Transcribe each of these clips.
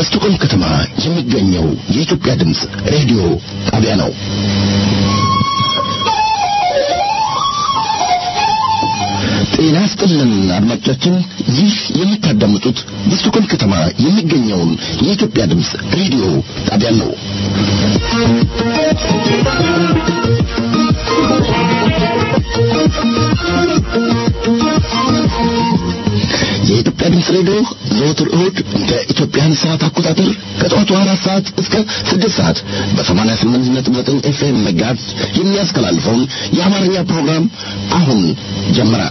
በስቶኮልም ከተማ የሚገኘው የኢትዮጵያ ድምፅ ሬዲዮ ጣቢያ ነው። ጤና ይስጥልን አድማጮቻችን፣ ይህ የምታዳምጡት በስቶኮልም ከተማ የሚገኘውን የኢትዮጵያ ድምፅ ሬዲዮ ጣቢያ ነው። የኢትዮጵያ ድምፅ ሬዲዮ ዘወትር እሁድ እንደ ኢትዮጵያን ሰዓት አቆጣጠር ከጠዋቱ አራት ሰዓት እስከ ስድስት ሰዓት በሰማንያ ስምንት ነጥብ ዘጠኝ ኤፍኤም መጋዝ የሚያስተላልፈውን የአማርኛ ፕሮግራም አሁን ጀመረ።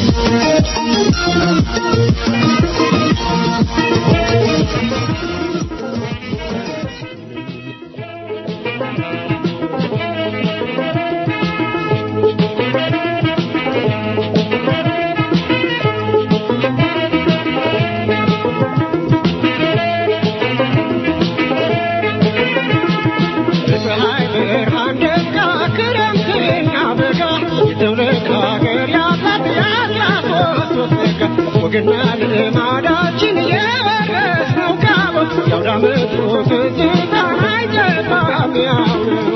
ወግና ልማዳችን የወረስነው ካቦ ያውዳመቱ ትዝታ አይጠፋም ያው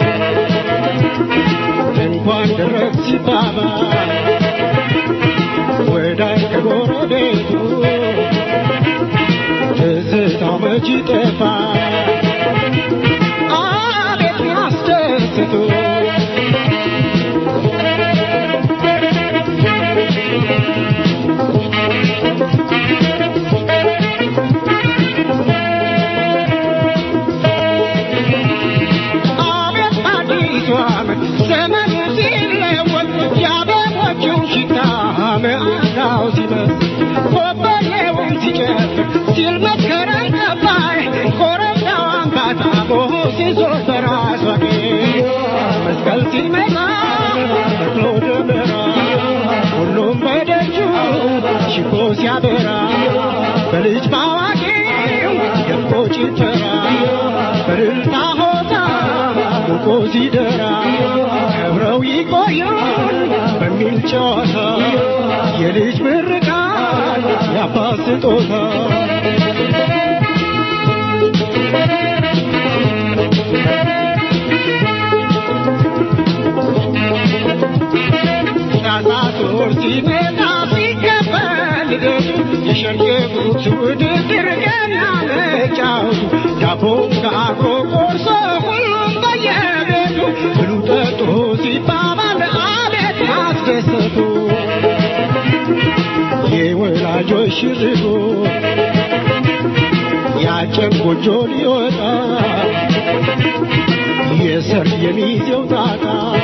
እንኳን ደረስ ሲባባል ወዳጅ ከጎረቤቱ ትዝታው መች ይጠፋል አቤት ያስደስቱ ዘመኑ ሲለወጥ የአበቦቹ ሽታ መዓዛው ሲበዝ ኮበሌውን ሲጨፍር ሲል መስከረም ገባይ ኮረብታው አምባታቦ ሲዞር በራሷ መስቀል ሲመጣ ተክሎ ደመራ ሁሉም በደጁ ሽቦ ሲያበራ በልጅ ባዋቂው ደምቆ ጭፈራ በእልልታ ሆታ ሞቆ ሲደራ ከብረው ይቆዩን በሚል ጨዋታ የልጅ ምርቃት የአባት ስጦታ ታሳቶር ሲመጣ ሲከበር ልደቱ የሸርየቡት ውድድር ገና መጫወቱ ዳቦ ጋግሮ ቆርሶ ሁሉም በየቤቱ ብሉ ጠጡ ሲባባል አቤት ማስደሰቱ የወላጆች ሽርጉ ያጨን ጎጆ ሊወጣ የሰርግ የሚዜው ጣጣ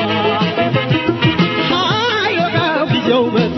ሀዮጋው ጊዜው መጣ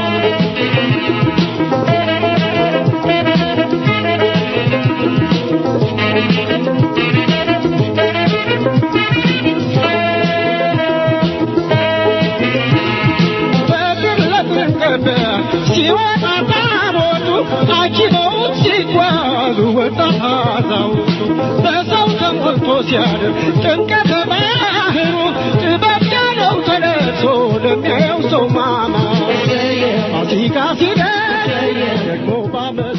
ሲወጣ ታቦቱ አጅበውት ሲጓዙ ወጣት አዛውንቱ በሰው ተሞልቶ ሲያድር ጥምቀተ ባህሩ ጥበብ ዳለው ተነሶ ለሚያየው ሰው ማማ ፋሲካ ሲደርስ ደግሞ ባመቱ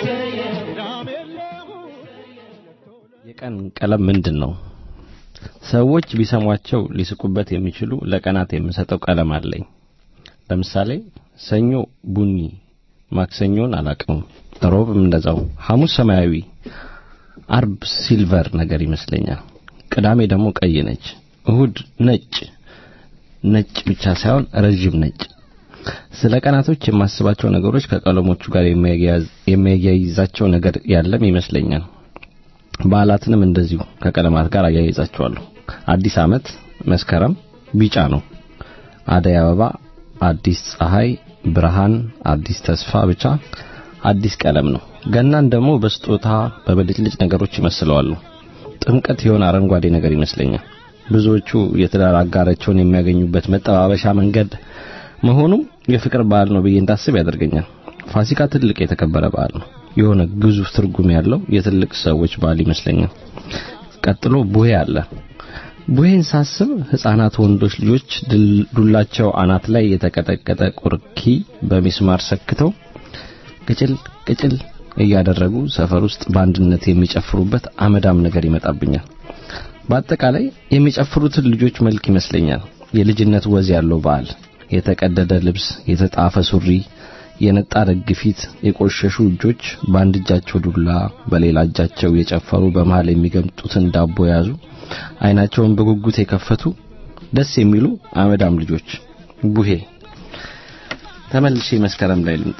የቀን ቀለም ምንድን ነው? ሰዎች ቢሰሟቸው ሊስቁበት የሚችሉ ለቀናት የምሰጠው ቀለም አለኝ። ለምሳሌ ሰኞ ቡኒ፣ ማክሰኞን አላቅም፣ ሮብም እንደዛው፣ ሐሙስ ሰማያዊ፣ አርብ ሲልቨር ነገር ይመስለኛል፣ ቅዳሜ ደግሞ ቀይ ነች፣ እሁድ ነጭ ነጭ ብቻ ሳይሆን ረዥም ነጭ። ስለ ቀናቶች የማስባቸው ነገሮች ከቀለሞቹ ጋር የሚያያይዛቸው ነገር ያለም ይመስለኛል። በዓላትንም እንደዚሁ ከቀለማት ጋር አያይዛቸዋለሁ። አዲስ ዓመት መስከረም ቢጫ ነው። አደይ አበባ አዲስ ፀሐይ፣ ብርሃን፣ አዲስ ተስፋ ብቻ አዲስ ቀለም ነው። ገናን ደግሞ በስጦታ በብልጭልጭ ነገሮች ይመስለዋሉ። ጥምቀት የሆነ አረንጓዴ ነገር ይመስለኛል። ብዙዎቹ የትዳር አጋራቸውን የሚያገኙበት መጠባበሻ መንገድ መሆኑ የፍቅር በዓል ነው ብዬ እንዳስብ ያደርገኛል። ፋሲካ ትልቅ የተከበረ በዓል ነው። የሆነ ግዙፍ ትርጉም ያለው የትልቅ ሰዎች በዓል ይመስለኛል። ቀጥሎ ቡሄ አለ። ቡሄን ሳስብ ህፃናት ወንዶች ልጆች ዱላቸው አናት ላይ የተቀጠቀጠ ቁርኪ በሚስማር ሰክተው ቅጭል ቅጭል እያደረጉ ሰፈር ውስጥ በአንድነት የሚጨፍሩበት አመዳም ነገር ይመጣብኛል። በአጠቃላይ የሚጨፍሩትን ልጆች መልክ ይመስለኛል። የልጅነት ወዝ ያለው በዓል፣ የተቀደደ ልብስ፣ የተጣፈ ሱሪ፣ የነጣ ደግ ፊት፣ የቆሸሹ እጆች፣ በአንድ እጃቸው ዱላ፣ በሌላ እጃቸው የጨፈሩ በመሃል የሚገምጡትን ዳቦ የያዙ አይናቸውን በጉጉት የከፈቱ ደስ የሚሉ አመዳም ልጆች። ቡሄ ተመልሼ መስከረም ላይ ልምጣ።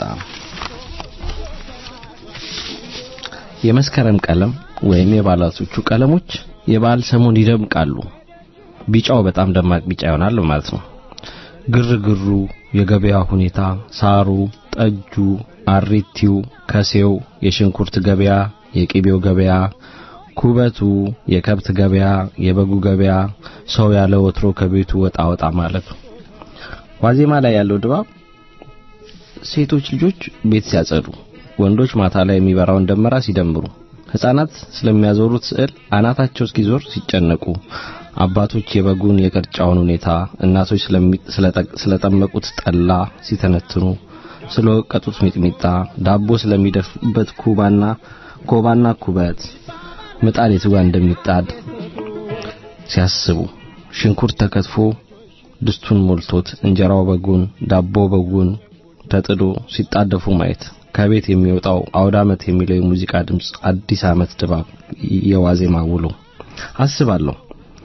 የመስከረም ቀለም ወይም የበዓላቶቹ ቀለሞች የበዓል ሰሞን ይደምቃሉ። ቢጫው በጣም ደማቅ ቢጫ ይሆናል ማለት ነው። ግርግሩ፣ የገበያ ሁኔታ፣ ሳሩ፣ ጠጁ፣ አሪቲው፣ ከሴው፣ የሽንኩርት ገበያ፣ የቂቤው ገበያ፣ ኩበቱ፣ የከብት ገበያ፣ የበጉ ገበያ፣ ሰው ያለ ወትሮ ከቤቱ ወጣ ወጣ ማለቱ። ዋዜማ ላይ ያለው ድባብ ሴቶች ልጆች ቤት ሲያጸዱ፣ ወንዶች ማታ ላይ የሚበራውን ደመራ ሲደምሩ፣ ሕፃናት ስለሚያዞሩት ስዕል አናታቸው እስኪዞር ሲጨነቁ፣ አባቶች የበጉን የቅርጫውን ሁኔታ፣ እናቶች ስለጠመቁት ጠላ ሲተነትኑ፣ ስለወቀጡት ሚጥሚጣ፣ ዳቦ ስለሚደፉበት ኩባና ኮባና ኩበት፣ ምጣድ የቱ ጋር እንደሚጣድ ሲያስቡ፣ ሽንኩርት ተከትፎ ድስቱን ሞልቶት እንጀራው በጉን ዳቦ በጉን ተጥዶ ሲጣደፉ ማየት ከቤት የሚወጣው አውደ ዓመት የሚለው የሙዚቃ ድምፅ አዲስ ዓመት ድባብ የዋዜማ ውሎ አስባለሁ።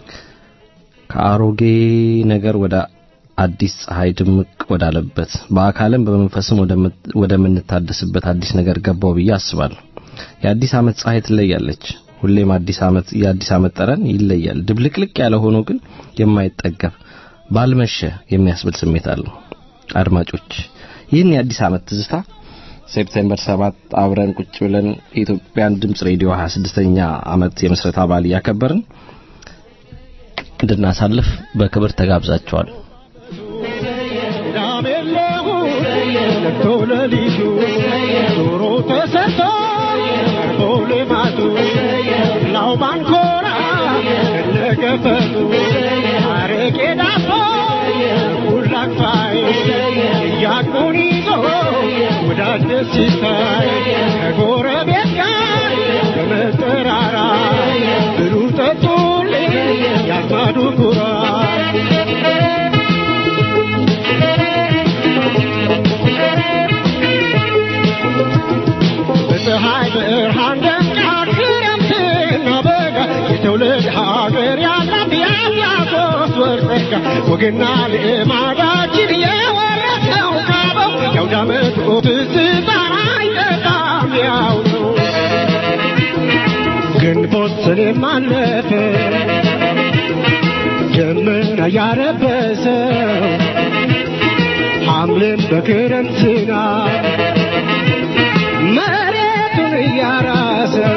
ከአሮጌ ነገር ወደ አዲስ ፀሐይ ድምቅ ወዳለበት በአካልም በመንፈስም ወደምንታደስበት አዲስ ነገር ገባው ብዬ አስባለሁ። የአዲስ ዓመት ፀሐይ ትለያለች። ሁሌም አዲስ ዓመት የአዲስ ዓመት ጠረን ይለያል። ድብልቅልቅ ያለ ሆኖ ግን የማይጠገብ ባልመሸ የሚያስብል ስሜት አለው። አድማጮች ይህን የአዲስ ዓመት ትዝታ ሴፕቴምበር 7 አብረን ቁጭ ብለን የኢትዮጵያን ድምጽ ሬዲዮ 26ኛ ዓመት የመስረታ በዓል እያከበርን እንድናሳልፍ በክብር ተጋብዛቸዋል። ዶሮ ተሰርቶ ቦሌማቱ ላው ባንኮራ እነገፈቱ አረቄ ዳቦ ሁላክፋይ እያቁን ይዞ ወዳጅ ደስ ሲታይ ከጎረቤት ጋር በመጠራራ ብሉ ጠጡልኝ ያዝማዱ ኩራት በፀሐይ ብርሃን ደምቃ ክረምትና በጋ የትውልድ ሀገር ያላት ያላሶስት ወር ጸጋ ወግና ልማዳችን የወረሰው ካበው የአውደ ዓመቱ ትዝታ አይጠፋም ያው ነው። ግንቦት ሰኔም አለፈ ደመና ያረበሰው ሐምሌም በክረምት ዝናብ መሬቱን እያራሰው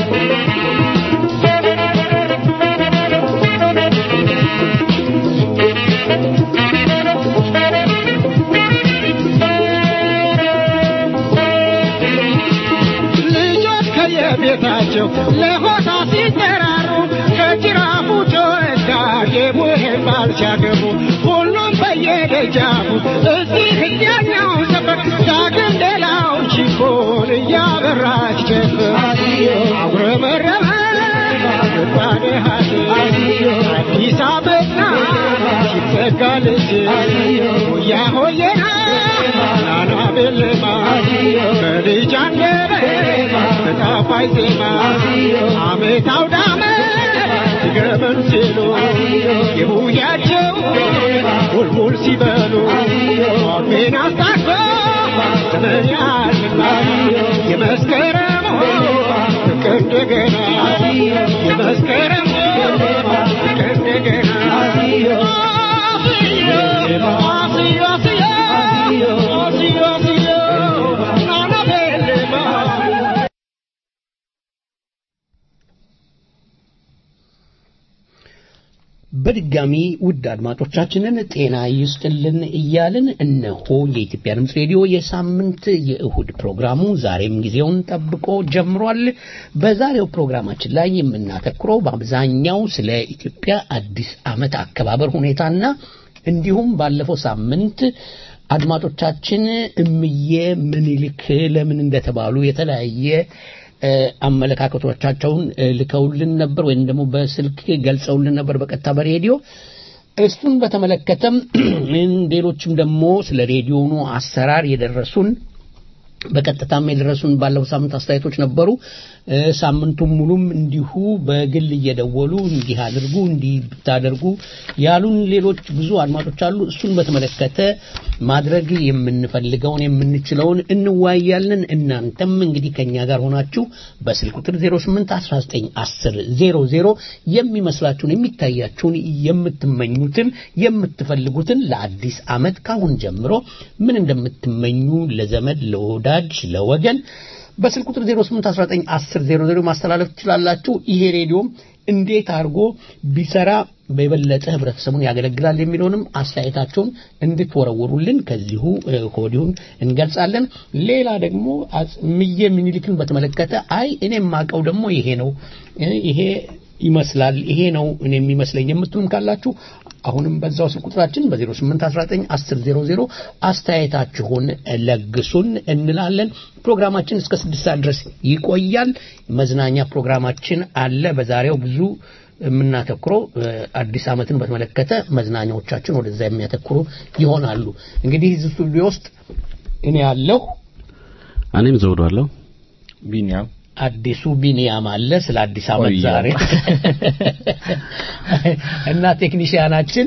ልጆች ከየቤታቸው ለሆታ ሲጠራሩ ከጅራፉ ጆሮች ጋር የቡሄን ባል ሲያገቡ ሁሉም በየደጃፉ እዚህ እዚያኛው ሰፈር ዳግም ሌላው ቺኮን እያበራች ጨፍር አጉረመረመ ምጣኔ ሀዲስ አዲስ አበባ ሲዘጋ ልጅ ሆያ ሆየና ናና ቤለማ በልጅ አንደበት በጣፋጭ ዜማ አመት አውደ ዓመት ሲገመን ሲሉ የቡያቸው ሙልሙል ሲበሉ ሜን አስታኮ ዘመን ያልና የመስከረም ፍቅ እንደገና የመስከረም ፍቅ እንደገና አስዮ አስዮ አስዮ አስዮ ናና ቤለማ በድጋሚ ውድ አድማጮቻችንን ጤና ይስጥልን እያልን እነሆ የኢትዮጵያ ድምፅ ሬዲዮ የሳምንት የእሁድ ፕሮግራሙ ዛሬም ጊዜውን ጠብቆ ጀምሯል። በዛሬው ፕሮግራማችን ላይ የምናተኩረው በአብዛኛው ስለ ኢትዮጵያ አዲስ ዓመት አከባበር ሁኔታና እንዲሁም ባለፈው ሳምንት አድማጮቻችን እምዬ ምኒልክ ለምን እንደተባሉ የተለያየ እ፣ አመለካከቶቻቸውን እ፣ ልከውልን ነበር ወይም ደግሞ በስልክ ገልጸውልን ነበር በቀጥታ በሬዲዮ እሱን በተመለከተም ሌሎችም ደግሞ ስለ ሬዲዮኑ አሰራር የደረሱን በቀጥታም የደረሱን ባለፈው ሳምንት አስተያየቶች ነበሩ። እ፣ ሳምንቱን ሙሉም እንዲሁ በግል እየደወሉ እንዲህ አድርጉ እንዲህ ብታደርጉ ያሉን ሌሎች ብዙ አድማጮች አሉ። እሱን በተመለከተ ማድረግ የምንፈልገውን የምንችለውን እንወያያለን። እናንተም እንግዲህ ከኛ ጋር ሆናችሁ በስልክ ቁጥር 08 19 10 00 የሚመስላችሁን የሚታያችሁን የምትመኙትን የምትፈልጉትን ለአዲስ ዓመት ካሁን ጀምሮ ምን እንደምትመኙ ለዘመድ ለወዳጅ ለወገን በስልክ ቁጥር 08191000 ማስተላለፍ ትችላላችሁ። ይሄ ሬዲዮም እንዴት አድርጎ ቢሰራ በበለጠ ህብረተሰቡን ያገለግላል የሚለውንም አስተያየታቸውን እንድትወረውሩልን ከዚሁ እ፣ ከወዲሁን እንገልጻለን። ሌላ ደግሞ አጽ- እምዬ ምኒልክን በተመለከተ አይ እኔ የማውቀው ደግሞ ይሄ ነው እ፣ ይሄ ይመስላል ይሄ ነው እኔ የሚመስለኝ የምትሉም ካላችሁ አሁንም በዛው ስልክ ቁጥራችን በ08191000 አስተያየታችሁን ለግሱን እንላለን። ፕሮግራማችን እስከ ስድስት ሰዓት ድረስ ይቆያል። መዝናኛ ፕሮግራማችን አለ። በዛሬው ብዙ የምናተኩረው እ፣ አዲስ ዓመትን በተመለከተ መዝናኛዎቻችን ወደዛ የሚያተኩሩ ይሆናሉ። እንግዲህ እዚህ ስቱዲዮ ውስጥ እኔ ያለሁ እኔም ዘውዷለሁ። ቢኒያም አዲሱ ቢኒያም አለ። ስለ አዲስ ዓመት ቆየ። ዛሬ እና ቴክኒሽያናችን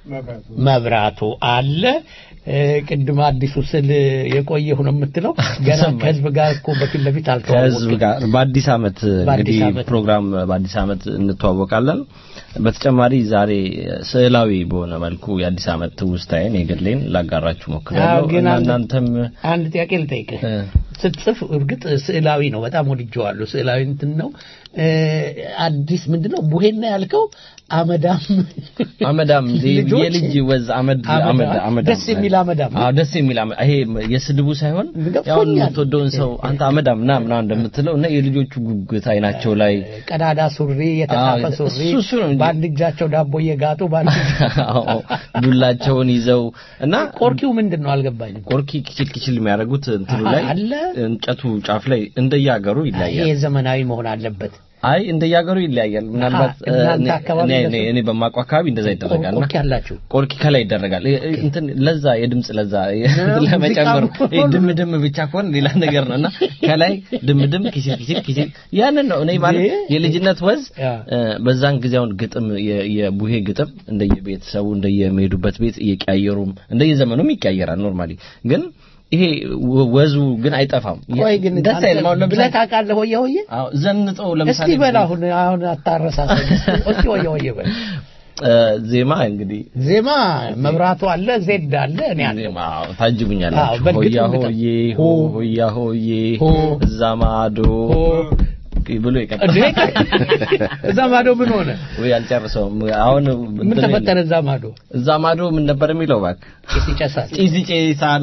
መብራቱ አለ። እ፣ ቅድም አዲሱ ስል የቆየሁ ነው የምትለው ገና ሰማኝ። ከህዝብ ጋር እኮ በፊት ለፊት ከህዝብ አልተዋወቅም። ጋር በአዲስ ዓመት በአዲስ እንግዲህ ዓመት ነው። ፕሮግራም በአዲስ ዓመት እንተዋወቃለን። በተጨማሪ ዛሬ ስዕላዊ በሆነ መልኩ የአዲስ ዓመት ትውስታዬን የግሌን ላጋራችሁ አዎ፣ ሞክራለሁ ግን እና አንድ- እናንተም አንድ ጥያቄ ልጠይቅህ። እ፣ ስትጽፍ እርግጥ ስዕላዊ ነው፣ በጣም ወድጀዋለሁ። ስዕላዊ እንትን ነው። እ፣ አዲስ ምንድን ነው ቡሄና ያልከው አመዳም አመዳም ልጆች የልጅ ወዝ አመድ አመዳም፣ አመድ አመዳም ደስ የሚል አመዳም። አዎ ደስ የሚል አመ- ይሄ የስድቡ ሳይሆን ገብቶኛል። ያው የምትወደውን ሰው አንተ አመዳም ና ምናምን እንደምትለው እና የልጆቹ ጉጉት አይናቸው ላይ ቀዳዳ ሱሪ፣ የተጻፈ አዎ፣ ሱሪ፣ እሱ- እሱ ነው እንጂ። በአንድ እጃቸው ዳቦ እየጋጡ በአንድ አዎ፣ ዱላቸውን ይዘው እና ቆርኪው ምንድን ነው አልገባኝም። ቆርኪ ኪችል ኪችል የሚያደርጉት እንትኑ አሃ፣ ላይ አለ? እንጨቱ ጫፍ ላይ እንደየሀገሩ ይሄ ይለያያል። ዘመናዊ መሆን አለበት። አይ እንደየሀገሩ ይለያያል። ምናልባት አሃ፣ እናንተ እኔ- አካባቢ እኔ- እንደሱ- እኔ- እኔ በማውቀው አካባቢ እንደዛ ይደረጋል። እና ቆርኪ ያላችሁ ቆርኪ ከላይ ይደረጋል። እ- እ- እንትን ለዛ የድምጽ ለዛ ነው፣ ለመጨመር ሙዚቃ ይሄ ድም ድም ብቻ ከሆነ ሌላ ነገር ነው እና ከላይ ድም ድም ኪሲል ኪሲል ኪሲል ያንን ነው እኔ ማለት ይሄ- የልጅነት ወዝ ያ። እ፣ በዛን ጊዜውን ግጥም የ- የቡሄ ግጥም እንደየቤተሰቡ እንደየሚሄዱበት ቤት እየቀያየሩም እንደየዘመኑም ይቀያየራል። ኖርማሊ ግን ይሄ ወ- ወዙ ግን አይጠፋም። ቆይ ግን ደስ አንተ አይልም። አሁን ብለህ ለምሳሌ ታውቃለህ? ሆየ ሆየ አዎ ዘንጠው ለምሳሌ እስቲ በል አሁን አሁን አታረሳሰኝ። እስቲ ሆየ ሆየ በል እ፣ ዜማ እንግዲህ ዜማ መብራቱ አለ፣ ዜድ አለ፣ እኔ አለ። ዜማ አዎ፣ ታጅቡኛላችሁ። አዎ፣ በእርግጥ ሆያ እንግዳ- ሆዬ ሆ፣ ሆ ሆያ ሆዬ ሆ፣ እዛ ማዶ ሆ፣ ብሎ እንዴ ይቀጥላል። እዛ ማዶ ምን ሆነ? ወይ አልጨርሰውም። አሁን ምን እንትን ተፈጠረ? እዛ ማዶ እዛ ማዶ ምን ነበር የሚለው እባክህ? ጭስ ይጨሳል። ጭስ ይጨሳል።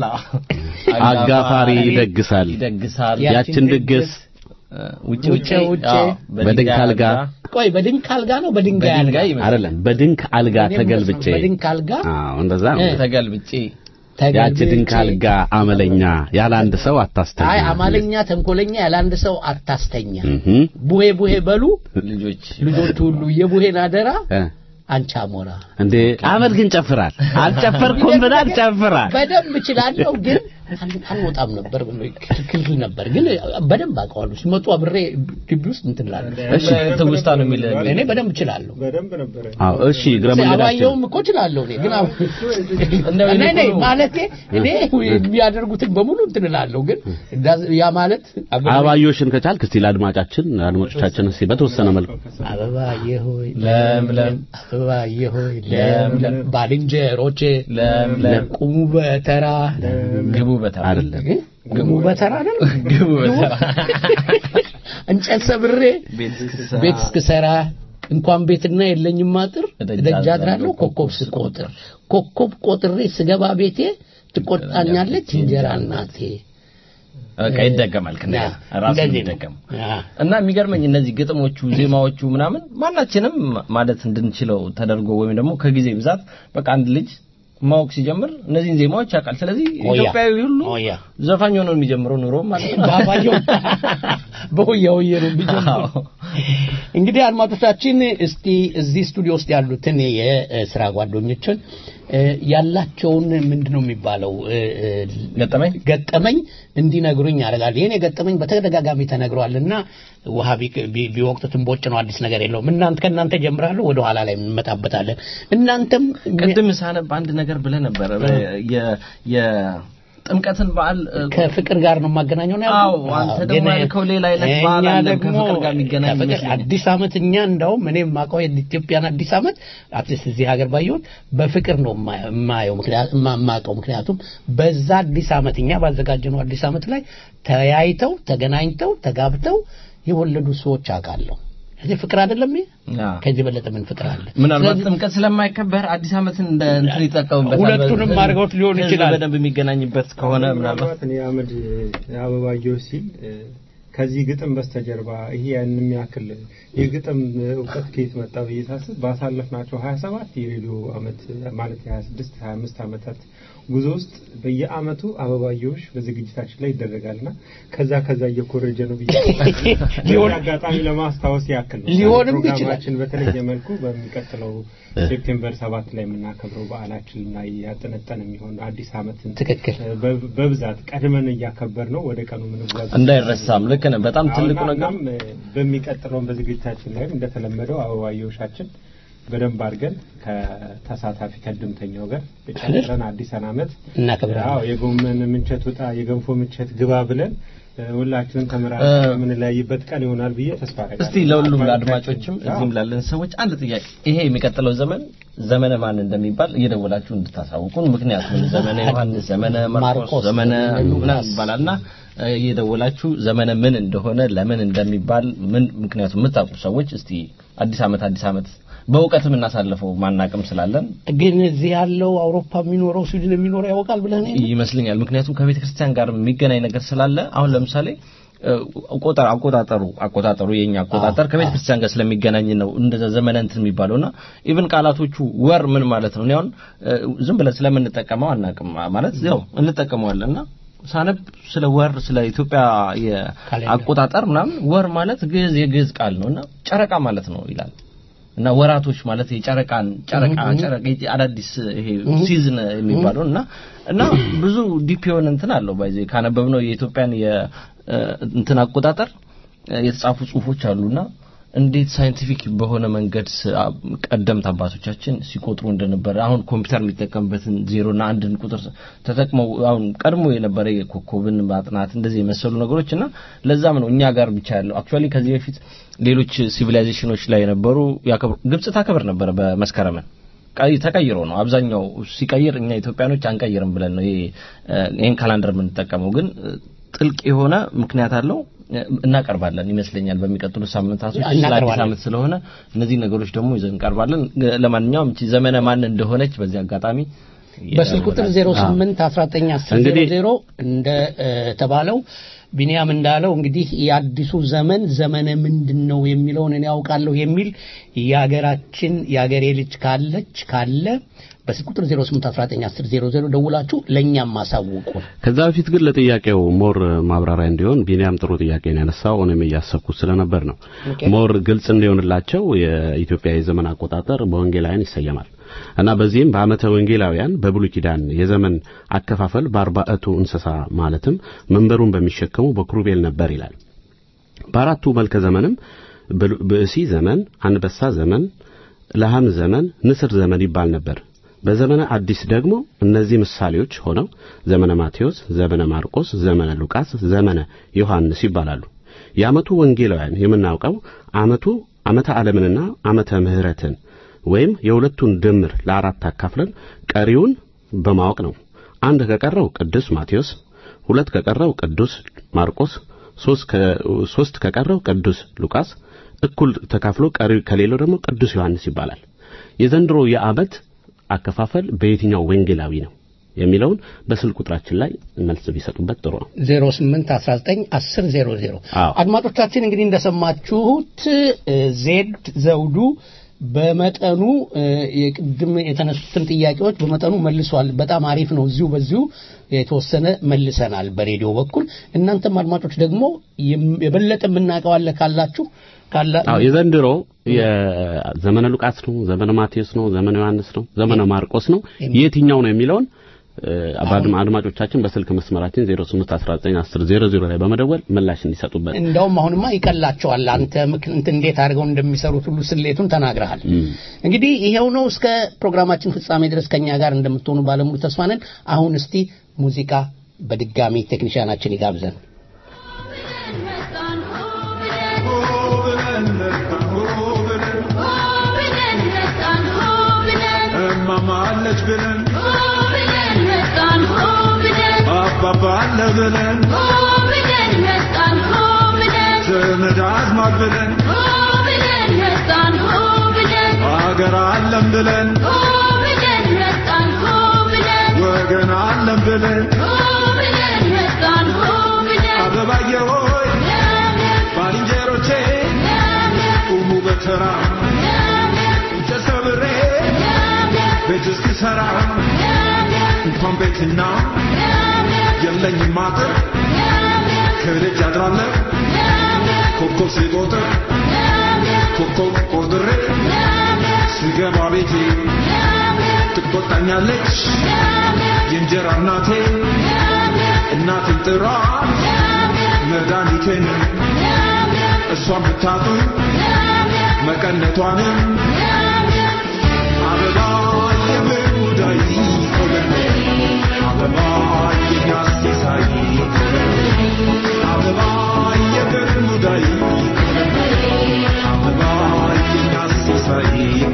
አጋፋሪ ይደግሳል። ይደግሳል። ያ- ያችን ድግስ እ፣ ውጭ ውጭ ውጭ። አዎ፣ በድንክ አልጋ ቆይ በድንክ አልጋ ነው በድንጋይ አልጋ? በድንጋይ ይመስላል። አይደለም በድንክ አልጋ እኔም ተገልብጬ በድንክ አልጋ አዎ እንደዛ ነው። እ። ተገልብጬ ያቺ ተገልብጬ- ድንክ አልጋ አመለኛ ያለ አንድ ሰው አታስተኛ። አይ አማለኛ ተንኮለኛ ያለ አንድ ሰው አታስተኛ። እህ ቡሄ ቡሄ በሉ ልጆች ልጆቹ ሁሉ የቡሄን አደራ እ አንቺ አሞራ። እንዴ አመድ ግን ጨፍራል። አልጨፈርኩም ብላል ጨፍራል። በደንብ እችላለሁ ግን አል- አልወጣም ነበር ክልክል ነበር ግን በደንብ አውቀዋለሁ። ሲመጡ አብሬ ግቢ ውስጥ እንትን እላለሁ። እሺ ትውስታ ነው የሚል እኔ በደንብ እችላለሁ። በደንብ ነበረ። አዎ እሺ እግረ መንገዳችን አባየውም እኮ እችላለሁ እኔ ግን አሁን እንደው እኔ እኔ ነኝ እኮ- ማለቴ እኔ የሚያደርጉትን በሙሉ እንትን እላለሁ ግን እንዳዝ- ያ ማለት አብሬ- አበባዮሽን ከቻልክ እስቲ ለአድማጫችን አድማጮቻችን እስቲ በተወሰነ መልኩ አበባዬ ሆይ ለምለም አበባዬ ሆይ ለምለም ባልንጀሮቼ ለምለም ቁሙ በተራ ግቡ በታ አይደለም ግሙ በተራ አይደል ግቡ በታ እንጨት ሰብሬ ቤት እስክሰራ ቤት እስክሰራ እንኳን ቤትና የለኝም አጥር እደጅ ደጅ አድራለሁ አድራለሁ ኮከብ ስቆጥር ኮከብ ቆጥሬ ስገባ ቤቴ ትቆጣኛለች እንጀራ እናቴ በቃ ይደገማል ከእንደገና ራሱ እንደዚህ ነው። ይደገም አ፣ እና የሚገርመኝ እነዚህ ግጥሞቹ ዜማዎቹ ምናምን ማናችንም ማለት እንድንችለው ተደርጎ ወይም ደግሞ ከጊዜ ብዛት በቃ አንድ ልጅ ማወቅ ሲጀምር እነዚህን ዜማዎች ያውቃል። ስለዚህ ኦያ። ኢትዮጵያዊ ሁሉ ኦያ። ዘፋኝ ሆኖ ነው የሚጀምረው ኑሮ ማለት ነው። ባባየው በሆያ ሆየ ነው የሚጀምረው። እንግዲህ አድማጮቻችን እስቲ እዚህ ስቱዲዮ ውስጥ ያሉትን የስራ ጓደኞችን እ፣ ያላቸውን ምንድን ነው የሚባለው እ፣ እ፣ ገጠመኝ ገጠመኝ እንዲነግሩኝ ያደርጋል። ይህን የገጠመኝ በተደጋጋሚ ተነግሯልና ውሃ ቢ- ቢ- ቢወቅቱት እምቦጭ ነው፣ አዲስ ነገር የለውም። እናንተ ከእናንተ ጀምራለሁ፣ ወደ ኋላ ላይ እንመጣበታለን። እናንተም ቅድም ሳነብ አንድ ነገር ብለህ ነበረ የ- የጥምቀትን በዓል እ፣ ከፍቅር ጋር ነው የማገናኘው ነው አዎ፣ ያልኩት? አንተ አዎ፣ ደግሞ ግን ያልከው ሌላ አይነት በዓል እኛ አለ ደግሞ ከፍቅር ጋር የሚገናኝ ከፍቅር ይመስለኛል። አዲስ ዓመት እኛ እንደውም እኔ የማውቀው የኢትዮጵያን አዲስ ዓመት አትሊስት እዚህ ሀገር ባየሁት በፍቅር ነው የማ- የማየው ምክንያት የማ- የማውቀው ምክንያቱም በዛ አዲስ ዓመት እኛ ባዘጋጀነው አዲስ ዓመት ላይ ተያይተው ተገናኝተው ተጋብተው የወለዱ ሰዎች አውቃለሁ። እዚህ ፍቅር አይደለም ይሄ? አዎ። ከዚህ በለጠ ምን ፍቅር አለ? ምናልባት ስለዚህ ጥምቀት ስለማይከበር አዲስ ዓመትን እንደ እንትን ይጠቀሙበታል። ሁለቱንም ህዝብ- አድርገውት ሊሆን ህዝብ ይችላል። በደንብ የሚገናኝበት ከሆነ ምናልባት ምናልባት እኔ አመድ አበባየሁ ሲል እ፣ ከዚህ ግጥም በስተጀርባ ይሄ ያን የሚያክል የግጥም እውቀት ከየት መጣ ብዬ ሳስብ ባሳለፍናቸው 27 የሬዲዮ አመት ማለት የ26 25 ዓመታት ጉዞ ውስጥ በየአመቱ አበባየሁሽ በዝግጅታችን ላይ ይደረጋልና ከዛ ከዛ እየኮረጀ ነው ብዬ ሊሆን- በዚህ አጋጣሚ ለማስታወስ ያክል ነው ሊሆንም ይችላል። ፕሮግራማችን በተለየ መልኩ በሚቀጥለው ሴፕቴምበር ሰባት ላይ የምናከብረው በዓላችን ላይ ያጠነጠን የሚሆን አዲስ አመትን ትክክል በ- በብዛት ቀድመን እያከበር ነው ወደ ቀኑ ምንጓዝ እንዳይረሳም ልክ ነህ። በጣም ትልቁ አሁን ነገር እናም በሚቀጥለውን በዝግጅታችን ላይም እንደተለመደው አበባየሁሻችን በደንብ አድርገን ከተሳታፊ ከድምተኛው ጋር ጨምረን አዲስ አመት እናከብራለን። አዎ የጎመን ምንቸት ውጣ የገንፎ ምንቸት ግባ ብለን እ፣ ሁላችንም ተመራጭ እ፣ የምንለያይበት ቀን ይሆናል ብዬ ተስፋ አደርጋለሁ። እስቲ ለሁሉም ለአድማጮችም አድማጮቻችን፣ እዚህም ላለን ሰዎች አንድ ጥያቄ፣ ይሄ የሚቀጥለው ዘመን ዘመነ ማን እንደሚባል እየደወላችሁ እንድታሳውቁን። ምክንያቱም ዘመነ ዮሐንስ፣ ዘመነ ማርቆስ፣ ማርቆስ፣ ዘመነ ዘመነ ምናምን ሉቃስ ይባላልና እ፣ እየደወላችሁ ዘመነ ምን እንደሆነ ለምን እንደሚባል ምን ምክንያቱም የምታውቁ ሰዎች እስቲ አዲስ አመት አዲስ አመት በእውቀት የምናሳልፈው ማናቅም ስላለን ግን እዚህ ያለው አውሮፓ የሚኖረው ስዊድን የሚኖረው ያውቃል ብለህ ነው? ይመስለኛል። ምክንያቱም ከቤተ ክርስቲያን ጋር የሚገናኝ ነገር ስላለ አሁን ለምሳሌ እ፣ ቆጠር አቆጣጠሩ አቆጣጠሩ የኛ አቆጣጠር ከቤተ ክርስቲያን ጋር ስለሚገናኝ ነው እንደዛ ዘመነ እንትን የሚባለውና ኢቭን ቃላቶቹ ወር ምን ማለት ነው? እኔ አሁን እ፣ ዝም ብለን ስለምንጠቀመው አናቅም ማለት ያው እንጠቀመዋለንና ሳነብ ስለ ወር ስለ ኢትዮጵያ የአቆጣጠር ምናምን ወር ማለት ግዕዝ የግዕዝ ቃል ነውና ጨረቃ ማለት ነው ይላል። እና ወራቶች ማለት የጨረቃን ጨረቃ ጨረቃ የጨ- አዳዲስ ይሄ ሲዝን የሚባለው እና እና ብዙ ዲፕ የሆነ እንትን አለው ባይዘ ካነበብነው የኢትዮጵያን የ እ፣ እንትን አቆጣጠር እ፣ የተጻፉ ጽሁፎች አሉና እንዴት ሳይንቲፊክ በሆነ መንገድ ስ- አ- ቀደምት አባቶቻችን ሲቆጥሩ እንደነበረ አሁን ኮምፒውተር የሚጠቀምበትን ዜሮና አንድን ቁጥር ተጠቅመው አሁን ቀድሞ የነበረ የኮከብን ማጥናት እንደዚህ የመሰሉ ነገሮች እና ለዛም ነው እኛ ጋር ብቻ ያለው አክቹአሊ ከዚህ በፊት ሌሎች ሲቪላይዜሽኖች ላይ የነበሩ ያከብሩ ግብጽ ታከብር ነበረ በመስከረምን ቀይ- ተቀይሮ ነው አብዛኛው ሲቀይር እኛ ኢትዮጵያኖች አንቀይርም ብለን ነው ይሄ እ፣ ይሄን ካላንደር የምንጠቀመው ግን እ፣ ጥልቅ የሆነ ምክንያት አለው እ፣ እናቀርባለን ይመስለኛል በሚቀጥሉት ሳምንታቶች ስለ አዲስ እናቀርባለን። ዓመት ስለሆነ እነዚህ ነገሮች ደግሞ ይዘን እንቀርባለን ግ- ለማንኛውም እቺ ዘመነ ማን እንደሆነች በዚህ አጋጣሚ በስልክ ቁጥር 08 19 10 እንግዲህ- 00 እንደ እ፣ ተባለው ቢኒያም እንዳለው እንግዲህ የአዲሱ ዘመን ዘመነ ምንድን ነው የሚለውን እኔ ያውቃለሁ የሚል የሀገራችን የሀገሬ ልጅ ካለች ካለ በስልክ ቁጥር 08 19 10 00 ደውላችሁ ለእኛም ማሳውቁ። ከዛ በፊት ግን ለጥያቄው ሞር ማብራሪያ እንዲሆን ቢኒያም ጥሩ ጥያቄ ነው ያነሳው። እኔም እያሰብኩት ስለነበር ነው። ኦኬ። ሞር ግልጽ እንዲሆንላቸው የኢትዮጵያ የዘመን አቆጣጠር በወንጌላውያን ይሰየማል እና በዚህም በዓመተ ወንጌላውያን በብሉይ ኪዳን የዘመን አከፋፈል በአርባዕቱ እንስሳ ማለትም መንበሩን በሚሸከሙ በክሩቤል ነበር ይላል። በአራቱ መልከ ዘመንም ብሉ- ብእሲ ዘመን፣ አንበሳ ዘመን፣ ለሐም ዘመን፣ ንስር ዘመን ይባል ነበር። በዘመነ አዲስ ደግሞ እነዚህ ምሳሌዎች ሆነው ዘመነ ማቴዎስ፣ ዘመነ ማርቆስ፣ ዘመነ ሉቃስ፣ ዘመነ ዮሐንስ ይባላሉ። የዓመቱ ወንጌላውያን የምናውቀው ዓመቱ ዓመተ ዓለምንና ዓመተ ምሕረትን ወይም የሁለቱን ድምር ለአራት አካፍለን ቀሪውን በማወቅ ነው። አንድ ከቀረው ቅዱስ ማቴዎስ፣ ሁለት ከቀረው ቅዱስ ማርቆስ፣ ሶስት ከ- ሶስት ከቀረው ቅዱስ ሉቃስ እኩል ተካፍሎ ቀሪ ከሌለው ደግሞ ቅዱስ ዮሐንስ ይባላል። የዘንድሮ የዓመት አከፋፈል በየትኛው ወንጌላዊ ነው የሚለውን በስልክ ቁጥራችን ላይ መልስ ቢሰጡበት ጥሩ ነው። 08 19 10 00 አዎ። አድማጮቻችን እንግዲህ እንደሰማችሁት እ፣ ዜድ ዘውዱ በመጠኑ እ፣ የቅድም የተነሱትን ጥያቄዎች በመጠኑ መልሷል። በጣም አሪፍ ነው። እዚሁ በዚሁ የተወሰነ መልሰናል በሬዲዮ በኩል። እናንተም አድማጮች ደግሞ የም- የበለጠ የምናውቀዋለ ካላችሁ ካላ አዎ የዘንድሮ የዘመነ ሉቃስ ነው፣ ዘመነ ማቴዎስ ነው፣ ዘመነ ዮሐንስ ነው፣ ዘመነ ማርቆስ ነው፣ የትኛው ነው የሚለውን እ፣ አባድም አድማጮቻችን በስልክ መስመራችን 08191000 ላይ በመደወል ምላሽ እንዲሰጡበት እንደውም አሁንማ ይቀላቸዋል። አንተ ምክ- እንትን እንዴት አድርገው እንደሚሰሩት ሁሉ ስሌቱን ተናግረሃል። እንግዲህ ይሄው ነው። እስከ ፕሮግራማችን ፍጻሜ ድረስ ከኛ ጋር እንደምትሆኑ ባለሙሉ ተስፋ ነን። አሁን እስቲ ሙዚቃ በድጋሚ ቴክኒሽያናችን ይጋብዘን። እማማለች ብለን አባባ አለ ብለን ዘመድ አዝማድ ብለን አገር አለም ብለን ወገን አለም ብለን አበባዬ ሆይ ባልንጀሮቼ ቁሙ በተራ እንጨት ሰብሬ ቤት እስክሰራ እንኳን ቤትና የለኝም አጥር ከደጅ አድራለሁ ኮከብ ሲቆጥር ኮከብ ቆጥሬ ስገባ ቤቴ ትቆጣኛለች የእንጀራ እናቴ እናቴን ጥሯት መድኃኒቴን እሷን ብታጡ መቀነቷንም አበባ የምሙዳይ ቆለኔ አበባ የሚያስሳይ አበባ የምሙዳይ አበባ የሚያስሳይ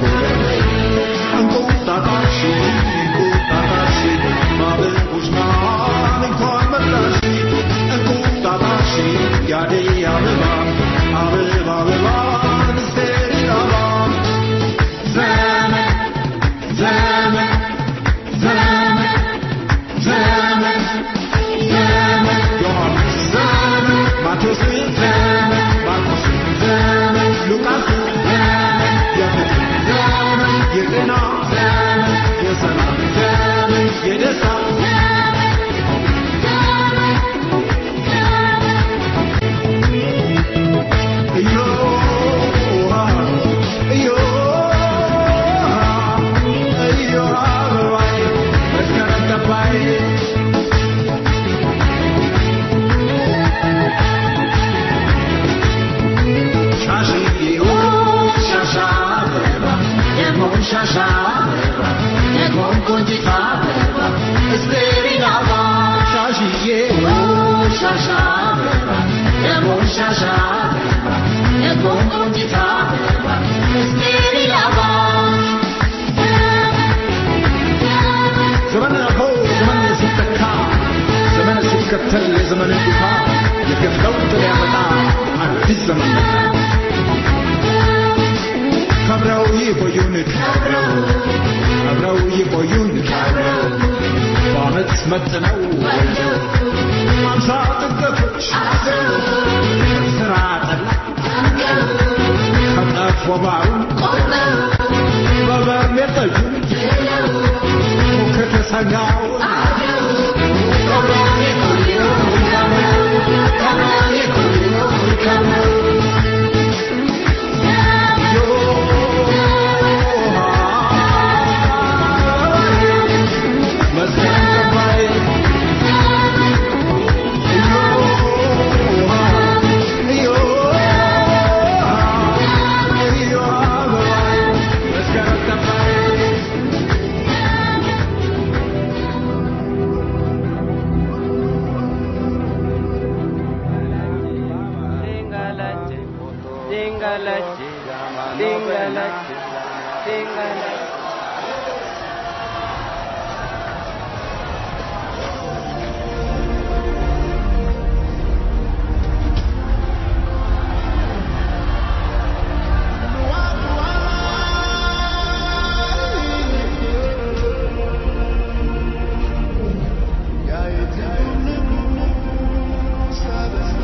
እንቁጣጣሽ እንቁጣጣሽ ማበቦች ማን እንኳን መጣሽ እንቁጣጣሽ ያደይ አበባ አበባ አበባ ንስቴሪ አበባ ዘመን ዘመን ዘመን ዘመን ዘመን ዮሐንስ ዘመን ማቴዎስ ዘመን ማርቆስ ዘመን ሉቃስ ዘመን የፍቅር ዘመን የጤና ዘመን የሰላም ዘመን የደስታ እዮሃ እዮሃ እዮሃ አበባዬ መስከረም ገባዬ ሻሽዬ ኦ ሻሻ አበባ ደግሞ ሻሻ አበባ ደግሞ ቆንጂት አበባ እስቴሪን አበባ ሻሽዬ ኦ ሻሻ አበባ ደግሞ ሻሻ አበባ ደግሞ ቆንጂት አበባ እስቴሪን አበባ ዘመን አልፎ ዘመን ሲተካ ዘመን ሲከተል የዘመንን ዱካ የገፍ ለውጥ ሊያመጣ አዲስ ዘመን መጣ። ከብረው ይቆዩን ከብረው ከብረው ይቆዩን ከብረው በዓመት መጥነው ወልደው አምሳ ጥገቶች ስራ ጠላ ከጠፍ ወባሩ በበርሜል ጠጁ ከተሰጋው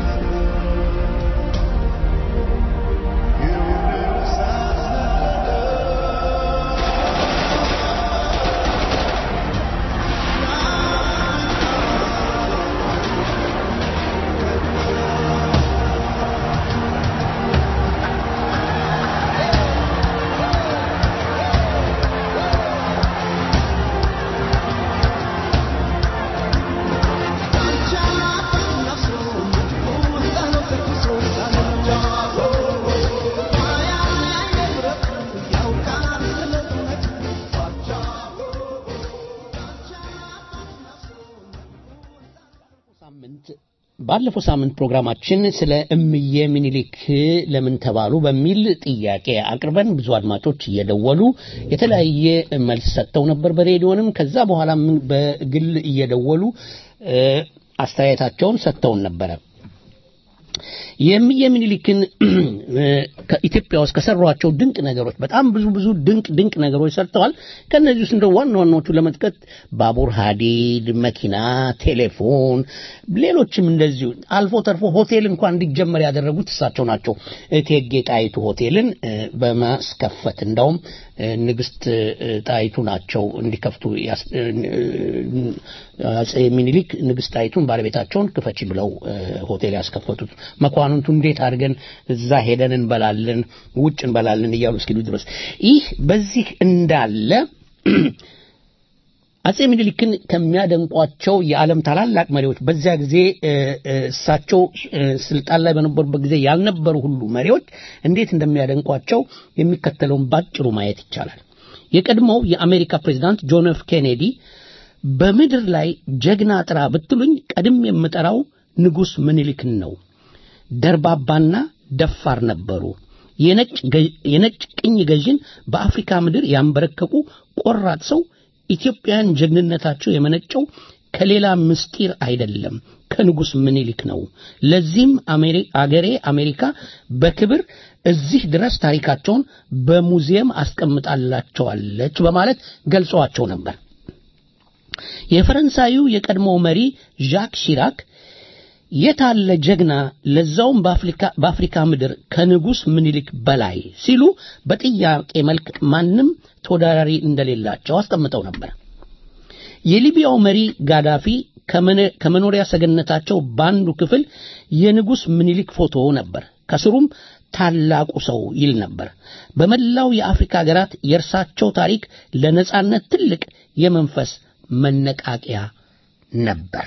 You ባለፈው ሳምንት ፕሮግራማችን ስለ እምዬ ምኒልክ ለምን ተባሉ በሚል ጥያቄ አቅርበን ብዙ አድማጮች እየደወሉ የተለያየ መልስ ሰጥተው ነበር በሬዲዮንም ከዛ በኋላም በግል እየደወሉ እ፣ አስተያየታቸውን ሰጥተውን ነበረ የእምዬ ምኒልክን እ፣ ከኢትዮጵያ ውስጥ ከሰሯቸው ድንቅ ነገሮች በጣም ብዙ ብዙ ድንቅ ድንቅ ነገሮች ሰርተዋል። ከእነዚህ ውስጥ እንደ ዋና ዋናዎቹ ለመጥቀት ባቡር ሀዲድ፣ መኪና፣ ቴሌፎን፣ ሌሎችም እንደዚሁ አልፎ ተርፎ ሆቴል እንኳን እንዲጀመር ያደረጉት እሳቸው ናቸው። እቴጌ ጣይቱ ሆቴልን እ፣ በማስከፈት እንዳውም እ፣ ንግስት እ፣ ጣይቱ ናቸው እንዲከፍቱ ያስ- እ፣ እ፣ አጼ ሚኒሊክ ንግስት ጣይቱን ባለቤታቸውን ክፈች ብለው እ፣ ሆቴል ያስከፈቱት መኳንንቱ እንዴት አድርገን እዛ ሄደን እንበላለን ውጭ እንበላለን እያሉ እስኪሉ ድረስ ይህ በዚህ እንዳለ አጼ ሚኒሊክን ከሚያደንቋቸው የዓለም ታላላቅ መሪዎች በዚያ ጊዜ እ፣ እ፣ እሳቸው እ፣ ስልጣን ላይ በነበሩበት ጊዜ ያልነበሩ ሁሉ መሪዎች እንዴት እንደሚያደንቋቸው የሚከተለውን ባጭሩ ማየት ይቻላል። የቀድሞው የአሜሪካ ፕሬዚዳንት ጆን ኤፍ ኬኔዲ በምድር ላይ ጀግና ጥራ ብትሉኝ ቀድም የምጠራው ንጉሥ ምኒልክን ነው። ደርባባና ደፋር ነበሩ። የነጭ ገ- የነጭ ቅኝ ገዥን በአፍሪካ ምድር ያንበረከቁ ቆራጥ ሰው ኢትዮጵያውያን ጀግንነታቸው የመነጨው ከሌላ ምስጢር አይደለም ከንጉሥ ምኒልክ ነው። ለዚህም አሜሪ- አገሬ አሜሪካ በክብር እዚህ ድረስ ታሪካቸውን በሙዚየም አስቀምጣላቸዋለች በማለት ገልጸዋቸው ነበር። የፈረንሳዩ የቀድሞ መሪ ዣክ ሺራክ የታለ ጀግና ለዛውም በአፍሪካ በአፍሪካ ምድር ከንጉሥ ምኒልክ በላይ ሲሉ በጥያቄ መልክ ማንም ተወዳዳሪ እንደሌላቸው አስቀምጠው ነበር። የሊቢያው መሪ ጋዳፊ ከመነ- ከመኖሪያ ሰገነታቸው በአንዱ ክፍል የንጉሥ ምኒልክ ፎቶ ነበር። ከስሩም ታላቁ ሰው ይል ነበር። በመላው የአፍሪካ ሀገራት የእርሳቸው ታሪክ ለነጻነት ትልቅ የመንፈስ መነቃቂያ ነበር።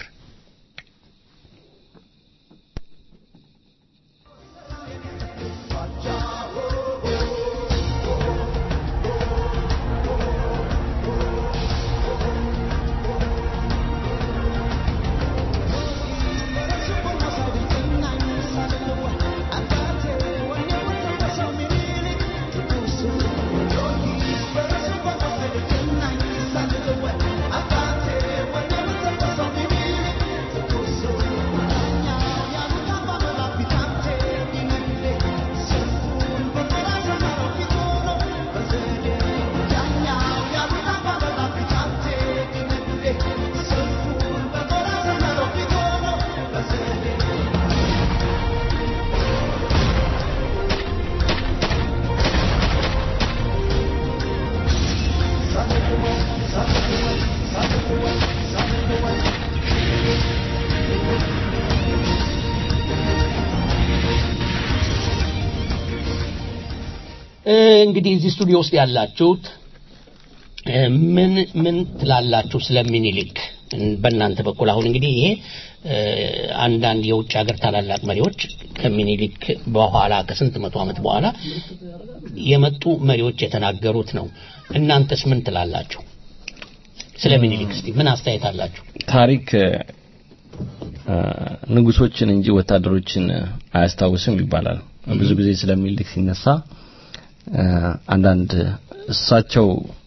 እ፣ እንግዲህ እዚህ ስቱዲዮ ውስጥ ያላችሁት እ፣ ምን ምን ትላላችሁ ስለ ሚኒሊክ በእናንተ በኩል አሁን እንግዲህ ይሄ እ፣ አንዳንድ የውጭ ሀገር ታላላቅ መሪዎች ከሚኒሊክ በኋላ ከስንት መቶ ዓመት በኋላ የመጡ መሪዎች የተናገሩት ነው እናንተስ ምን ትላላችሁ ስለ ሚኒሊክ እስቲ ምን አስተያየት አላችሁ ታሪክ እ፣ ንጉሶችን እንጂ ወታደሮችን አያስታውስም ይባላል። ብዙ ጊዜ ስለ ሚኒሊክ ሲነሳ እ፣ አንዳንድ እሳቸው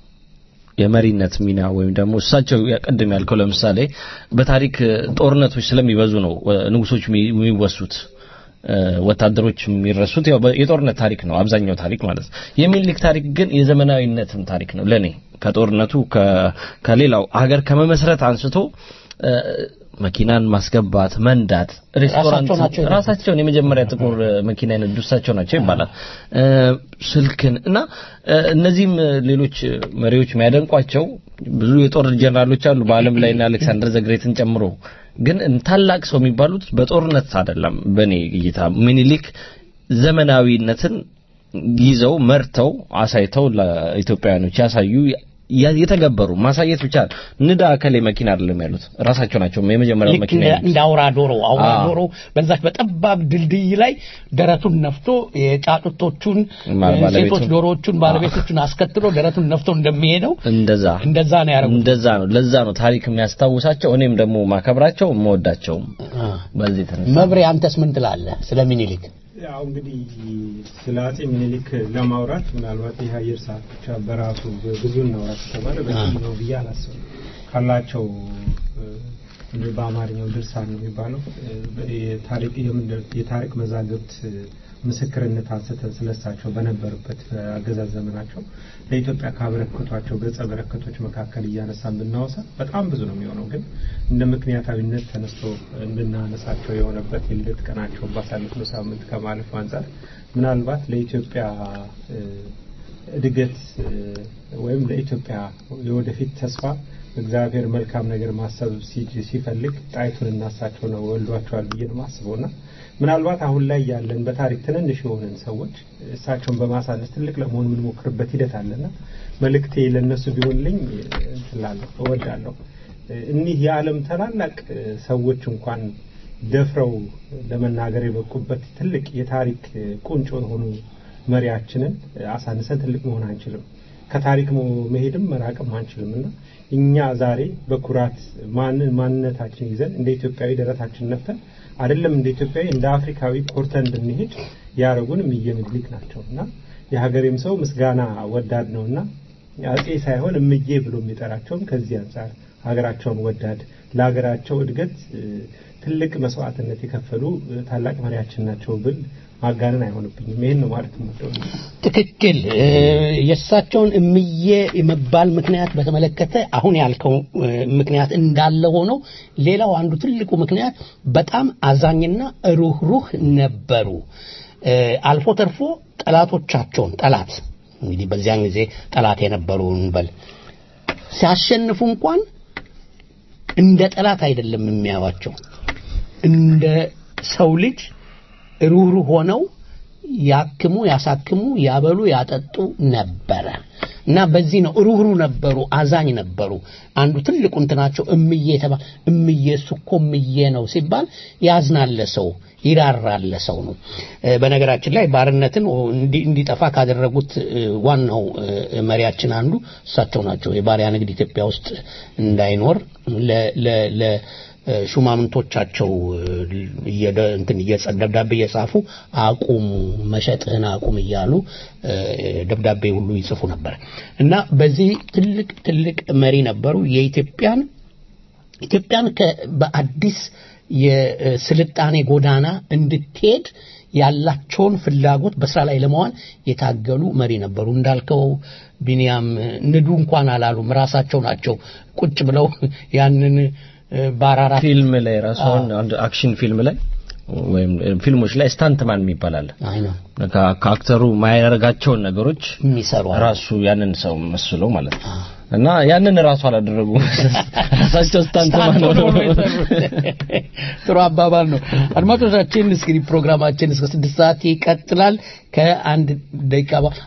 የመሪነት ሚና ወይም ደግሞ እሳቸው ቅድም ያልከው ለምሳሌ በታሪክ እ፣ ጦርነቶች ስለሚበዙ ነው እ፣ ንጉሶች የሚ- የሚወሱት እ፣ ወታደሮች የሚረሱት ያው በ- የጦርነት ታሪክ ነው አብዛኛው ታሪክ ማለት ነው። የሚኒሊክ ታሪክ ግን የዘመናዊነትም ታሪክ ነው ለኔ ከጦርነቱ ከ- ከሌላው ሀገር ከመመስረት አንስቶ እ፣ መኪናን ማስገባት፣ መንዳት፣ ሬስቶራንት ራሳቸው ናቸው ራሳቸውን የመጀመሪያ ጥቁር እ፣ መኪና የነዱ እሳቸው ናቸው ይባላል። እ፣ ስልክን እና እ፣ እነዚህም እ፣ ሌሎች እ፣ መሪዎች የሚያደንቋቸው ብዙ የጦር ጀነራሎች አሉ በዓለም ላይ እና አሌክሳንደር ዘግሬትን ጨምሮ ግን እን- ታላቅ ሰው የሚባሉት በጦርነት አይደለም። በእኔ እይታ ሚኒሊክ ዘመናዊነትን ይዘው መርተው አሳይተው ለኢትዮጵያውያኖች ያሳዩ ያ- የተገበሩ ማሳየት ብቻ ንዳ እከሌ መኪና አይደለም ያሉት ራሳቸው ናቸው የመጀመሪያው ልክ መኪና እንደ- ያሉት። እንደ አውራ ዶሮ አውራ አዎ። ዶሮ በዛች በጠባብ ድልድይ ላይ ደረቱን ነፍቶ የጫጩቶቹን ማ- እ፣ ባለቤቱን- ሴቶች ዶሮዎቹን ባለቤቶቹን አስከትሎ ደረቱን ነፍቶ እንደሚሄደው እንደዛ እንደዛ ነው ያደረጉት። እንደዛ ነው። ለዛ ነው ታሪክ የሚያስታውሳቸው እኔም ደግሞ ማከብራቸው የምወዳቸውም በዚህ የተነሳ መብሬ አንተስ ምን ትላለህ ስለ ሚኒሊክ? ያው እንግዲህ ስለ አጼ ምኒልክ ለማውራት ምናልባት ይህ አየር ሰዓት ብቻ በራሱ ብዙ እናውራ ከተባለ በቂ ነው ብዬ አላስብም። ካላቸው እ፣ እንደ በአማርኛው ድርሳን ነው የሚባለው እ፣ የታሪክ የምንድን የታሪክ መዛግብት እ፣ ምስክርነት አንስተን ስለሳቸው በነበሩበት አገዛዝ ዘመናቸው ለኢትዮጵያ ካበረከቷቸው ገጸ በረከቶች መካከል እያነሳን ብናወሳ በጣም ብዙ ነው የሚሆነው። ግን እንደ ምክንያታዊነት ተነስቶ እንድናነሳቸው የሆነበት የልደት ቀናቸው ባሳለፍነው ሳምንት ከማለፉ አንጻር ምናልባት ለኢትዮጵያ እ፣ እድገት እ፣ ወይም ለኢትዮጵያ የወደፊት ተስፋ እግዚአብሔር መልካም ነገር ማሰብ ሲ- ሲፈልግ ጣይቱን እናሳቸው ነው ወልዷቸዋል ብዬ ነው የማስበው እና ምናልባት አሁን ላይ ያለን በታሪክ ትንንሽ የሆንን ሰዎች እሳቸውን በማሳነስ ትልቅ ለመሆን የምንሞክርበት ሂደት አለና መልእክቴ ለእነሱ ቢሆንልኝ እንትላለሁ እወዳለሁ። እኒህ የዓለም ታላላቅ እ፣ ሰዎች እንኳን ደፍረው ለመናገር የበቁበት ትልቅ የታሪክ እ፣ ቁንጮ የሆኑ መሪያችንን እ፣ አሳንሰን ትልቅ መሆን አንችልም። ከታሪክ ሞ- መሄድም መራቅም አንችልም እና እኛ ዛሬ በኩራት ማን ማንነታችን ይዘን እንደ ኢትዮጵያዊ ደረታችን ነፍተን አይደለም እንደ ኢትዮጵያዊ እንደ አፍሪካዊ ኮርተን እንድንሄድ ያደረጉን እምዬ ምኒልክ ናቸው እና የሀገሬም ሰው ምስጋና ወዳድ ነውና አጼ ሳይሆን እምዬ ብሎ የሚጠራቸውም ከዚህ አንጻር ሀገራቸውን ወዳድ ለሀገራቸው እድገት እ፣ ትልቅ መስዋዕትነት የከፈሉ እ፣ ታላቅ መሪያችን ናቸው ብል ማጋነን አይሆንብኝም። ይህን ነው ማለት የምወደው። ትክክል። እ፣ የእሳቸውን እምዬ የመባል ምክንያት በተመለከተ አሁን ያልከው እ፣ ምክንያት እንዳለ ሆነው ሌላው አንዱ ትልቁ ምክንያት በጣም አዛኝና ሩህሩህ ነበሩ። እ፣ አልፎ ተርፎ ጠላቶቻቸውን ጠላት እንግዲህ በዚያን ጊዜ ጠላት የነበሩ እንበል ሲያሸንፉ እንኳን እንደ ጠላት አይደለም የሚያዩዋቸው እንደ ሰው ልጅ ሩህሩህ ሆነው ያክሙ፣ ያሳክሙ፣ ያበሉ፣ ያጠጡ ነበረ እና በዚህ ነው ሩህሩህ ነበሩ፣ አዛኝ ነበሩ። አንዱ ትልቁ እንትናቸው እምዬ የተባለ እምዬ እሱ እኮ እምዬ ነው ሲባል ያዝናለ ሰው ይራራለ ሰው ነው። እ፣ በነገራችን ላይ ባርነትን እንዲ- እንዲጠፋ ካደረጉት እ፣ ዋናው እ፣ መሪያችን አንዱ እሳቸው ናቸው። የባሪያ ንግድ ኢትዮጵያ ውስጥ እንዳይኖር ለ- ለ- ለ- ሹማምንቶቻቸው እየደ- እንትን እየጸ- ደብዳቤ እየጻፉ አቁሙ መሸጥህን አቁም እያሉ እ፣ ደብዳቤ ሁሉ ይጽፉ ነበር እና በዚህ ትልቅ ትልቅ መሪ ነበሩ። የኢትዮጵያን ኢትዮጵያን ከ- በአዲስ የስልጣኔ ጎዳና እንድትሄድ ያላቸውን ፍላጎት በስራ ላይ ለመዋል የታገሉ መሪ ነበሩ። እንዳልከው ቢንያም ንዱ እንኳን አላሉም። ራሳቸው ናቸው ቁጭ ብለው ያንን እ፣ በአራራት ፊልም ላይ ራሱ አሁን አንድ አክሽን ፊልም ላይ ወይም ፊልሞች ላይ ስታንትማን የሚባል አለ። አይ ነው ከ- ከአክተሩ ማያደርጋቸውን ነገሮች የሚሰሩ አሉ። ራሱ ያንን ሰው መስሎ ማለት ነው። እና ያንን ራሱ አላደረጉ ራሳቸው ስታንትማን ስታንት ሆነው ነው ነው የሰሩት። ጥሩ አባባል ነው። አድማጮቻችን እንግዲህ ፕሮግራማችን እስከ ስድስት ሰዓት ይቀጥላል። ከአንድ ደቂቃ በ-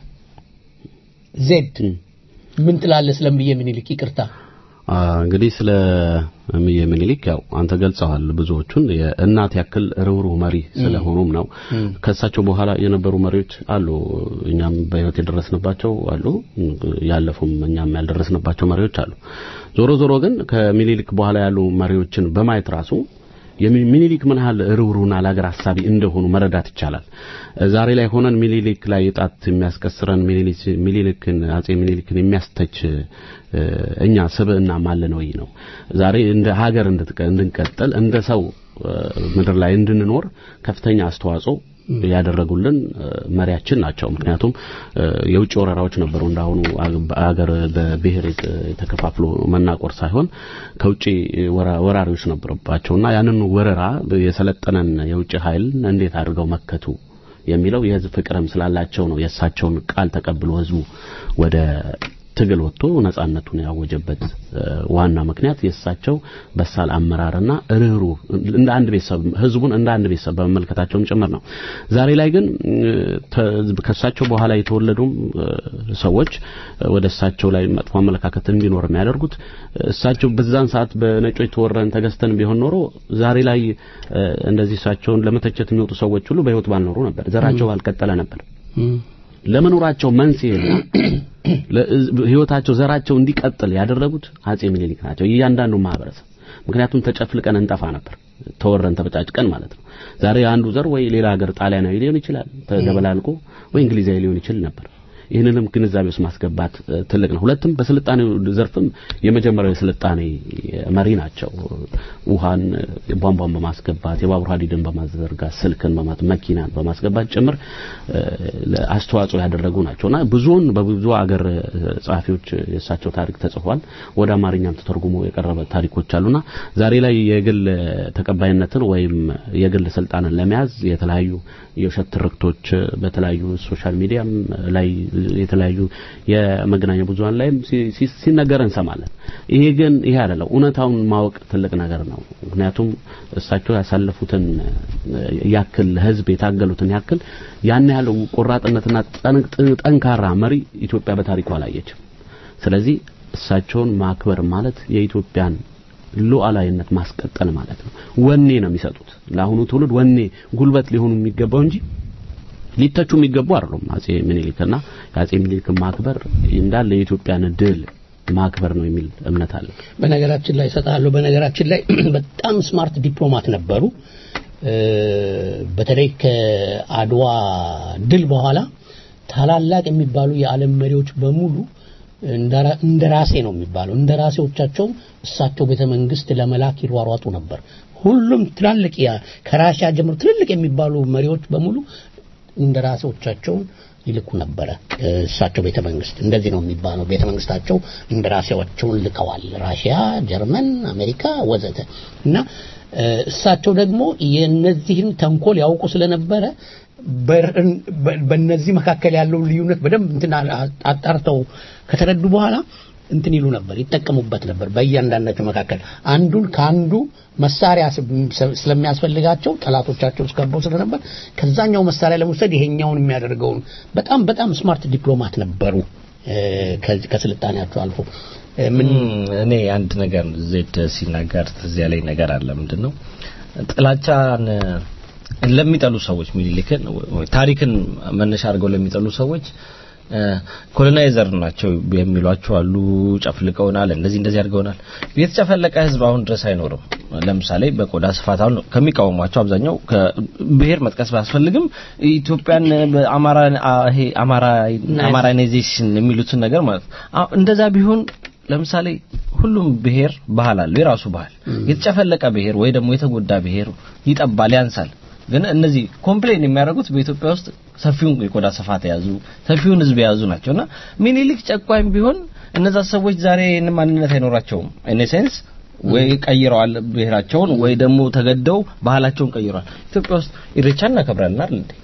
ዜድ ምን ትላለህ ስለምዬ ምኒልክ? ይቅርታ አ፣ እንግዲህ ስለ እምዬ ምኒልክ ያው አንተ ገልጸዋል ብዙዎቹን የእናት ያክል ርኅሩህ መሪ ስለሆኑም ነው። ከእሳቸው በኋላ የነበሩ መሪዎች አሉ፣ እኛም በሕይወት የደረስንባቸው አሉ፣ ያለፉም እኛም ያልደረስንባቸው መሪዎች አሉ። ዞሮ ዞሮ ግን ከምኒልክ በኋላ ያሉ መሪዎችን በማየት ራሱ የሚኒሊክ ምን ያህል ርኅሩህና ለሀገር ሀሳቢ እንደሆኑ መረዳት ይቻላል። ዛሬ ላይ ሆነን ሚኒሊክ ላይ ጣት የሚያስቀስረን ሚኒሊክ- ሚኒሊክን አጼ ሚኒሊክን የሚያስተች እ፣ እኛ ስብዕና ማለን ወይ ነው። ዛሬ እንደ ሀገር እንድትቀ- እንድንቀጥል እንደ ሰው እ፣ ምድር ላይ እንድንኖር ከፍተኛ አስተዋጽኦ ያደረጉልን እ፣ መሪያችን ናቸው። ምክንያቱም እ፣ የውጭ ወረራዎች ነበሩ። እንዳሁኑ አገር በብሔር የተ- ተከፋፍሎ መናቆር ሳይሆን ከውጭ ወራ- ወራሪዎች ነበረባቸውና ያንን ወረራ የሰለጠነን የውጭ ኃይል እንዴት አድርገው መከቱ የሚለው የህዝብ ፍቅርም ስላላቸው ነው። የእሳቸውን ቃል ተቀብሎ ህዝቡ ወደ ትግል ወጥቶ ነጻነቱን ያወጀበት እ፣ ዋና ምክንያት የእሳቸው በሳል አመራርና ርህሩህ እንደ አንድ ቤተሰብ ህዝቡን እንደ አንድ ቤተሰብ በመመልከታቸውም ጭምር ነው። ዛሬ ላይ ግን እ፣ ተ- ከእሳቸው በኋላ የተወለዱም እ፣ ሰዎች እ፣ ወደ እሳቸው ላይ መጥፎ አመለካከት እንዲኖር የሚያደርጉት እሳቸው በዛን ሰዓት በነጮች ተወረን ተገዝተን ቢሆን ኖሮ ዛሬ ላይ እ፣ እንደዚህ እሳቸውን ለመተቸት የሚወጡ ሰዎች ሁሉ በህይወት ባልኖሩ ነበር፣ ዘራቸው ባልቀጠለ ነበር። ለመኖራቸው መንስኤና ህይወታቸው ዘራቸው እንዲቀጥል ያደረጉት አጼ ምኒልክ ናቸው። እያንዳንዱ ማህበረሰብ ምክንያቱም ተጨፍልቀን እንጠፋ ነበር፣ ተወረን ተበጫጭቀን ማለት ነው። ዛሬ አንዱ ዘር ወይ ሌላ ሀገር ጣሊያናዊ ሊሆን ይችላል ተደበላልቆ ወይ እንግሊዛዊ ሊሆን ይችል ነበር። ይህንንም ግንዛቤ ውስጥ ማስገባት እ፣ ትልቅ ነው። ሁለትም በስልጣኔው ዘርፍም የመጀመሪያው የስልጣኔ መሪ ናቸው። ውሃን እ፣ ቧንቧን በማስገባት የባቡር ሀዲድን በማዘርጋት ስልክን በማት መኪናን በማስገባት ጭምር እ፣ ለ- አስተዋጽኦ ያደረጉ ናቸውና ብዙውን በብዙ አገር እ፣ ጸሐፊዎች የእሳቸው ታሪክ ተጽፏል። ወደ አማርኛም ተተርጉሞ የቀረበ ታሪኮች አሉና ዛሬ ላይ የግል ተቀባይነትን ወይም የግል ስልጣንን ለመያዝ የተለያዩ የውሸት ትርክቶች በተለያዩ ሶሻል ሚዲያም ላይ የተለያዩ የመገናኛ ብዙሃን ላይም ሲ- ሲ- ሲነገር እንሰማለን። ይሄ ግን ይሄ አይደለም። እውነታውን ማወቅ ትልቅ ነገር ነው። ምክንያቱም እሳቸው ያሳለፉትን እ፣ ያክል ህዝብ የታገሉትን ያክል ያን ያህል ቆራጥነትና ጠንቅ- ጠንካራ መሪ ኢትዮጵያ በታሪኳ አላየችም። ስለዚህ እሳቸውን ማክበር ማለት የኢትዮጵያን ሉዓላዊነት ማስቀጠል ማለት ነው። ወኔ ነው የሚሰጡት ለአሁኑ ትውልድ ወኔ፣ ጉልበት ሊሆኑ የሚገባው እንጂ ሊተቹ የሚገቡ አይደሉም። አጼ ምኒልክና የአጼ ምኒልክን ማክበር እንዳለ የኢትዮጵያን ድል ማክበር ነው የሚል እምነት አለ። በነገራችን ላይ እሰጥሃለሁ። በነገራችን ላይ በጣም ስማርት ዲፕሎማት ነበሩ። እ፣ በተለይ ከአድዋ ድል በኋላ ታላላቅ የሚባሉ የዓለም መሪዎች በሙሉ እንደራ- እንደራሴ ነው የሚባለው እንደራሴዎቻቸው እሳቸው ቤተ መንግስት ለመላክ ይሯሯጡ ነበር። ሁሉም ትላልቅ ያ- ከራሽያ ጀምሮ ትልልቅ የሚባሉ መሪዎች በሙሉ እንደራሴዎቻቸውን ይልኩ ነበረ እ፣ እሳቸው ቤተ መንግስት እንደዚህ ነው የሚባለው። ቤተ መንግስታቸው እንደራሴዎቻቸውን ልከዋል። ራሽያ፣ ጀርመን፣ አሜሪካ ወዘተ እና እ፣ እሳቸው ደግሞ የነዚህን ተንኮል ያውቁ ስለነበረ በርን- በ- በእነዚህ መካከል ያለው ልዩነት በደንብ እንትን አ- አጣርተው ከተረዱ በኋላ እንትን ይሉ ነበር፣ ይጠቀሙበት ነበር። በእያንዳንዳቸው መካከል አንዱን ከአንዱ መሳሪያ ስ- ስለሚያስፈልጋቸው ጠላቶቻቸው እስከበው ስለነበር ከዛኛው መሳሪያ ለመውሰድ ይሄኛውን የሚያደርገውን በጣም በጣም ስማርት ዲፕሎማት ነበሩ። እ፣ ከዚህ ከስልጣኔያቸው አልፎ እ፣ ምን እኔ አንድ ነገር ዜድ ሲናገር ትዝ ያለኝ ነገር አለ። ምንድን ነው ጥላቻን ለሚጠሉ ሰዎች ሚኒሊክን ወይ ታሪክን መነሻ አድርገው ለሚጠሉ ሰዎች ኮሎናይዘር ናቸው የሚሏቸው አሉ። ጨፍልቀውናል፣ እንደዚህ እንደዚህ አድርገውናል። የተጨፈለቀ ህዝብ አሁን ድረስ አይኖርም። ለምሳሌ በቆዳ ስፋት አሁን ከሚቃወሟቸው አብዛኛው ከብሔር መጥቀስ ባያስፈልግም ኢትዮጵያን በአማራ ይሄ አማራ አማራናይዜሽን የሚሉትን ነገር ማለት ነው። አሁን እንደዛ ቢሆን ለምሳሌ ሁሉም ብሔር ባህል አለው፣ የራሱ ባህል። የተጨፈለቀ ብሔር ወይ ደግሞ የተጎዳ ብሔር ይጠባል፣ ያንሳል። ግን እነዚህ ኮምፕሌን የሚያደርጉት በኢትዮጵያ ውስጥ ሰፊውን የቆዳ ስፋት የያዙ ሰፊውን ህዝብ የያዙ ናቸውና ሚኒሊክ ጨቋኝ ቢሆን እነዛ ሰዎች ዛሬ ይህን ማንነት አይኖራቸውም። ኢን ሴንስ ወይ ቀይረዋል ብሔራቸውን ወይ ደግሞ ተገደው ባህላቸውን ቀይረዋል። ኢትዮጵያ ውስጥ ኢሬቻ እናከብራለን አይደል እንዴ?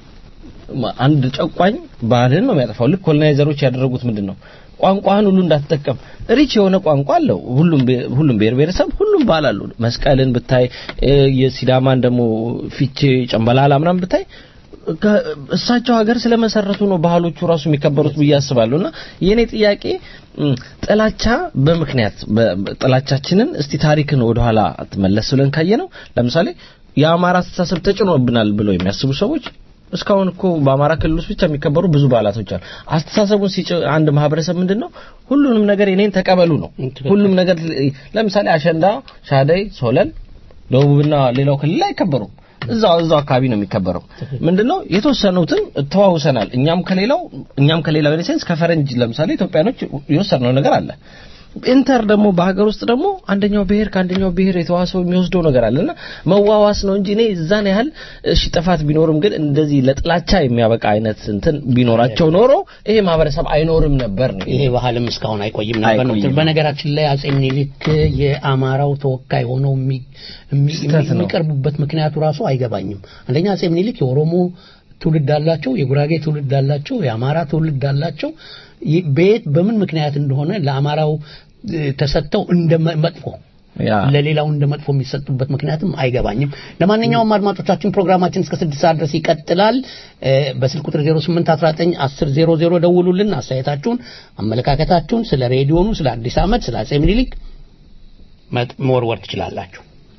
አንድ ጨቋኝ ባህልን ነው የሚያጠፋው። ልክ ኮሎናይዘሮች ያደረጉት ምንድን ነው? ቋንቋህን ሁሉ እንዳትጠቀም ሪች የሆነ ቋንቋ አለው። ሁሉም ብሔር- ሁሉም ብሔር ብሔረሰብ ሁሉም ባህል አለው። መስቀልን ብታይ እ፣ የሲዳማን ደግሞ ፊቼ ጨምበላላ ምናምን ብታይ ከ- እሳቸው ሀገር ስለመሰረቱ ነው ባህሎቹ ራሱ የሚከበሩት ብዬ አስባለሁ። እና የኔ ጥያቄ እም፣ ጥላቻ በምክንያት በ- በ- ጥላቻችንን እስቲ ታሪክን ወደኋላ መለስ ብለን ካየ ነው ለምሳሌ የአማራ አስተሳሰብ ተጭኖብናል ብለው የሚያስቡ ሰዎች እስካሁን እኮ በአማራ ክልል ውስጥ ብቻ የሚከበሩ ብዙ በዓላቶች አሉ። አስተሳሰቡን ሲጭ አንድ ማህበረሰብ ምንድን ነው ሁሉንም ነገር የኔን ተቀበሉ ነው። ሁሉም ነገር ለምሳሌ አሸንዳ፣ ሻደይ፣ ሶለል ደቡብና ሌላው ክልል አይከበሩም። እዛው እዛው አካባቢ ነው የሚከበረው። ምንድነው የተወሰኑትን ተዋውሰናል። እኛም ከሌላው እኛም ከሌላው ኢንሴንስ ከፈረንጅ ለምሳሌ ኢትዮጵያኖች የወሰድነው ነገር አለ። ኢንተር ደግሞ በሀገር ውስጥ ደግሞ አንደኛው ብሔር ከአንደኛው ብሔር የተዋሰው የሚወስደው ነገር አለና መዋዋስ ነው እንጂ እኔ እዛን ያህል እሺ ጥፋት ቢኖርም ግን እንደዚህ ለጥላቻ የሚያበቃ አይነት እንትን ቢኖራቸው ኖሮ ይሄ ማህበረሰብ አይኖርም ነበር ነው። ይሄ ባህልም እስካሁን አይቆይም ነበር ነው። አይቆይም። በነገራችን ላይ አጼ ምኒልክ የአማራው ተወካይ ሆነው የሚ- የሚ- ስህተት ነው። የሚቀርቡበት ምክንያቱ ራሱ አይገባኝም። አንደኛ አጼ ምኒልክ የኦሮሞ ትውልድ አላቸው፣ የጉራጌ ትውልድ አላቸው፣ የአማራ ትውልድ አላቸው። ይህ በየት በምን ምክንያት እንደሆነ ለአማራው እ፣ ተሰጥተው እንደ መ- መጥፎ ያ ለሌላው እንደ መጥፎ የሚሰጡበት ምክንያትም አይገባኝም። ለማንኛውም አድማጮቻችን ፕሮግራማችን እስከ ስድስት ሰዓት ድረስ ይቀጥላል። እ፣ በስልክ ቁጥር 0819 1000 ደውሉልን። አስተያየታችሁን፣ አመለካከታችሁን ስለ ሬዲዮኑ፣ ስለ አዲስ ዓመት፣ ስለ አጼ ምኒልክ መጥ- መወርወር ትችላላችሁ።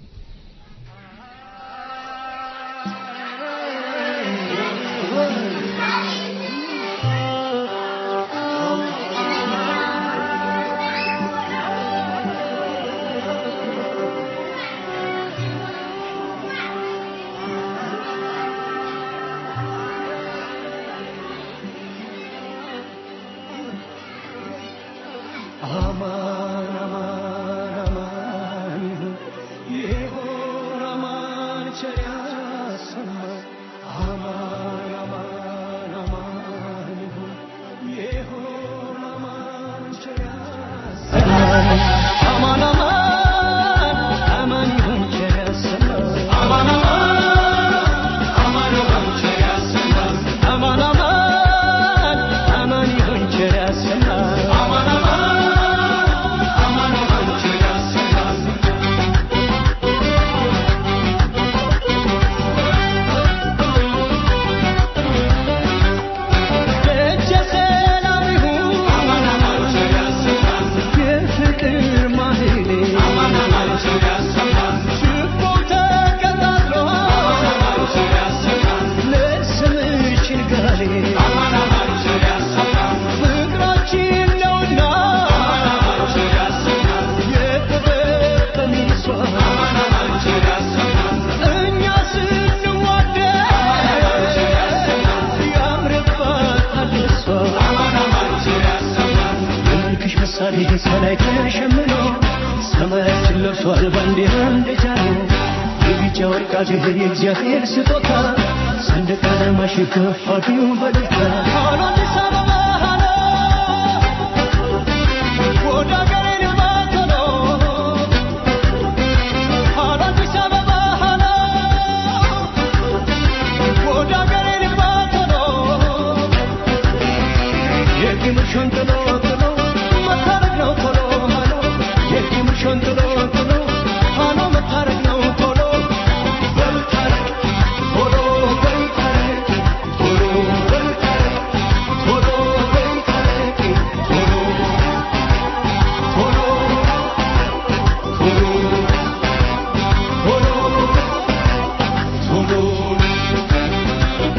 ሰማይ ተሸምኖ ሰማያችን ለብሷል ባንዲራ እንደጃኖ የቢጫ ወርቃ ድህር የእግዚአብሔር ስጦታ ሰንደቅ ዓላማሽ ከፍ አድርጊው በደስታ ሃሎ አዲስ አበባ ሃሎ ወደ አገሬ ልማት ሆኖ ሃሎ አዲስ አበባ ሃሎ ወደ አገሬ ልማት ሆኖ የግምርሾን ጥሎ ጥሎ መታረቅ ነው ቶሎ ሃሎ የግምርሾን ጥሎ ጥሎ ሃሎ መታረቅ ነው ቶሎ በልታረቅ ቶሎ በልታረቅ ቶሎ በልታረቅ ቶሎ በልታረቅ ቶሎ ቶሎ ቶሎ ቶሎ ቶሎ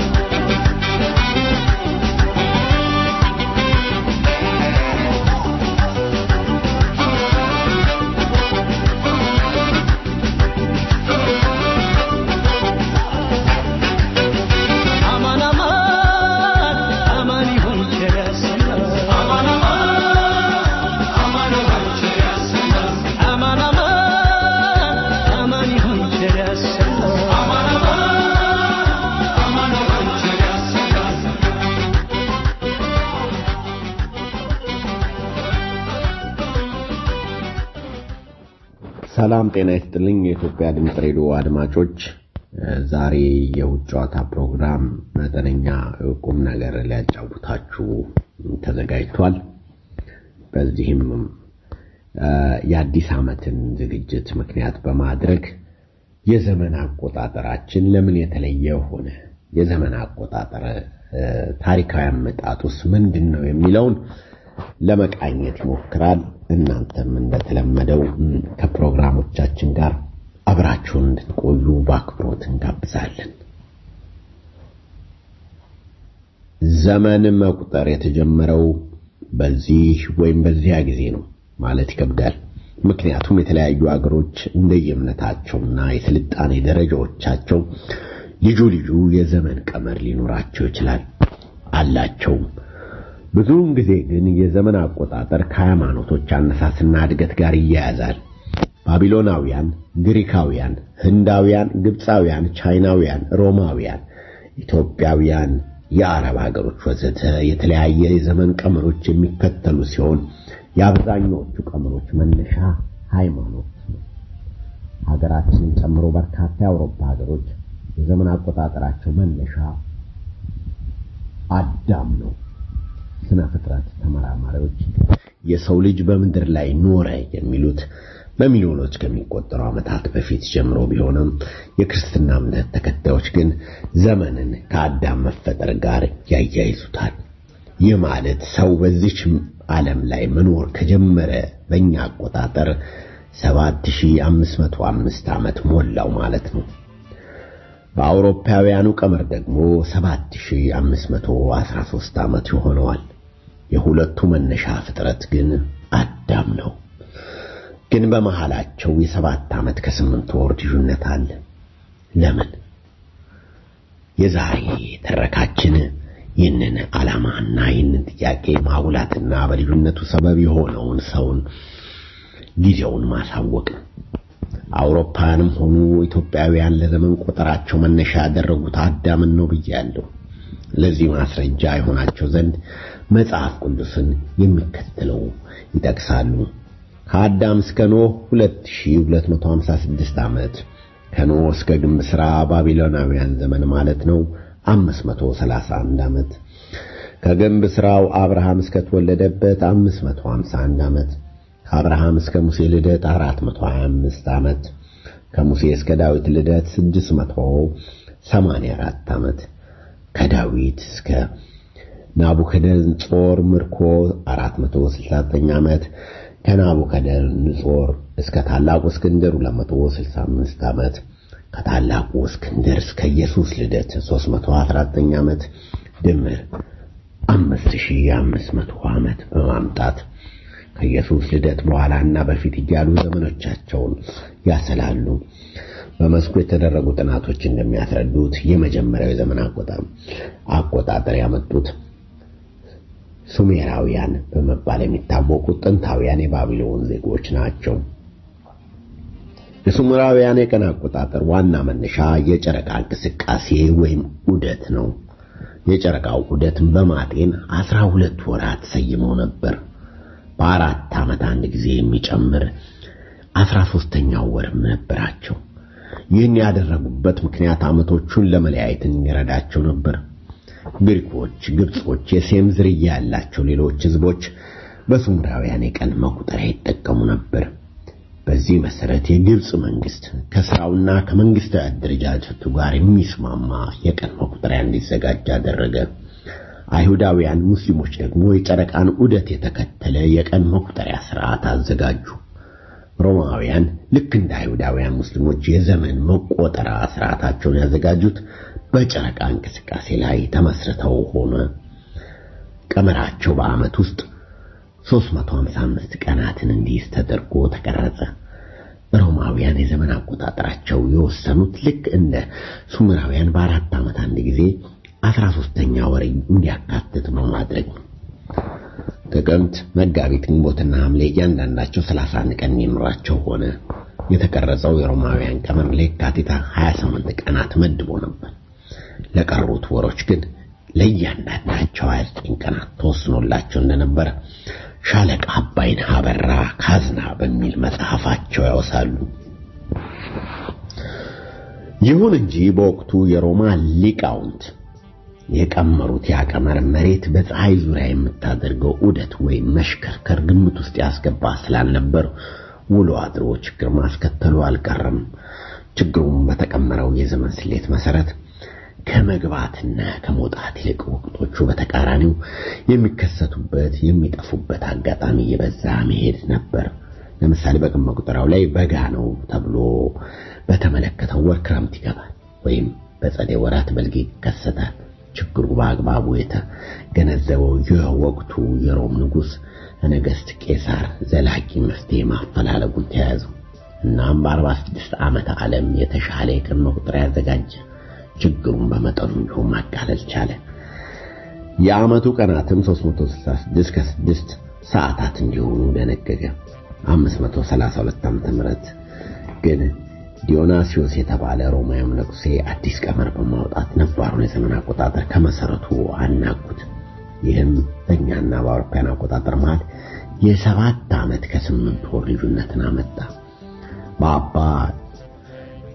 አማን አማን አማን ይሁን ቸር ያሰማን አማን አማን አማን ይሁን ቸር ያሰማን አማን አማን አማን ይሁን ቸር ያሰማን አማን አማን አማን ይሁን ቸር ያሰማን ሰላም ጤና ይስጥልኝ የኢትዮጵያ ድምፅ ሬዲዮ አድማጮች እ፣ ዛሬ የውጭ ጨዋታ ፕሮግራም መጠነኛ ቁም ነገር ሊያጫውታችሁ ተዘጋጅቷል በዚህም እ፣ የአዲስ ዓመትን ዝግጅት ምክንያት በማድረግ የዘመን አቆጣጠራችን ለምን የተለየ ሆነ የዘመን አቆጣጠር እ፣ ታሪካዊ አመጣጡስ ምንድን ነው የሚለውን ለመቃኘት ይሞክራል እናንተም እንደተለመደው ም፣ ከፕሮግራሞቻችን ጋር አብራችሁን እንድትቆዩ በአክብሮት እንጋብዛለን ዘመን መቁጠር የተጀመረው በዚህ ወይም በዚያ ጊዜ ነው ማለት ይከብዳል ምክንያቱም የተለያዩ አገሮች እንደየእምነታቸውና የስልጣኔ ደረጃዎቻቸው ልዩ ልዩ የዘመን ቀመር ሊኖራቸው ይችላል አላቸውም ብዙውን ጊዜ ግን የዘመን አቆጣጠር ከሃይማኖቶች አነሳስና እድገት ጋር ይያያዛል ባቢሎናውያን ግሪካውያን ህንዳውያን ግብፃውያን ቻይናውያን ሮማውያን ኢትዮጵያውያን የአረብ ሀገሮች ወዘተ የተለያየ የዘመን ቀመሮች የሚከተሉ ሲሆን የአብዛኛዎቹ ቀመሮች መነሻ ሃይማኖት ነው ሀገራችንን ጨምሮ በርካታ የአውሮፓ ሀገሮች የዘመን አቆጣጠራቸው መነሻ አዳም ነው። ስነ ፍጥረት ተመራማሪዎች የሰው ልጅ በምድር ላይ ኖረ የሚሉት በሚሊዮኖች ከሚቆጠሩ ዓመታት በፊት ጀምሮ ቢሆንም የክርስትና እምነት ተከታዮች ግን ዘመንን ከአዳም መፈጠር ጋር ያያይዙታል። ይህ ማለት ሰው በዚች ዓለም ላይ መኖር ከጀመረ በእኛ አቆጣጠር 7505 ዓመት ሞላው ማለት ነው። በአውሮፓውያኑ ቀመር ደግሞ 7513 ዓመት ይሆነዋል። የሁለቱ መነሻ ፍጥረት ግን አዳም ነው። ግን በመሃላቸው የሰባት ዓመት ከስምንት ወር ልዩነት አለ። ለምን? የዛሬ ተረካችን ይህንን ዓላማና ይህንን ጥያቄ ማጉላትና በልዩነቱ ሰበብ የሆነውን ሰውን ጊዜውን ማሳወቅ ነው። አውሮፓውያንም ሆኑ ኢትዮጵያውያን ለዘመን ቆጠራቸው መነሻ ያደረጉት አዳምን ነው ብያለሁ። ለዚህ ማስረጃ የሆናቸው ዘንድ መጽሐፍ ቅዱስን የሚከተለው ይጠቅሳሉ። ከአዳም እስከ ኖህ 2256 ዓመት፣ ከኖህ እስከ ግንብ ሥራ ባቢሎናውያን ዘመን ማለት ነው 531 ዓመት፣ ከግንብ ሥራው አብርሃም እስከተወለደበት 551 ዓመት ከአብርሃም እስከ ሙሴ ልደት 425 ዓመት ከሙሴ እስከ ዳዊት ልደት 684 ዓመት ከዳዊት እስከ ናቡከደነጾር ምርኮ 469 ዓመት ከናቡከደነጾር እስከ ታላቁ እስክንድር 265 ዓመት ከታላቁ እስክንድር እስከ ኢየሱስ ልደት 319 ዓመት ድምር 5500 ዓመት በማምጣት ከኢየሱስ ልደት በኋላና በፊት እያሉ ዘመኖቻቸውን ያሰላሉ። በመስኩ የተደረጉ ጥናቶች እንደሚያስረዱት የመጀመሪያው የዘመን አቆጣጠር ያመጡት ሱሜራውያን በመባል የሚታወቁት ጥንታውያን የባቢሎን ዜጎች ናቸው። የሱሜራውያን የቀን አቆጣጠር ዋና መነሻ የጨረቃ እንቅስቃሴ ወይም ዑደት ነው። የጨረቃው ዑደትን በማጤን አስራ ሁለት ወራት ሰይመው ነበር። በአራት ዓመት አንድ ጊዜ የሚጨምር አስራ ሦስተኛው ወርም ነበራቸው። ይህን ያደረጉበት ምክንያት ዓመቶቹን ለመለያየት የሚረዳቸው ነበር። ግሪኮች፣ ግብጾች፣ የሴም ዝርያ ያላቸው ሌሎች ሕዝቦች በሱሜራውያን የቀን መቁጠሪያ ይጠቀሙ ነበር። በዚህ መሰረት የግብጽ መንግስት ከስራውና ከመንግስታዊ አደረጃጀቱ ጋር የሚስማማ የቀን መቁጠሪያ እንዲዘጋጅ አደረገ። አይሁዳውያን ሙስሊሞች ደግሞ የጨረቃን ዑደት የተከተለ የቀን መቁጠሪያ ስርዓት አዘጋጁ። ሮማውያን ልክ እንደ አይሁዳውያን ሙስሊሞች የዘመን መቆጠራ ስርዓታቸውን ያዘጋጁት በጨረቃ እንቅስቃሴ ላይ ተመስርተው ሆነ። ቀመራቸው በዓመት ውስጥ 355 ቀናትን እንዲይዝ ተደርጎ ተቀረጸ። ሮማውያን የዘመን አቆጣጠራቸው የወሰኑት ልክ እንደ ሱሜራውያን በአራት ዓመት አንድ ጊዜ አስራ ሦስተኛ ወር እንዲያካትት በማድረግ ነው። ጥቅምት፣ መጋቢት፣ ግንቦትና ሐምሌ እያንዳንዳቸው 31 ቀን የሚኖራቸው ሆነ። የተቀረጸው የሮማውያን ቀመር ለየካቲት 28 ቀናት መድቦ ነበር። ለቀሩት ወሮች ግን ለእያንዳንዳቸው 29 ቀናት ተወስኖላቸው እንደነበረ ሻለቃ አባይነህ አበራ ካዝና በሚል መጽሐፋቸው ያወሳሉ። ይሁን እንጂ በወቅቱ የሮማ ሊቃውንት የቀመሩት ያቀመር መሬት በፀሐይ ዙሪያ የምታደርገው ዑደት ወይም መሽከርከር ግምት ውስጥ ያስገባ ስላልነበር ውሎ አድሮ ችግር ማስከተሉ አልቀረም። ችግሩም በተቀመረው የዘመን ስሌት መሰረት ከመግባትና ከመውጣት ይልቅ ወቅቶቹ በተቃራኒው የሚከሰቱበት የሚጠፉበት አጋጣሚ እየበዛ መሄድ ነበር። ለምሳሌ በቀን መቁጠሪያው ላይ በጋ ነው ተብሎ በተመለከተው ወር ክረምት ይገባል፣ ወይም በጸደይ ወራት በልግ ይከሰታል። ችግሩ በአግባቡ የተገነዘበው የወቅቱ የሮም ንጉሥ ነገሥት ቄሳር ዘላቂ መፍትሄ ማፈላለጉን ተያያዘው። እናም በአርባ ስድስት ዓመተ ዓለም የተሻለ የቀን መቁጠሪያ ያዘጋጀ ችግሩን በመጠኑ ቢሆን ማቃለል ቻለ። የዓመቱ ቀናትም 366 ከስድስት ሰዓታት እንዲሆኑ ደነገገ። 532 ዓመተ ምህረት ግን ዲዮናሲዮስ የተባለ ሮማዊ ንጉሴ አዲስ ቀመር በማውጣት ነባሩን የዘመን አቆጣጠር ከመሰረቱ አናጉት። ይህም በእኛና በአውሮፓውያን አቆጣጠር መሃል የሰባት ዓመት ከስምንት ወር ልዩነትን አመጣ። በአባ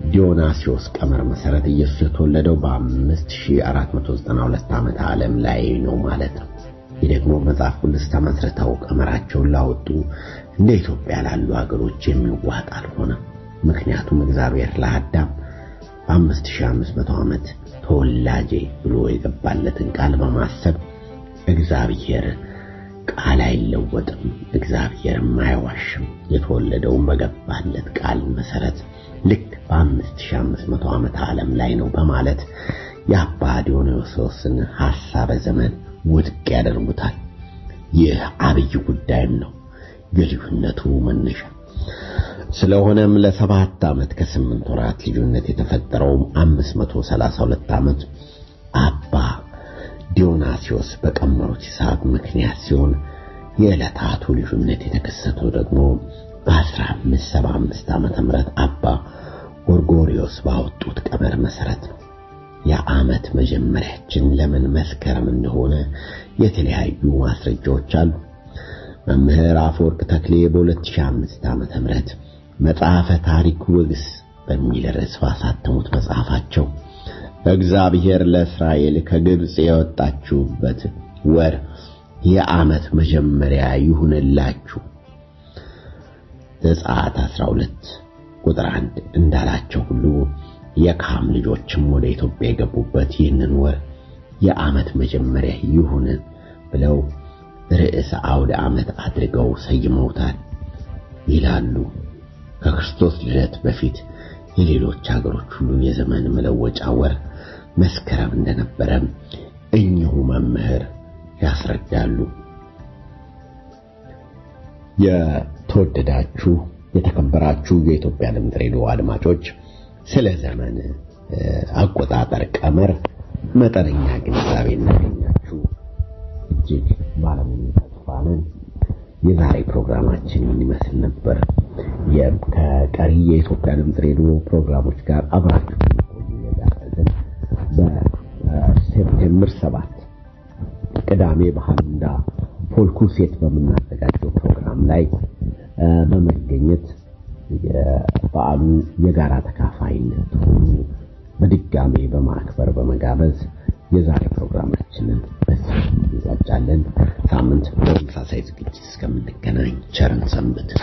ዲዮናሲዮስ ቀመር መሰረት ኢየሱስ የተወለደው በ5492 ዓመተ ዓለም ላይ ነው ማለት ነው። ይህ ደግሞ መጽሐፍ ቅዱስ ተመስርተው ቀመራቸውን ላወጡ እንደ ኢትዮጵያ ላሉ ሀገሮች የሚዋጥ አልሆነም። ምክንያቱም እግዚአብሔር ለአዳም በ5500 ዓመት ተወላጄ ብሎ የገባለትን ቃል በማሰብ እግዚአብሔር ቃል አይለወጥም፣ እግዚአብሔርም አይዋሽም። የተወለደውን በገባለት ቃል መሰረት ልክ በ5500 ዓመተ ዓለም ላይ ነው በማለት የአባ ዲዮናስዮስን ሐሳበ ዘመን ውድቅ ያደርጉታል። ይህ አብይ ጉዳይም ነው የልዩነቱ መነሻ። ስለሆነም ለሰባት ዓመት ከስምንት ወራት ልዩነት የተፈጠረውም 532 ዓመት አባ ዲዮናስዮስ በቀመሩት ሂሳብ ምክንያት ሲሆን የዕለታቱ ልዩነት የተከሰተው ደግሞ በ1575 ዓመተ ምህረት አባ ጎርጎሪዮስ ባወጡት ቀመር መሰረት ነው። የዓመት መጀመሪያችን ለምን መስከረም እንደሆነ የተለያዩ ማስረጃዎች አሉ። መምህር አፈወርቅ ተክሌ በ2005 ዓመተ ምህረት መጽሐፈ ታሪክ ወግስ በሚል ርዕስ ባሳተሙት መጽሐፋቸው እግዚአብሔር ለእስራኤል ከግብፅ የወጣችሁበት ወር የዓመት መጀመሪያ ይሁንላችሁ ዘጸአት 12 ቁጥር 1 እንዳላቸው ሁሉ የካም ልጆችም ወደ ኢትዮጵያ የገቡበት ይህንን ወር የዓመት መጀመሪያ ይሁን ብለው ርዕሰ አውደ ዓመት አድርገው ሰይመውታል ይላሉ። ከክርስቶስ ልደት በፊት የሌሎች ሀገሮች ሁሉ የዘመን መለወጫ ወር መስከረም እንደነበረ እኚሁ መምህር ያስረዳሉ። የተወደዳችሁ የተከበራችሁ የኢትዮጵያ ድምፅ ሬዲዮ አድማጮች ስለ ዘመን አቆጣጠር ቀመር መጠነኛ ግንዛቤ እናገኛችሁ እጅግ ባለሙሉ ተስፋ ነን። የዛሬ ፕሮግራማችን ይመስል ነበር። ከቀሪ የኢትዮጵያ ድምፅ ሬዲዮ ፕሮግራሞች ጋር አብራችሁ ቆዩ የጋበዝን በሴፕቴምበር ሰባት ቅዳሜ በሃንዳ ፎልኩሴት በምናዘጋጀው ፕሮግራም ላይ በመገኘት የበዓሉ የጋራ ተካፋይነት ሆኑ በድጋሜ በማክበር በመጋበዝ የዛሬ ፕሮግራማችንን በዚህ እንቋጫለን። ሳምንት በተመሳሳይ ዝግጅት እስከምንገናኝ ቸርን ሰንብት።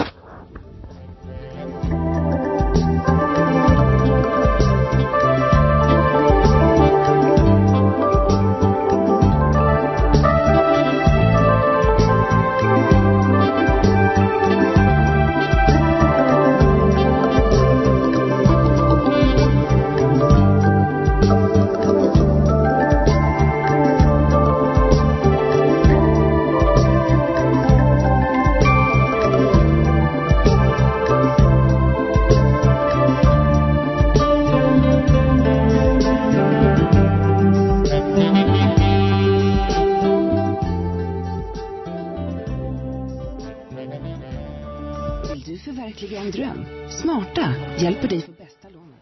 Vill du förverkliga en dröm? Smarta hjälper dig få bästa lånet.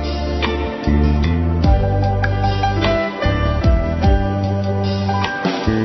Thank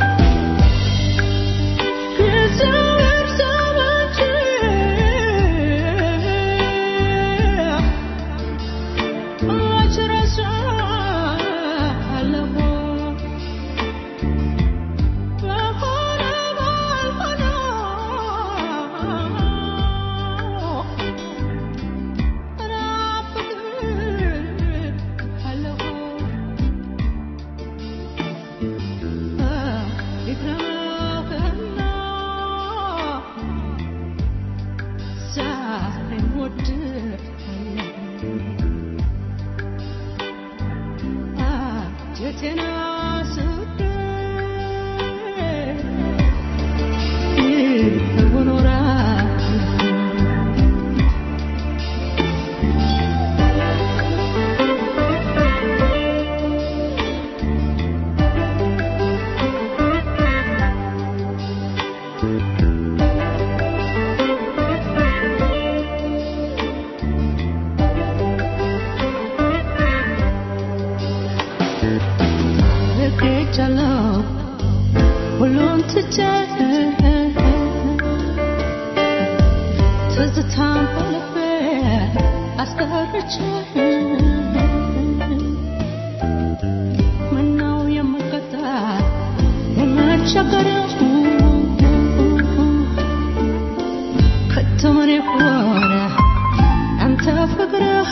አስቀርቼ ምነው የምቀጣ የምቸገረው ከቶምን የሆነ አንተ ፍቅርህ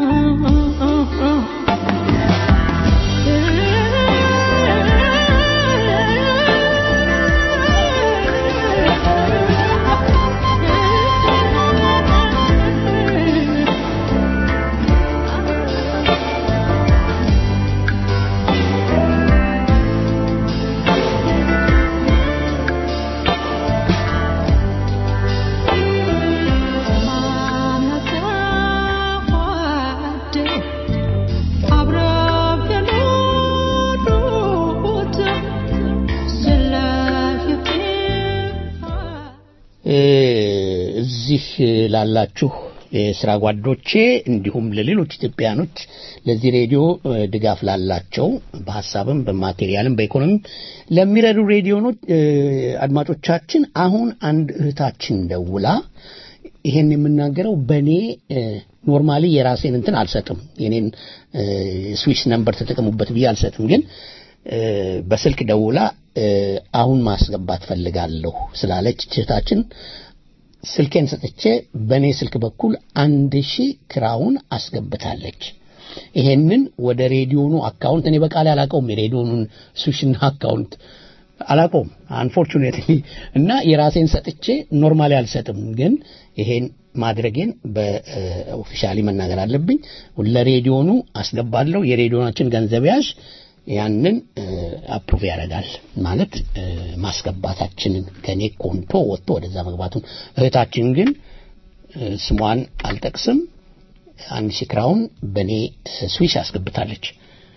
እዚህ ላላችሁ የስራ ጓዶቼ እንዲሁም ለሌሎች ኢትዮጵያኖች ለዚህ ሬዲዮ ድጋፍ ላላቸው በሀሳብም በማቴሪያልም በኢኮኖሚም ለሚረዱ ሬዲዮኖች አድማጮቻችን አሁን አንድ እህታችን ደውላ ይሄን የምናገረው በእኔ ኖርማሊ የራሴን እንትን አልሰጥም የኔን ስዊስ ነምበር ተጠቀሙበት ብዬ አልሰጥም ግን በስልክ ደውላ አሁን ማስገባት ፈልጋለሁ ስላለች እህታችን ስልኬን ሰጥቼ በእኔ ስልክ በኩል አንድ ሺህ ክራውን አስገብታለች ይሄንን ወደ ሬዲዮኑ አካውንት እኔ በቃል አላቀውም የሬዲዮኑን ስዊሽና አካውንት አላቀውም አንፎርቹኔትሊ እና የራሴን ሰጥቼ ኖርማሊ አልሰጥም ግን ይሄን ማድረጌን በኦፊሻሊ መናገር አለብኝ ለሬዲዮኑ አስገባለሁ የሬዲዮናችን ገንዘብ ያዥ ያንን አፕሩቭ ያደርጋል ማለት ማስገባታችንን ከኔ ኮንቶ ወጥቶ ወደዛ መግባቱን እህታችን ግን ስሟን አልጠቅስም አንድ ሺህ ክራውን በእኔ ስዊሽ አስገብታለች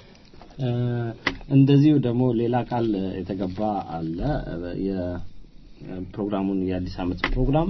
እንደዚሁ ደግሞ ሌላ ቃል የተገባ አለ የፕሮግራሙን የአዲስ አመት ፕሮግራም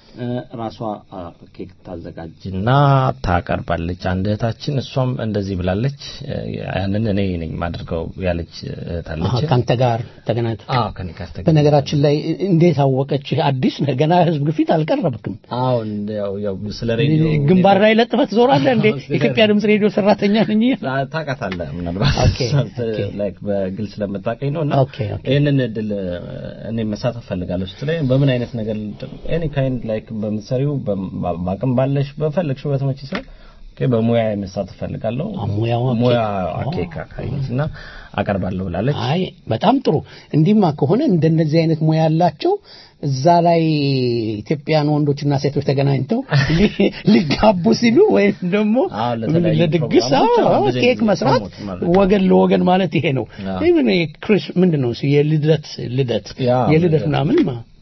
ራሷ ኬክ ታዘጋጅና ታቀርባለች አንድ እህታችን እሷም እንደዚህ ብላለች ያንን እኔ ነኝ ማድርገው ያለች እህታለች ከአንተ ጋር ተገናኝተ አዎ ከኔ ጋር ተገናኝታ በነገራችን ላይ እንዴት አወቀች አዲስ ነህ ገና ህዝብ ግፊት አልቀረብክም አዎ ያው ያው ስለ ሬዲዮ ግንባር ላይ ለጥፈህ ትዞራለህ እንዴ ኢትዮጵያ ድምጽ ሬዲዮ ሰራተኛ ነኝ ታውቃታለህ ምናልባት ላይክ በግል ስለምታውቀኝ ነው እና ኦኬ ይህንን እድል እኔ መሳተፍ ፈልጋለሁ ስትለኝ በምን አይነት ነገር ኤኒ ካይንድ ላይክ በምትሰሪው በአቅም ባለሽ በፈለግሽው በተመች ሰው በሙያ መሳተፍ ፈልጋለሁ ሙያዋ ሙያ ኬክ እና አቀርባለሁ ብላለች አይ በጣም ጥሩ እንዲህማ ከሆነ እንደነዚህ አይነት ሙያ ያላቸው እዛ ላይ ኢትዮጵያን ወንዶችና ሴቶች ተገናኝተው ሊጋቡ ሲሉ ወይም ደግሞ ለድግስ ኬክ መስራት ወገን ለወገን ማለት ይሄ ነው ክሪስ ምንድን ነው የልደት ልደት የልደት ምናምን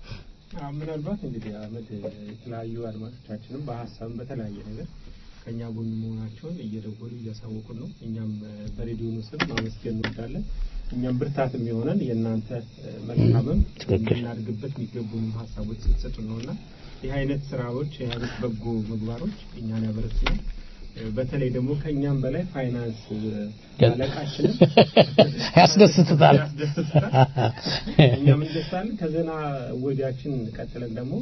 ምናልባት እንግዲህ አመድ የተለያዩ አድማጮቻችንም በሀሳብም በተለያየ ነገር ከእኛ ጎን መሆናቸውን እየደወሉ እያሳወቁን ነው። እኛም በሬዲዮኑ ስም ማመስገን እንወዳለን። እኛም ብርታት የሚሆነን የእናንተ መልካምም እናድግበት የሚገቡንም ሀሳቦች ስትሰጡ ነው እና ይህ አይነት ስራዎች ይህ አይነት በጎ ምግባሮች እኛን ያበረቱናል። በተለይ ደግሞ ከኛም በላይ ፋይናንስ አለቃችንም ያስደስትታል ያስደስትታል። እኛም እንደሳለን። ከዜና ወዲያችን ቀጥለን ደግሞ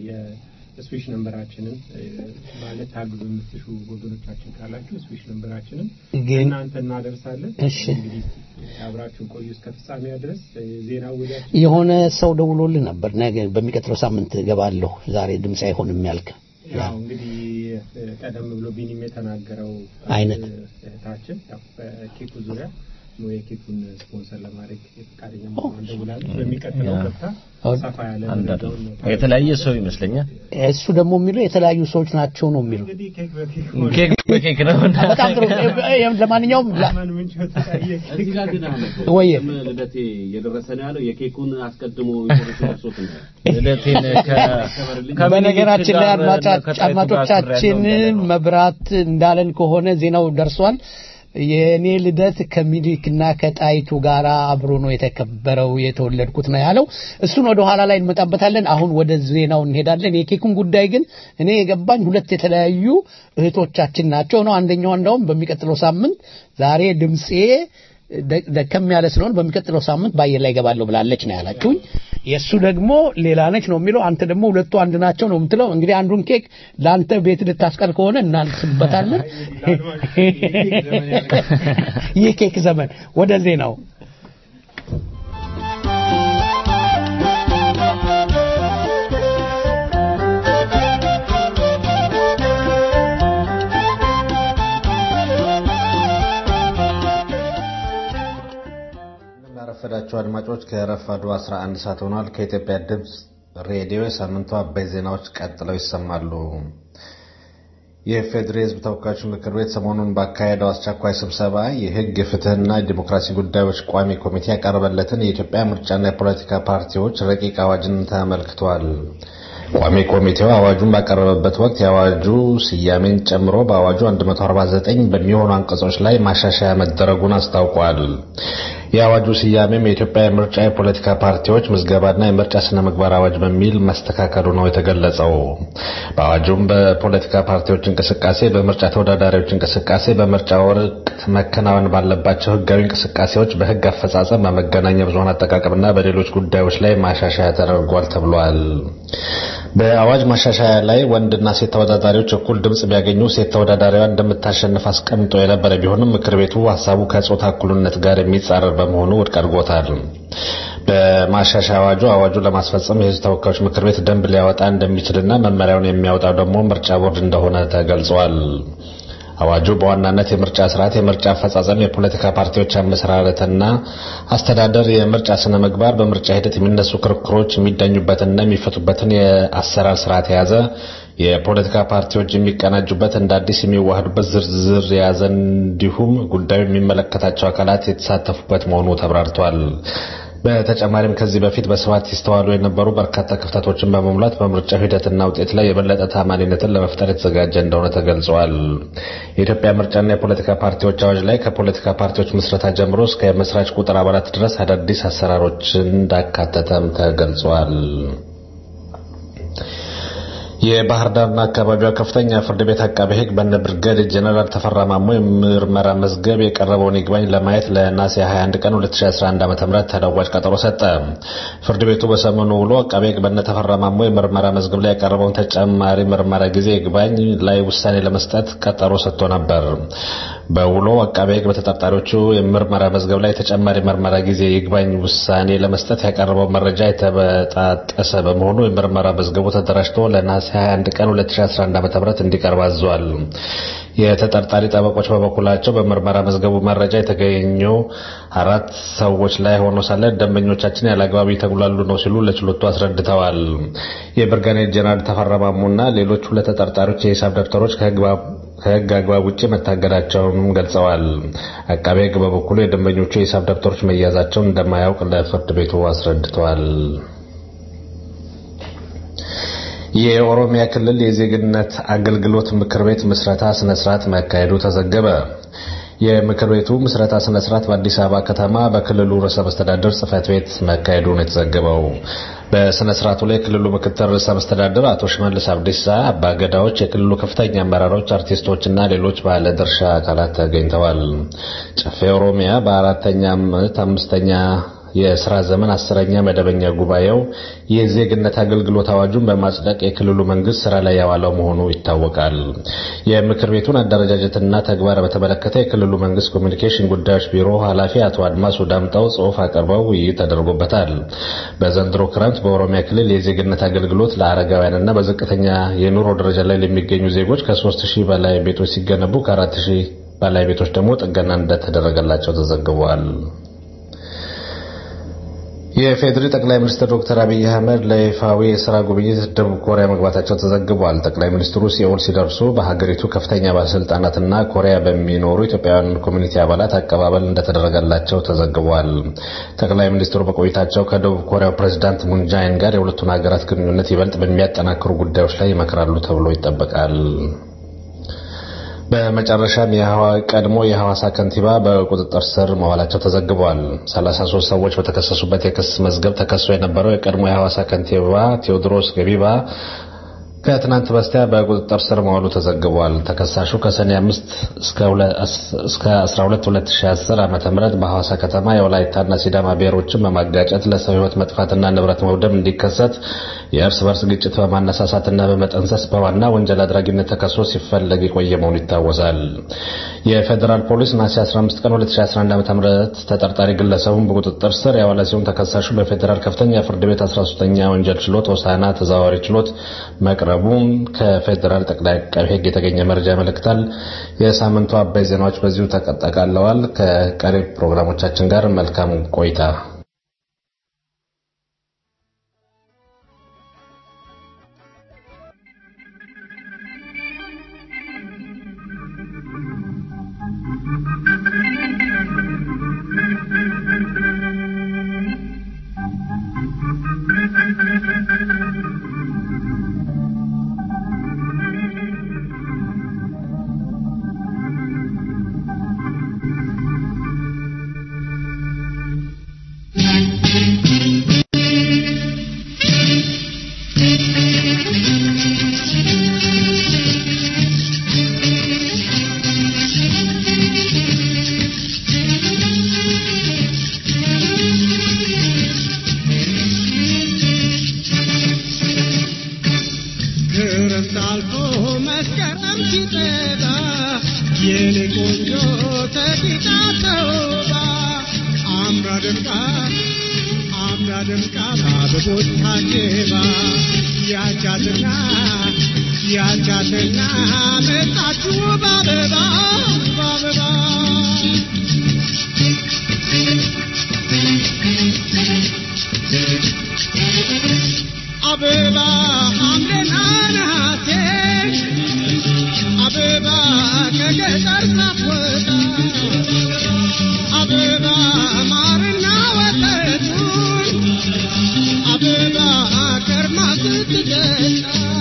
የስዊሽ ነንበራችንን ማለት ታግዙ የምትሹ ወገኖቻችን ካላችሁ ስዊሽ ነንበራችንን እናንተ እናደርሳለን። እሺ እንግዲህ አብራችሁን ቆዩ እስከ ፍጻሜ ድረስ ዜና ወዲያችን የሆነ ሰው ደውሎልህ ነበር ነገ በሚቀጥለው ሳምንት እገባለሁ ዛሬ ድምፅ አይሆንም ያልክ ያው እንግዲህ ቀደም ብሎ ቢኒም የተናገረው አይነት እህታችን ያው በኬኩ ዙሪያ የኬኩን ስፖንሰር ለማድረግ ፈቃደኛ መሆኗን ደውላለች። በሚቀጥለው ገብታ ሰፋ ያለ መረጃውን የተለያየ ሰው ይመስለኛል እሱ ደግሞ የሚለው የተለያዩ ሰዎች ናቸው ነው የሚለው እንግዲህ ኬክ በኬክ ኬክ በኬክ ነው በጣም ጥሩ ለማንኛውም ምን ምንጭ ተጠየቅ እዚህ ጋር ግን አለ ወየ ልደቴ እየደረሰ ነው ያለው የኬኩን አስቀድሞ ሶት ነው ልደቴን በነገራችን ላይ አድማጮቻችን መብራት እንዳለን ከሆነ ዜናው ደርሷል የእኔ ልደት ከሚኒክና ከጣይቱ ጋር አብሮ ነው የተከበረው የተወለድኩት ነው ያለው እሱን ወደ ኋላ ላይ እንመጣበታለን አሁን ወደ ዜናው እንሄዳለን የኬኩን ጉዳይ ግን እኔ የገባኝ ሁለት የተለያዩ እህቶቻችን ናቸው ነው አንደኛዋ እንደውም በሚቀጥለው ሳምንት ዛሬ ድምፄ ደከም ያለ ስለሆነ በሚቀጥለው ሳምንት በአየር ላይ ገባለሁ ብላለች ነው ያላችሁኝ የእሱ ደግሞ ሌላ ነች ነው የሚለው አንተ ደግሞ ሁለቱ አንድ ናቸው ነው የምትለው እንግዲህ አንዱን ኬክ ለአንተ ቤት ልታስቀር ከሆነ እናንስበታለን ይህ ኬክ ዘመን ወደ ዜናው ያረፈዳችሁ አድማጮች ከረፋዱ 11 ሰዓት ሆኗል። ከኢትዮጵያ ድምፅ ሬዲዮ የሳምንቱ አበይት ዜናዎች ቀጥለው ይሰማሉ። የፌዴሪ ሕዝብ ተወካዮች ምክር ቤት ሰሞኑን ባካሄደው አስቸኳይ ስብሰባ የሕግ የፍትህና የዲሞክራሲ ጉዳዮች ቋሚ ኮሚቴ ያቀረበለትን የኢትዮጵያ ምርጫና የፖለቲካ ፓርቲዎች ረቂቅ አዋጅን ተመልክቷል። ቋሚ ኮሚቴው አዋጁን ባቀረበበት ወቅት የአዋጁ ስያሜን ጨምሮ በአዋጁ 149 በሚሆኑ አንቀጾች ላይ ማሻሻያ መደረጉን አስታውቋል። የአዋጁ ስያሜም የኢትዮጵያ የምርጫ የፖለቲካ ፓርቲዎች ምዝገባና የምርጫ ስነ ምግባር አዋጅ በሚል መስተካከሉ ነው የተገለጸው። በአዋጁም በፖለቲካ ፓርቲዎች እንቅስቃሴ፣ በምርጫ ተወዳዳሪዎች እንቅስቃሴ፣ በምርጫ ወቅት መከናወን ባለባቸው ህጋዊ እንቅስቃሴዎች፣ በህግ አፈጻጸም፣ በመገናኛ ብዙኃን አጠቃቀምና በሌሎች ጉዳዮች ላይ ማሻሻያ ተደርጓል ተብሏል። በአዋጅ ማሻሻያ ላይ ወንድና ሴት ተወዳዳሪዎች እኩል ድምጽ ቢያገኙ ሴት ተወዳዳሪዋ እንደምታሸንፍ አስቀምጦ የነበረ ቢሆንም ምክር ቤቱ ሀሳቡ ከጾታ እኩልነት ጋር የሚጻረር በመሆኑ ውድቅ አድርጎታል። በማሻሻያ አዋጁ አዋጁን ለማስፈጸም የህዝብ ተወካዮች ምክር ቤት ደንብ ሊያወጣ እንደሚችልና መመሪያውን የሚያወጣው ደግሞ ምርጫ ቦርድ እንደሆነ ተገልጿል። አዋጁ በዋናነት የምርጫ ስርዓት፣ የምርጫ አፈጻጸም፣ የፖለቲካ ፓርቲዎች አመሰራረትና አስተዳደር፣ የምርጫ ስነ ምግባር፣ በምርጫ ሂደት የሚነሱ ክርክሮች የሚዳኙበትና የሚፈቱበትን የአሰራር ስርዓት የያዘ የፖለቲካ ፓርቲዎች የሚቀናጁበት እንደ አዲስ የሚዋህዱበት ዝርዝር የያዘ እንዲሁም ጉዳዩ የሚመለከታቸው አካላት የተሳተፉበት መሆኑ ተብራርቷል። በተጨማሪም ከዚህ በፊት በስፋት ይስተዋሉ የነበሩ በርካታ ክፍተቶችን በመሙላት በምርጫው ሂደትና ውጤት ላይ የበለጠ ታማኒነትን ለመፍጠር የተዘጋጀ እንደሆነ ተገልጿል። የኢትዮጵያ ምርጫና የፖለቲካ ፓርቲዎች አዋጅ ላይ ከፖለቲካ ፓርቲዎች ምስረታ ጀምሮ እስከ መስራች ቁጥር አባላት ድረስ አዳዲስ አሰራሮችን እንዳካተተም ተገልጿል። የባህር ዳርና አካባቢዋ ከፍተኛ ፍርድ ቤት አቃቤ ሕግ በነ ብርጋዴር ጀነራል ተፈራ ማሞ የምርመራ መዝገብ የቀረበውን ይግባኝ ለማየት ለነሐሴ 21 ቀን 2011 ዓ.ም ተለዋጭ ቀጠሮ ሰጠ። ፍርድ ቤቱ በሰሞኑ ውሎ አቃቤ ሕግ በነ ተፈራ ማሞ የምርመራ መዝገብ ላይ ያቀረበውን ተጨማሪ ምርመራ ጊዜ ይግባኝ ላይ ውሳኔ ለመስጠት ቀጠሮ ሰጥቶ ነበር። በውሎ አቃቤ ሕግ በተጠርጣሪዎቹ የምርመራ መዝገብ ላይ ተጨማሪ ምርመራ ጊዜ ይግባኝ ውሳኔ ለመስጠት ያቀረበው መረጃ የተበጣጠሰ በመሆኑ የምርመራ መዝገቡ ተደራጅቶ ለነሐሴ 21 ቀን 2011 ዓ.ም እንዲቀርብ አዟል። የተጠርጣሪ ጠበቆች በበኩላቸው በምርመራ መዝገቡ መረጃ የተገኘው አራት ሰዎች ላይ ሆኖ ሳለ ደንበኞቻችን ያለአግባብ የተጉላሉ ነው ሲሉ ለችሎቱ አስረድተዋል። የብርጋዴር ጀነራል ተፈራ ማሞና ሌሎች ሁለት ተጠርጣሪዎች የሂሳብ ደብተሮች ከሕግ አግባብ ውጭ መታገዳቸውንም ገልጸዋል። አቃቤ ሕግ በበኩሉ የደንበኞቹ የሂሳብ ደብተሮች መያዛቸውን እንደማያውቅ ለፍርድ ቤቱ አስረድተዋል። የኦሮሚያ ክልል የዜግነት አገልግሎት ምክር ቤት ምስረታ ስነ ስርዓት መካሄዱ ተዘገበ። የምክር ቤቱ ምስረታ ስነ ስርዓት በአዲስ አበባ ከተማ በክልሉ ርዕሰ መስተዳድር ጽህፈት ቤት መካሄዱ ነው የተዘገበው። በስነ ስርዓቱ ላይ የክልሉ ምክትል ርዕሰ መስተዳድር አቶ ሽመልስ አብዲሳ፣ አባገዳዎች፣ የክልሉ ከፍተኛ አመራሮች፣ አርቲስቶችና ሌሎች ባለ ድርሻ አካላት ተገኝተዋል። ጨፌ ኦሮሚያ በአራተኛ ዓመት አምስተኛ የስራ ዘመን አስረኛ መደበኛ ጉባኤው የዜግነት አገልግሎት አዋጁን በማጽደቅ የክልሉ መንግስት ስራ ላይ ያዋለው መሆኑ ይታወቃል። የምክር ቤቱን አደረጃጀትና ተግባር በተመለከተ የክልሉ መንግስት ኮሚኒኬሽን ጉዳዮች ቢሮ ኃላፊ አቶ አድማሱ ዳምጠው ጽሑፍ አቅርበው ውይይት ተደርጎበታል። በዘንድሮ ክረምት በኦሮሚያ ክልል የዜግነት አገልግሎት ለአረጋውያንና በዝቅተኛ የኑሮ ደረጃ ላይ ለሚገኙ ዜጎች ከሶስት ሺህ በላይ ቤቶች ሲገነቡ ከአራት ሺህ በላይ ቤቶች ደግሞ ጥገና እንደተደረገላቸው ተዘግበዋል። የፌዴሪ ጠቅላይ ሚኒስትር ዶክተር አብይ አህመድ ለይፋዊ የስራ ጉብኝት ደቡብ ኮሪያ መግባታቸው ተዘግቧል። ጠቅላይ ሚኒስትሩ ሲኦል ሲደርሱ በሀገሪቱ ከፍተኛ ባለስልጣናትና ኮሪያ በሚኖሩ ኢትዮጵያውያን ኮሚኒቲ አባላት አቀባበል እንደተደረገላቸው ተዘግቧል። ጠቅላይ ሚኒስትሩ በቆይታቸው ከደቡብ ኮሪያው ፕሬዚዳንት ሙንጃይን ጋር የሁለቱን ሀገራት ግንኙነት ይበልጥ በሚያጠናክሩ ጉዳዮች ላይ ይመክራሉ ተብሎ ይጠበቃል። በመጨረሻም ቀድሞ የሐዋሳ ከንቲባ በቁጥጥር ስር መዋላቸው ተዘግቧል። 33 ሰዎች በተከሰሱበት የክስ መዝገብ ተከሶ የነበረው የቀድሞ የሐዋሳ ከንቲባ ቴዎድሮስ ገቢባ ከትናንት በስቲያ በቁጥጥር ስር መዋሉ ተዘግቧል። ተከሳሹ ከሰኔ 5 እስከ 12 2010 ዓ.ም በሐዋሳ ከተማ የወላይታና ሲዳማ ብሔሮችን በማጋጨት ለሰው ሕይወት መጥፋትና ንብረት መውደም እንዲከሰት የእርስ በርስ ግጭት በማነሳሳትና በመጠንሰስ በዋና ወንጀል አድራጊነት ተከሶ ሲፈለግ የቆየ መሆኑ ይታወሳል። የፌዴራል ፖሊስ ነሐሴ 15 ቀን 2011 ዓ.ም ተጠርጣሪ ግለሰቡን በቁጥጥር ስር ያዋለ ሲሆን ተከሳሹ በፌዴራል ከፍተኛ ፍርድ ቤት 13ኛ ወንጀል ችሎት ሆሳዕና ተዛዋሪ ችሎት መቅረቡን ከፌዴራል ጠቅላይ አቃቤ ሕግ የተገኘ መረጃ ያመለክታል። የሳምንቱ አበይ ዜናዎች በዚሁ ተጠቃለዋል። ከቀሪ ፕሮግራሞቻችን ጋር መልካም ቆይታ። ክረምት አልፎ መስከረም ሲጠባ የኔ ቆንጆ ተቂጣ ተውባ አምራ ደምቃ አምራ ደምቃ በአበቦች ታጅባ ያቻትና ያቻትና መጣችሁ በአበባ በአበባ አበባ ሐምሌና ነሐሴ አበባ ከገጠር ሳትወጣ አበባ ማርና ወተቱን አበባ ከርማ ስትገጣ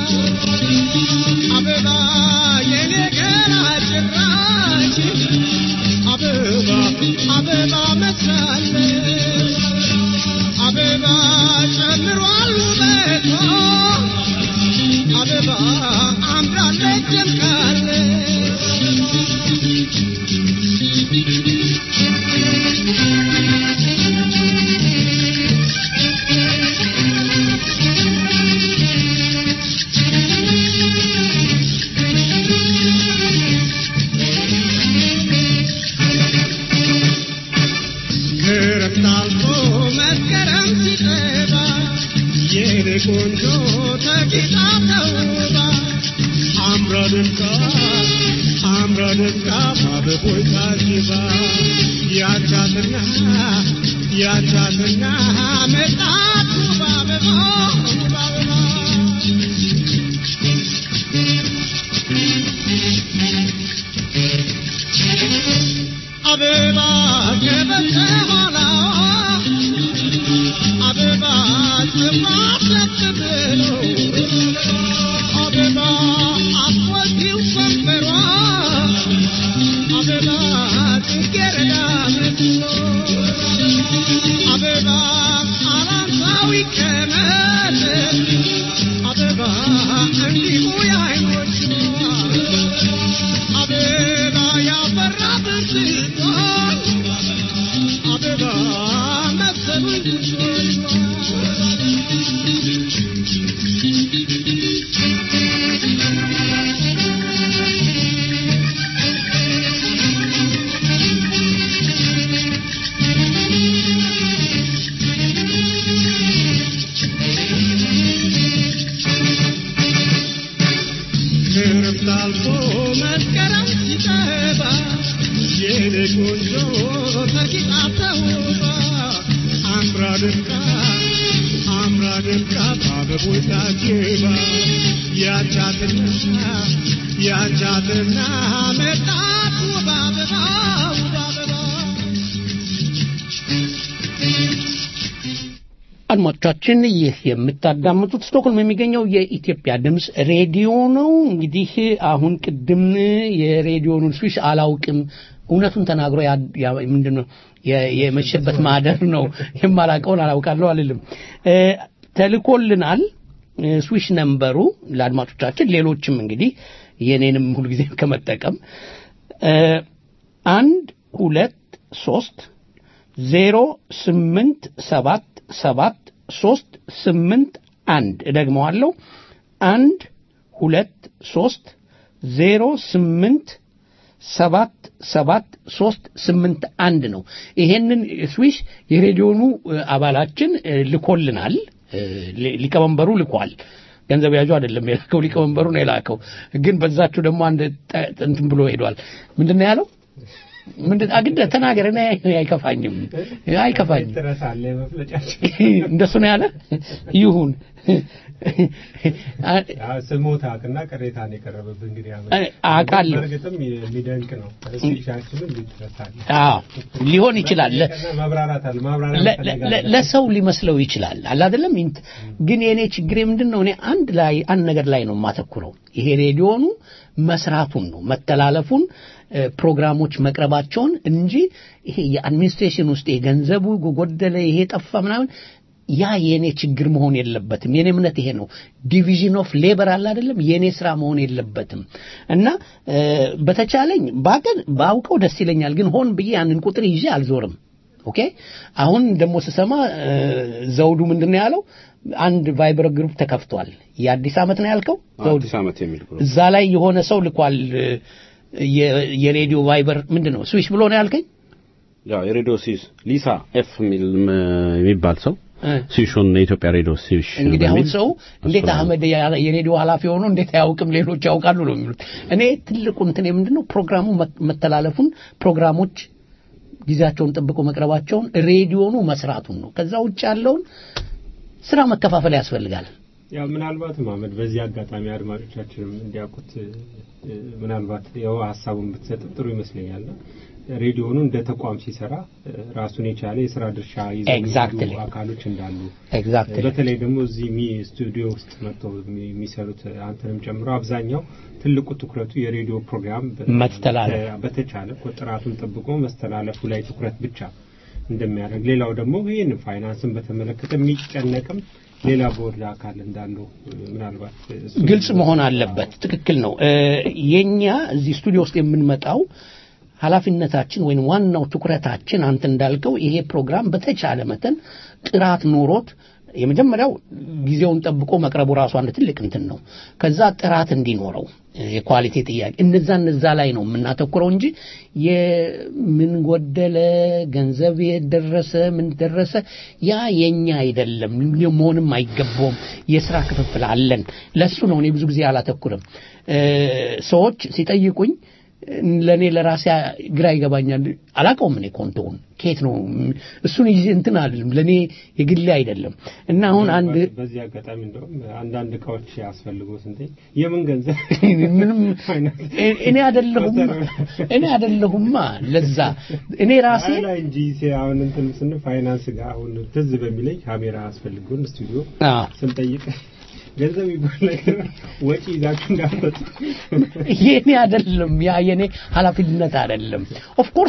አበባ የኔ ገላ ጭራሽ አበባ አበባ መስላለች አበባ ጨምሯል ውበቷ አበባ አምራለች ክረምት አልፎ መስከረም ሲጠባ የኔ ቆንጆ ተጊጣ ተውባ አምራ ደምቃ አምራ ደምቃ በአበቦች ታጅባ ያቻትና ያቻትና መጣች በአበባ በአበባ አበባ ከበተ ኋላዋ አበባ ጽማት ብሎ አበባ አስወጊው ከንፈሯ አበባ ጽጌረዳ መስሎ አበባ አራንሳዊ ቀመት አበባ እንዲሁ የዓይኖቿ አበባ ያፈራ ብርቱካን አበባ መሰሉኝ ክረምት አልፎ መስከረም ሲጠባ የኔ ቆንጆ ተጊጣ ተውባ አምራ ደምቃ አምራ ደምቃ በአበቦች ታጅባ ያቻትና ያቻትና መጣች በአበባ በአበባ አድማጮቻችን ይህ የምታዳምጡት ስቶክሆልም የሚገኘው የኢትዮጵያ ድምፅ ሬዲዮ ነው። እንግዲህ አሁን ቅድም የሬዲዮኑን ስዊሽ አላውቅም እውነቱን ተናግሮ ያ- ያ- ምንድን ነው የ- የመሸበት ማደር ነው የማላውቀውን አላውቃለሁ አልልም እ፣ ተልኮልናል ስዊሽ ነምበሩ ለአድማጮቻችን ሌሎችም እንግዲህ የኔንም ሁልጊዜ ከመጠቀም እ፣ አንድ ሁለት ሶስት ዜሮ ስምንት ሰባት ሰባት ሶስት ስምንት አንድ እደግመዋለሁ አንድ ሁለት ሶስት ዜሮ ስምንት ሰባት ሰባት ሶስት ስምንት አንድ ነው። ይሄንን ስዊሽ የሬዲዮኑ እ፣ አባላችን እ፣ ልኮልናል። እ፣ ሊ- ሊቀመንበሩ ልኳል። ገንዘብ ያዡ አይደለም የላከው፣ ሊቀመንበሩ ነው የላከው። ግን በዛችሁ ደግሞ አንድ ጠ- እንትን ብሎ ሄዷል። ምንድን ነው ያለው? ምንድን አግደ ተናገር። እኔ አይከፋኝም፣ አይከፋኝም። ትረሳለህ መፍለጫችን እንደሱ ነው ያለ። ይሁን ያው ስሞታክና ቅሬታን የቀረበብህ እንግዲህ አመት እ- አውቃለሁ። በእርግጥም የሚደንቅ ነው። ስፔሻችንም ሊትረሳለህ አዎ ሊሆን ይችላል። ለ- ማብራራት አለ ማብራራት ለ- ለ- ለሰው ሊመስለው ይችላል አለ አይደለም ኢንት- ግን የኔ ችግሬ ምንድን ነው እኔ አንድ ላይ አንድ ነገር ላይ ነው የማተኩረው ይሄ ሬዲዮኑ መስራቱን ነው መተላለፉን እ፣ ፕሮግራሞች መቅረባቸውን እንጂ ይሄ የአድሚኒስትሬሽን ውስጥ የገንዘቡ ጎደለ ይሄ ጠፋ ምናምን ያ የኔ ችግር መሆን የለበትም የኔ እምነት ይሄ ነው ዲቪዥን ኦፍ ሌበር አለ አይደለም የኔ ስራ መሆን የለበትም እና እ፣ በተቻለኝ ባቀን ባውቀው ደስ ይለኛል ግን ሆን ብዬ ያንን ቁጥር ይዤ አልዞርም ኦኬ አሁን ደግሞ ስሰማ እ፣ ዘውዱ ምንድን ነው ያለው አንድ ቫይበር ግሩፕ ተከፍቷል የአዲስ ዓመት ነው ያልከው ዘውዱ አዲስ ዓመት የሚል ግሩፕ እዛ ላይ የሆነ ሰው ልኳል እ፣ የ- የሬዲዮ ቫይበር ምንድን ነው ስዊች ብሎ ነው ያልከኝ ያው የሬዲዮ ሲስ ሊሳ ኤፍ የሚል ም- የሚባል ሰው እ። ሲሹን የኢትዮጵያ ሬዲዮ ሲሽ እንግዲህ አሁን በሚል ሰው እንዴት እሱ ነው። አህመድ ያ- የሬዲዮ ኃላፊ ሆኖ እንዴት አያውቅም ሌሎች ያውቃሉ ነው የሚሉት እኔ ትልቁ እንትን ምንድነው ፕሮግራሙ መ- መተላለፉን ፕሮግራሞች ጊዜያቸውን ጠብቆ መቅረባቸውን ሬዲዮኑ መስራቱን ነው ከዛ ውጭ ያለውን ስራ መከፋፈል ያስፈልጋል ያው ምናልባት ማመድ በዚህ አጋጣሚ አድማጮቻችንም እንዲያውቁት እ፣ እ፣ ምናልባት ያው ሀሳቡን ብትሰጥም ጥሩ ይመስለኛል። ሬዲዮኑ እንደ ተቋም ሲሰራ እ፣ ራሱን የቻለ የስራ ድርሻ ይዘው Exactly. የሚሄዱ አካሎች እንዳሉ ኤግዛክትሊ በተለይ ደግሞ እዚህ ሚ ስቱዲዮ ውስጥ መጥተው የሚ- የሚሰሩት አንተንም ጨምሮ አብዛኛው ትልቁ ትኩረቱ የሬዲዮ ፕሮግራም በ- መተላለፍ። በ- በተቻለ እኮ ጥራቱን ጠብቆ መስተላለፉ ላይ ትኩረት ብቻ እንደሚያደርግ ሌላው ደግሞ ይህን ፋይናንስን በተመለከተ የሚጨነቅም ሌላ ቦርድ አካል እንዳለው እ፣ ምናልባት እሱ ግልጽ መሆን አለበት ትክክል ነው እ፣ የኛ እዚህ ስቱዲዮ ውስጥ የምንመጣው ኃላፊነታችን ወይም ዋናው ትኩረታችን አንተ እንዳልከው ይሄ ፕሮግራም በተቻለ መጠን ጥራት ኖሮት የመጀመሪያው ጊዜውን ጠብቆ መቅረቡ ራሱ አንድ ትልቅ እንትን ነው ከዛ ጥራት እንዲኖረው የኳሊቲ ጥያቄ እነዛ እነዛ ላይ ነው የምናተኩረው እንጂ የምን ጎደለ ገንዘብ የደረሰ ምን ደረሰ ያ የኛ አይደለም መሆንም አይገባውም የስራ ክፍፍል አለን ለሱ ነው እኔ ብዙ ጊዜ አላተኩርም እ፣ ሰዎች ሲጠይቁኝ ለእኔ ለራሴ ግራ ይገባኛል አላቀውም እኔ ኮንቶውን ከየት ነው እሱን ይዤ እንትን አልልም ለእኔ የግሌ አይደለም እና አሁን አንድ በዚህ አጋጣሚ እንደውም አንዳንድ እቃዎች ያስፈልጉት እንዴ የምን ገንዘብ ምንም እኔ አይደለሁም እኔ አይደለሁማ ለዛ እኔ ራሴ አይ ላይ እንጂ ሴ- አሁን እንትን ስን ፋይናንስ ጋር አሁን ትዝ በሚለኝ ካሜራ አስፈልጉን ስቱዲዮ አዎ ስንጠይቅ ገንዘብ ይባል ነገር ወጪ ይዛችሁ እንዳትመጡ የኔ አይደለም ያ የኔ ኃላፊነት አይደለም ኦፍ ኮርስ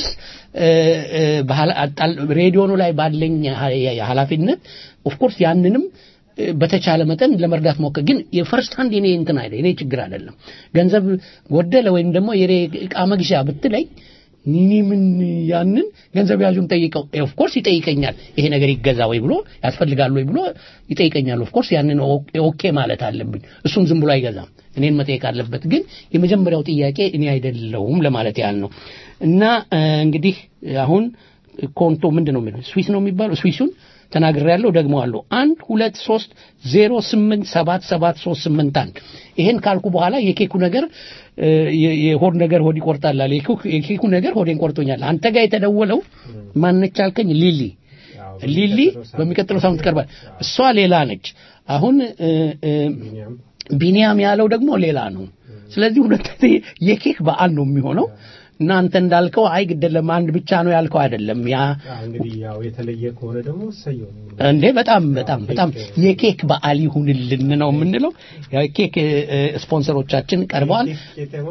ሬዲዮኑ ላይ ባለኝ ሀ- ኃላፊነት ኦፍ ኮርስ ያንንም እ፣ በተቻለ መጠን ለመርዳት ሞከር ግን የፈርስት ሃንድ የኔ እንትን አይደል የኔ ችግር አይደለም ገንዘብ ጎደለ ወይም ደግሞ የሬ እቃ መግዣ ብትለይ እኔ ምን ያንን ገንዘብ ያዡን ጠይቀው ኦፍ ኮርስ ይጠይቀኛል ይሄ ነገር ይገዛ ወይ ብሎ ያስፈልጋል ወይ ብሎ ይጠይቀኛል ኦፍ ኮርስ ያንን ኦ- ኦኬ ማለት አለብኝ እሱም ዝም ብሎ አይገዛም እኔን መጠየቅ አለበት ግን የመጀመሪያው ጥያቄ እኔ አይደለሁም ለማለት ያህል ነው እና እ፣ እንግዲህ አሁን ኮንቶ ምንድን ነው የሚለው ስዊስ ነው የሚባለው ስዊሱን ተናግሬ ያለው ደግሞ አለው አንድ ሁለት ሶስት ዜሮ ስምንት ሰባት ሰባት ሶስት ስምንት አንድ ይሄን ካልኩ በኋላ የኬኩ ነገር እ፣ የ- የሆድ ነገር ሆድ ይቆርጣል አለ የኬኩ- የኬኩ ነገር ሆዴን ቆርጦኛል አንተ ጋር የተደወለው ማነች አልከኝ ሊሊ ሊሊ በሚቀጥለው ሳምንት ቀርባል እሷ ሌላ ነች አሁን እ፣ እ፣ ቢኒያም ያለው ደግሞ ሌላ ነው ስለዚህ ሁለት የኬክ በዓል ነው የሚሆነው እናንተ እንዳልከው አይ ግደለም አንድ ብቻ ነው ያልከው አይደለም ያ አዎ፣ እንግዲህ ያው የተለየ ከሆነ ደግሞ እሰየው ነው። እንዴ በጣም በጣም በጣም የኬክ በዓል ይሁንልን ነው የምንለው። ያው የኬክ እ፣ ስፖንሰሮቻችን ቀርበዋል። ቄጤማ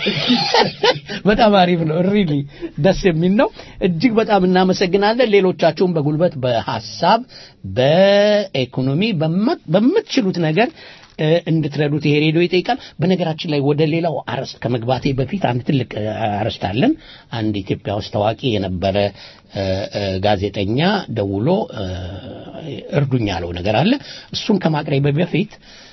በጣም አሪፍ ነው። ሪሊ ደስ የሚል ነው። እጅግ በጣም እናመሰግናለን። ሌሎቻችሁም በጉልበት በሀሳብ በኢኮኖሚ በመ- በምትችሉት ነገር እ፣ እንድትረዱት ይሄ ሬዲዮ ይጠይቃል። በነገራችን ላይ ወደ ሌላው አርዕስት ከመግባቴ በፊት አንድ ትልቅ እ፣ አርዕስት አለን። አንድ ኢትዮጵያ ውስጥ ታዋቂ የነበረ እ፣ እ፣ ጋዜጠኛ ደውሎ እ፣ እርዱኝ ያለው ነገር አለ። እሱን ከማቅረቤ በፊት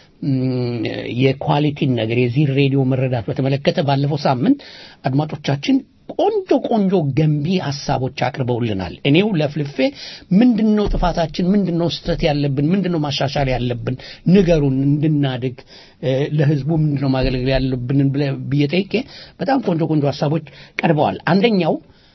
ም፣ የኳሊቲን ነገር የዚህ ሬዲዮ መረዳት በተመለከተ ባለፈው ሳምንት አድማጮቻችን ቆንጆ ቆንጆ ገንቢ ሀሳቦች አቅርበውልናል። እኔው ለፍልፌ ምንድነው ጥፋታችን፣ ምንድነው ስህተት ያለብን፣ ምንድነው ማሻሻል ያለብን፣ ንገሩን እንድናድግ እ፣ ለህዝቡ ምንድነው ማገልገል ያለብን ብለ- ብዬ ጠይቄ በጣም ቆንጆ ቆንጆ ሀሳቦች ቀርበዋል። አንደኛው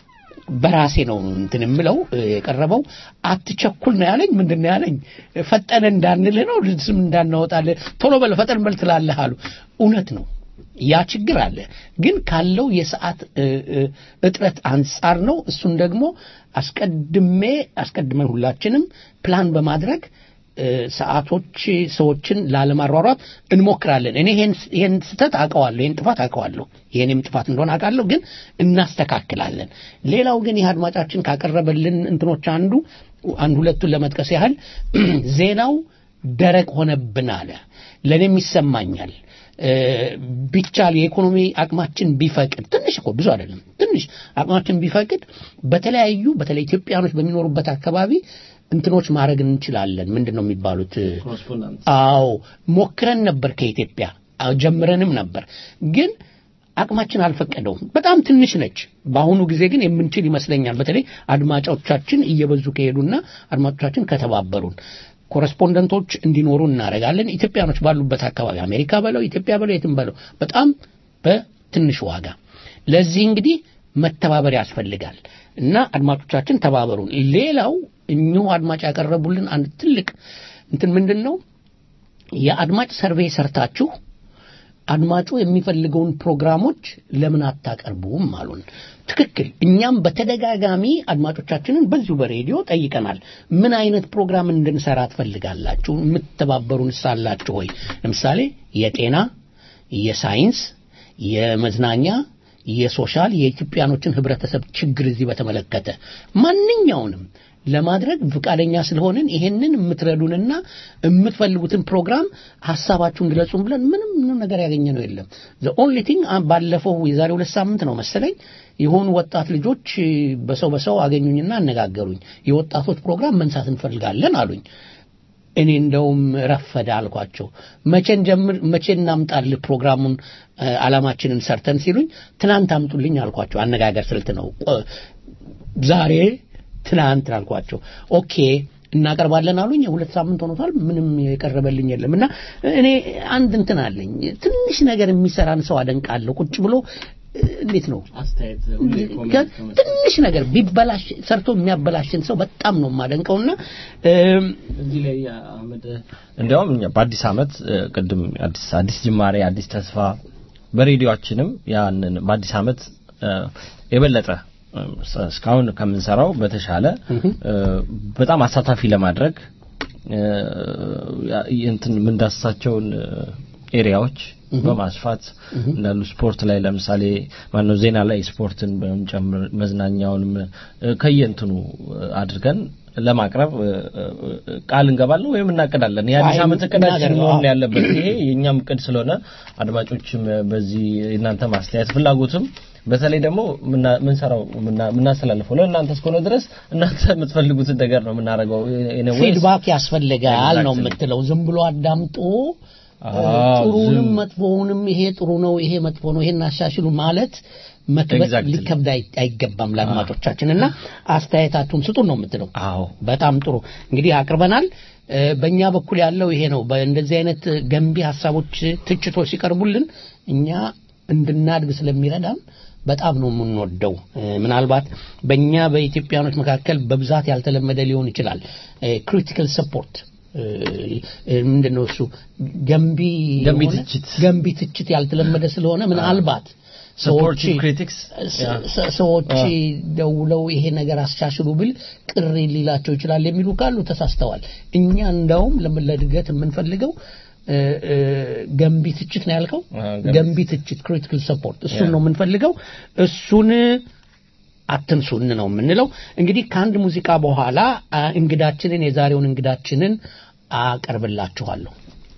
በራሴ ነው እንትን የምለው እ፣ የቀረበው አትቸኩል ነው ያለኝ። ምንድን ነው ያለኝ? ፈጠነ እንዳንልህ ነው ስም እንዳናወጣልህ ቶሎ በል ፈጠን በል ትላለህ አሉ። እውነት ነው። ያ ችግር አለ። ግን ካለው የሰዓት እ፣ እ፣ እጥረት አንጻር ነው። እሱን ደግሞ አስቀድሜ አስቀድመን ሁላችንም ፕላን በማድረግ እ፣ ሰዓቶች ሰዎችን ላለማሯሯጥ እንሞክራለን። እኔ ይሄን ይሄን ስህተት አውቀዋለሁ፣ ይሄን ጥፋት አውቀዋለሁ፣ የኔም ጥፋት እንደሆነ አውቃለሁ። ግን እናስተካክላለን። ሌላው ግን ይህ አድማጫችን ካቀረበልን እንትኖች አንዱ አንድ ሁለቱን ለመጥቀስ ያህል ዜናው ደረቅ ሆነብን አለ። ለእኔም ይሰማኛል። እ፣ ቢቻል የኢኮኖሚ አቅማችን ቢፈቅድ ትንሽ እኮ ብዙ አይደለም፣ ትንሽ አቅማችን ቢፈቅድ በተለያዩ በተለይ ኢትዮጵያኖች በሚኖሩበት አካባቢ እንትኖች ማድረግ እንችላለን። ምንድን ነው የሚባሉት? ኮረስፖንዳንት አዎ ሞክረን ነበር ከኢትዮጵያ አዎ፣ ጀምረንም ነበር ግን አቅማችን አልፈቀደውም። በጣም ትንሽ ነች። በአሁኑ ጊዜ ግን የምንችል ይመስለኛል። በተለይ አድማጮቻችን እየበዙ ከሄዱና አድማጮቻችን ከተባበሩን ኮረስፖንደንቶች እንዲኖሩ እናደርጋለን። ኢትዮጵያኖች ባሉበት አካባቢ አሜሪካ በለው ኢትዮጵያ በለው የትም በለው በጣም በትንሽ ዋጋ። ለዚህ እንግዲህ መተባበር ያስፈልጋል እና አድማጮቻችን ተባበሩን። ሌላው እኚሁ አድማጭ ያቀረቡልን አንድ ትልቅ እንትን ምንድን ነው የአድማጭ ሰርቬይ ሰርታችሁ አድማጩ የሚፈልገውን ፕሮግራሞች ለምን አታቀርቡም አሉን። ትክክል። እኛም በተደጋጋሚ አድማጮቻችንን በዚሁ በሬዲዮ ጠይቀናል። ምን አይነት ፕሮግራም እንድንሰራ ትፈልጋላችሁ? የምትተባበሩን ሳላችሁ ወይ? ለምሳሌ የጤና፣ የሳይንስ፣ የመዝናኛ፣ የሶሻል የኢትዮጵያኖችን ህብረተሰብ ችግር እዚህ በተመለከተ ማንኛውንም ለማድረግ ፈቃደኛ ስለሆንን ይሄንን የምትረዱንና የምትፈልጉትን ፕሮግራም ሀሳባችሁን ግለጹን ብለን ምንም ምንም ነገር ያገኘነው የለም። ዘ ኦንሊ ቲንግ ባለፈው የዛሬ ሁለት ሳምንት ነው መሰለኝ የሆኑ ወጣት ልጆች በሰው በሰው አገኙኝና አነጋገሩኝ። የወጣቶች ፕሮግራም መንሳት እንፈልጋለን አሉኝ። እኔ እንደውም ረፈደ አልኳቸው። መቼ እንጀምር፣ መቼ እናምጣልህ ፕሮግራሙን እ፣ ዓላማችንን ሰርተን ሲሉኝ ትናንት አምጡልኝ አልኳቸው። አነጋገር ስልት ነው። ቆ- ዛሬ ትናንት አልኳቸው። ኦኬ እናቀርባለን አሉኝ። ሁለት ሳምንት ሆኖታል። ምንም የቀረበልኝ የለም እና እኔ አንድ እንትን አለኝ። ትንሽ ነገር የሚሰራን ሰው አደንቃለሁ። ቁጭ ብሎ እ፣ እንዴት ነው አስተያየት ሁሌ ኮሜንት ከ- ከመስጠት ትንሽ ነገር ቢበላሽ ሰርቶ የሚያበላሽን ሰው በጣም ነው የማደንቀውና እም፣ እዚህ ላይ አህመድ እንዲያውም እኛ በአዲስ አመት እ፣ ቅድም አዲስ አዲስ ጅማሬ አዲስ ተስፋ በሬዲዮአችንም ያንን በአዲስ አመት እ፣ የበለጠ እ፣ እስካሁን ከምንሰራው በተሻለ እ፣ በጣም አሳታፊ ለማድረግ እ፣ ያ- እንትን የምንዳስሳቸውን እ፣ ኤሪያዎች በማስፋት እንዳሉ ስፖርት ላይ ለምሳሌ ማነው ዜና ላይ ስፖርትን በመጨመር መዝናኛውንም እ፣ ከየእንትኑ እ፣ አድርገን ለማቅረብ እ፣ እ፣ ቃል እንገባለን ወይም እናቅዳለን። የአዲስ አይ፣ ዓመት እቅዳችን እናደርገው፣ መሆን አዎ። ያለበት ይሄ የእኛም እቅድ ስለሆነ አድማጮችም በዚህ የእናንተ ማስተያየት ፍላጎትም በተለይ ደግሞ ምና- ምንሰራው ምና- ምናስተላልፈው ለእናንተ እስከሆነ ድረስ እናንተ የምትፈልጉትን ነገር ነው የምናደርገው። Anyways፣ ፊድባክ ያስፈልጋል ነው Exactly. የምትለው። ዝም ብሎ አዳምጦ አዎ፣ ጥሩንም ዝም- መጥፎውንም ይሄ ጥሩ ነው፣ ይሄ መጥፎ ነው፣ ይሄን አሻሽሉ ማለት መክበድ Exactly. ሊከብድ አይ- አይገባም ለአድማጮቻችን እና አስተያየታችሁን ስጡን ነው የምትለው። አዎ በጣም ጥሩ እንግዲህ አቅርበናል። እ፣ በእኛ በኩል ያለው ይሄ ነው። በእንደዚህ አይነት ገንቢ ሀሳቦች፣ ትችቶች ሲቀርቡልን እኛ እንድናድግ ስለሚረዳን በጣም ነው የምንወደው። እ፣ ምናልባት በእኛ በኢትዮጵያኖች መካከል በብዛት ያልተለመደ ሊሆን ይችላል። ክሪቲካል ሰፖርት ምንድን ነው እሱ ገንቢ ገንቢ የሆነ- ትችት። ገንቢ ትችት ያልተለመደ ስለሆነ ምናልባት ሰዎች Supportive critics? ስ- Yeah. ስ- ሰዎች አዎ። ደውለው ይሄ ነገር አስቻሽሉ ብል ቅር ሊላቸው ይችላል የሚሉ ካሉ ተሳስተዋል። እኛ እንዳውም ለምን ለእድገት የምንፈልገው እ፣ እ፣ ገንቢ ትችት ነው ያልከው፣ አዎ፣ ገንቢ ገንቢ ትችት ክሪቲካል ሰፖርት እሱን Yeah. ነው የምንፈልገው። እሱን አትንሱን ነው የምንለው። እንግዲህ ከአንድ ሙዚቃ በኋላ አ፣ እንግዳችንን የዛሬውን እንግዳችንን አቀርብላችኋለሁ።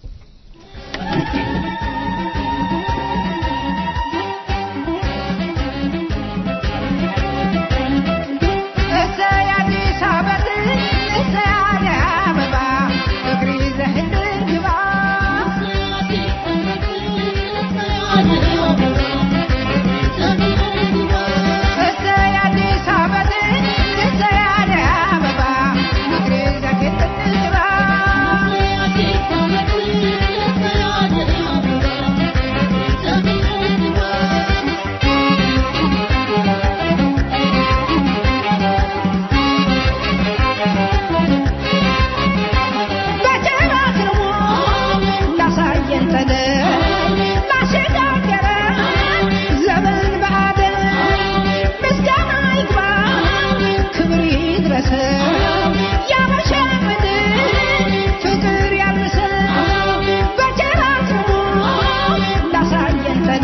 እሰይ አዲስ ዓመት እሰይ አደይ አበባ እግሪ ዘህድር ግባ እሰይ አዲስ ዓመት እሰይ አደይ አበባ እግሪ ዘህድር ግባ በጀራ ክርሞ ላሳየን ተደ ላሸጋገረ ዘመን በአደን ምስጋና ይግባ ክብር ይድረስ ያበሻ ምድር ፍቅር ያልብስ በጀራ ክርሞ ላሳየን ተደ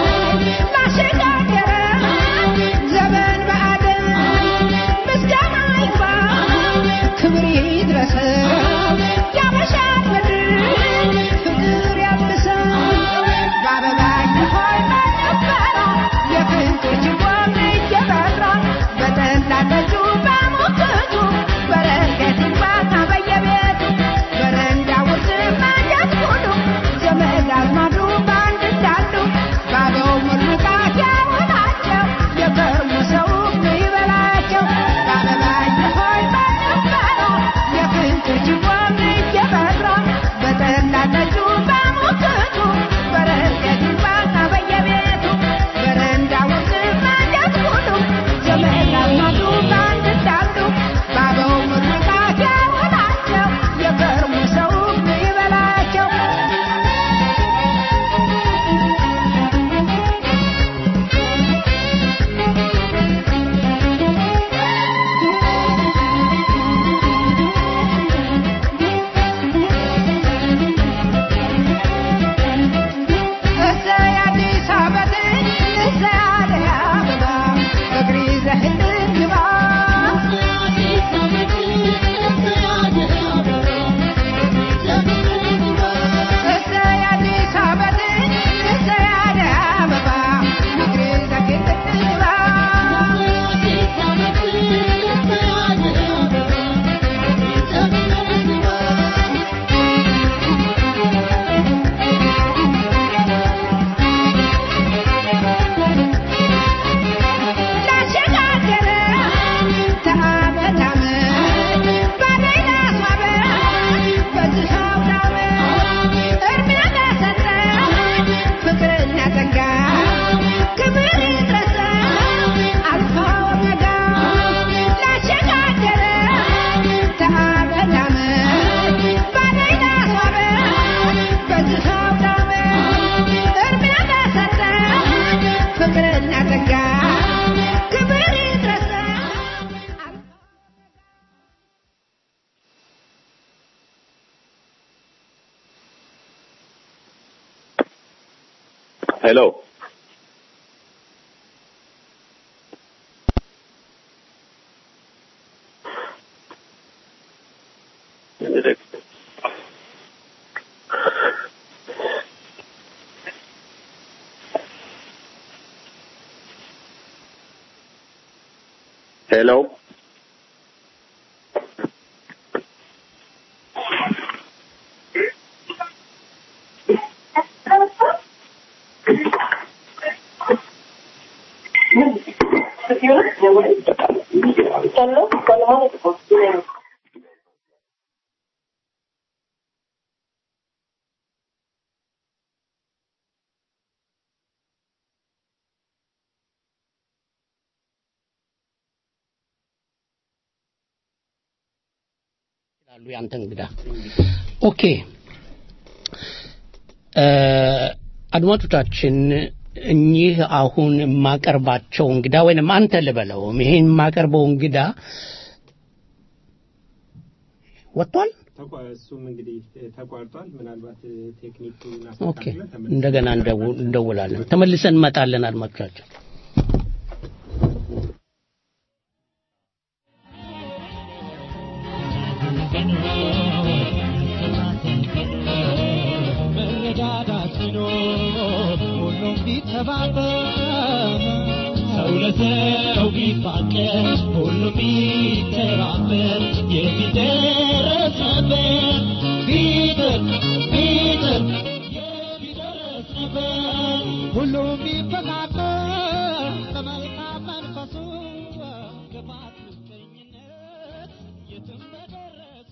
ላሸጋገረ ዘመን በአደን ምስጋና ይግባ ክብር ይድረስ ያበሻ ምድር ፍቅር ያብስ በአበባ ሆይ በነበረ የፍቅር ችቦም እየበራ በጠላ ጠጁ በሙክቱ በረከት ይግባና በየቤቱ በረንዳ ውስጥ መንገድ ሁሉ ዘመድ አዝማዱ በአንድ እንዳሉ ባበው ምርቃት ያውላቸው የከርሙ ሰው ይበላቸው በአበባ ሆይ በነበረ የፍቅር ችቦም እየበራ በጠላ ጠጁ በሙክቱ በረከት ይግባና በየቤቱ በረንዳ ውስጥ መንገድ ሁሉ ዘመድ አዝማዱ በአንድ እንዳሉ ባበው ምርቃት ያውላቸው የከርሙ ሰው ይበላቸው እሰይ አዲስ ዓመት እሰይ አደይ አበባ እግሪ ዘህድር ግባ እሰይ አዲስ ዓመት እሰይ አደይ አበባ እግሪ ዘህድር ግባ ላሸጋገረ ተአመት ዓመት ባደይ ላስዋበ በዚህ አውደ ዓመት እድሜ ለሰጠ ፍቅርና ጸጋ ክብር ይድረስ አልፋ ኦሜጋ ላሸጋገረ ተአመት ዓመት ባደይ ላስዋበ በዚህ አውደ ዓመት እድሜ ለሰጠ ፍቅርና ጸጋ ክብር ይድረስ ሄሎ ሄሎ ይላሉ ያንተ እንግዳ። ኦኬ እ፣ አድማጮቻችን እኚህ አሁን የማቀርባቸው እንግዳ ወይንም አንተ ልበለው ይሄን የማቀርበው እንግዳ ወጥቷል። ተቋ- እሱም እንግዲህ ተቋርጧል። ምናልባት ቴክኒኩን ኦኬ አስተካክለን ተመልሰን እንደገና እንደው- እንደውላለን። ተመልሰን እንመጣለን አድማጮቻችን። መረዳዳት ቢኖር ሁሉም ቢተባበር ሰው ለሰው ቢፋቀር ሁሉም ቢተባበር የሚደረስ ነበር ቢጥር ቢጥር የሚደረስ ነበር ሁሉም ቢፈቃቀር በመልካም መንፈሱ ክፋት ምቀኝነት የትም በደረሱ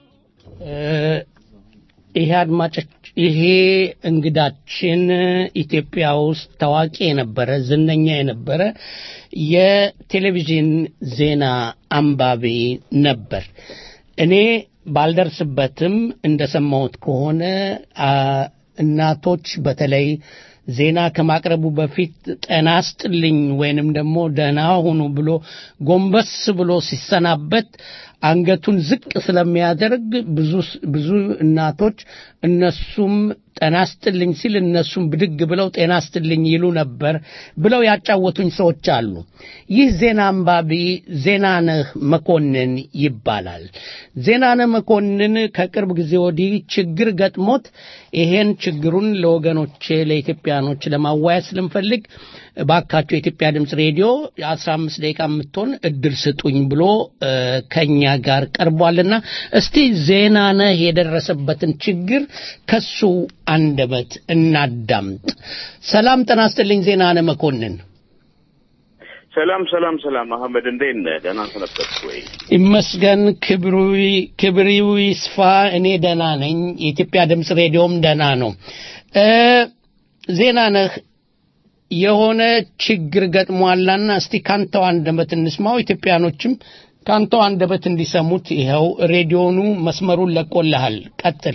ይሄ አድማጮች ይሄ እንግዳችን ኢትዮጵያ ውስጥ ታዋቂ የነበረ ዝነኛ የነበረ የቴሌቪዥን ዜና አንባቢ ነበር። እኔ ባልደርስበትም እንደሰማሁት ከሆነ አ፣ እናቶች በተለይ ዜና ከማቅረቡ በፊት ጤና ስጥልኝ ወይንም ደግሞ ደህና ሁኑ ብሎ ጎንበስ ብሎ ሲሰናበት አንገቱን ዝቅ ስለሚያደርግ ብዙ ብዙ እናቶች እነሱም ጤና ስጥልኝ ሲል እነሱም ብድግ ብለው ጤና ስጥልኝ ይሉ ነበር ብለው ያጫወቱኝ ሰዎች አሉ። ይህ ዜና አንባቢ ዜናነህ መኮንን ይባላል። ዜናነህ መኮንን ከቅርብ ጊዜ ወዲህ ችግር ገጥሞት ይሄን ችግሩን ለወገኖቼ ለኢትዮጵያኖች ለማዋያት ስለምፈልግ ባካቸው የኢትዮጵያ ድምፅ ሬዲዮ የአስራ አምስት ደቂቃ የምትሆን እድል ስጡኝ ብሎ እ፣ ከኛ ጋር ቀርቧልና እስቲ ዜናነህ የደረሰበትን ችግር ከሱ አንደበት እናዳምጥ። ሰላም ጤና ይስጥልኝ ዜናነህ መኮንን። ሰላም ሰላም ሰላም አህመድ እንዴት ነህ? ደህና ሰነበትክ ወይ? ይመስገን ክብሩ ክብሪው ይስፋ። እኔ ደህና ነኝ። የኢትዮጵያ ድምፅ ሬዲዮም ደህና ነው። እ ዜናነህ የሆነ ችግር ገጥሟላና እስቲ ካንተው አንደበት እንስማው። ኢትዮጵያኖችም ካንተው አንደበት እንዲሰሙት ይኸው ሬዲዮኑ መስመሩን ለቆልሃል። ቀጥል።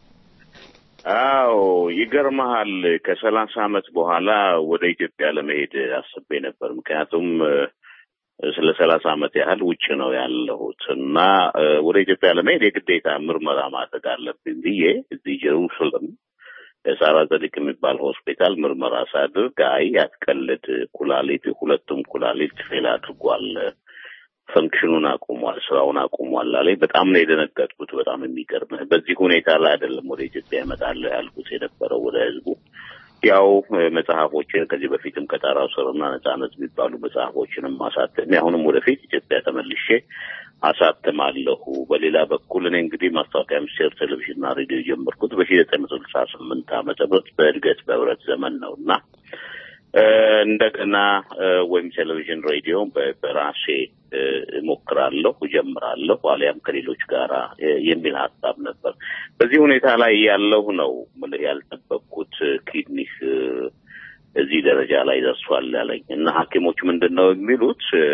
አዎ ይገርመሃል ከሰላሳ አመት በኋላ ወደ ኢትዮጵያ ለመሄድ አስቤ ነበር። ምክንያቱም እ፣ ስለ ሰላሳ አመት ያህል ውጭ ነው ያለሁት እና እ፣ ወደ ኢትዮጵያ ለመሄድ የግዴታ ምርመራ ማድረግ አለብኝ ብዬ እዚህ ጀሩሳሌም ሳራ ጸድቅ የሚባል ሆስፒታል ምርመራ ሳድርግ አይ አትቀልድ፣ ኩላሊት ሁለቱም ኩላሊት ፌል አድርጓል ፈንክሽኑን አቁሟል፣ ስራውን አቁሟል አለኝ። በጣም ነው የደነገጥኩት። በጣም የሚገርምህ በዚህ ሁኔታ ላይ አይደለም ወደ ኢትዮጵያ እመጣለሁ ያልኩት የነበረው ወደ ህዝቡ ያው እ፣ መጽሐፎችን ከዚህ በፊትም ከጣራው ስርና ነጻነት የሚባሉ መጽሐፎችንም አሳትሜ አሁንም ወደፊት ኢትዮጵያ ተመልሼ አሳትማለሁ። በሌላ በኩል እኔ እንግዲህ ማስታወቂያ ሚኒስቴር ቴሌቪዥንና ሬዲዮ የጀመርኩት በሺ ዘጠኝ መቶ ስልሳ ስምንት ዓመተ ምህረት በእድገት በህብረት ዘመን ነው እና እ፣ እንደገና እ፣ ወይም ቴሌቪዥን ሬዲዮ በ- በራሴ እ፣ እሞክራለሁ እጀምራለሁ አሊያም ከሌሎች ጋራ እ፣ የሚል ሀሳብ ነበር። በዚህ ሁኔታ ላይ ያለሁ ነው ምልህ ያልጠበቅኩት ኪድኒህ እ፣ እዚህ ደረጃ ላይ ደርሷል ያለኝ እና ሐኪሞች ምንድን ነው የሚሉት እ፣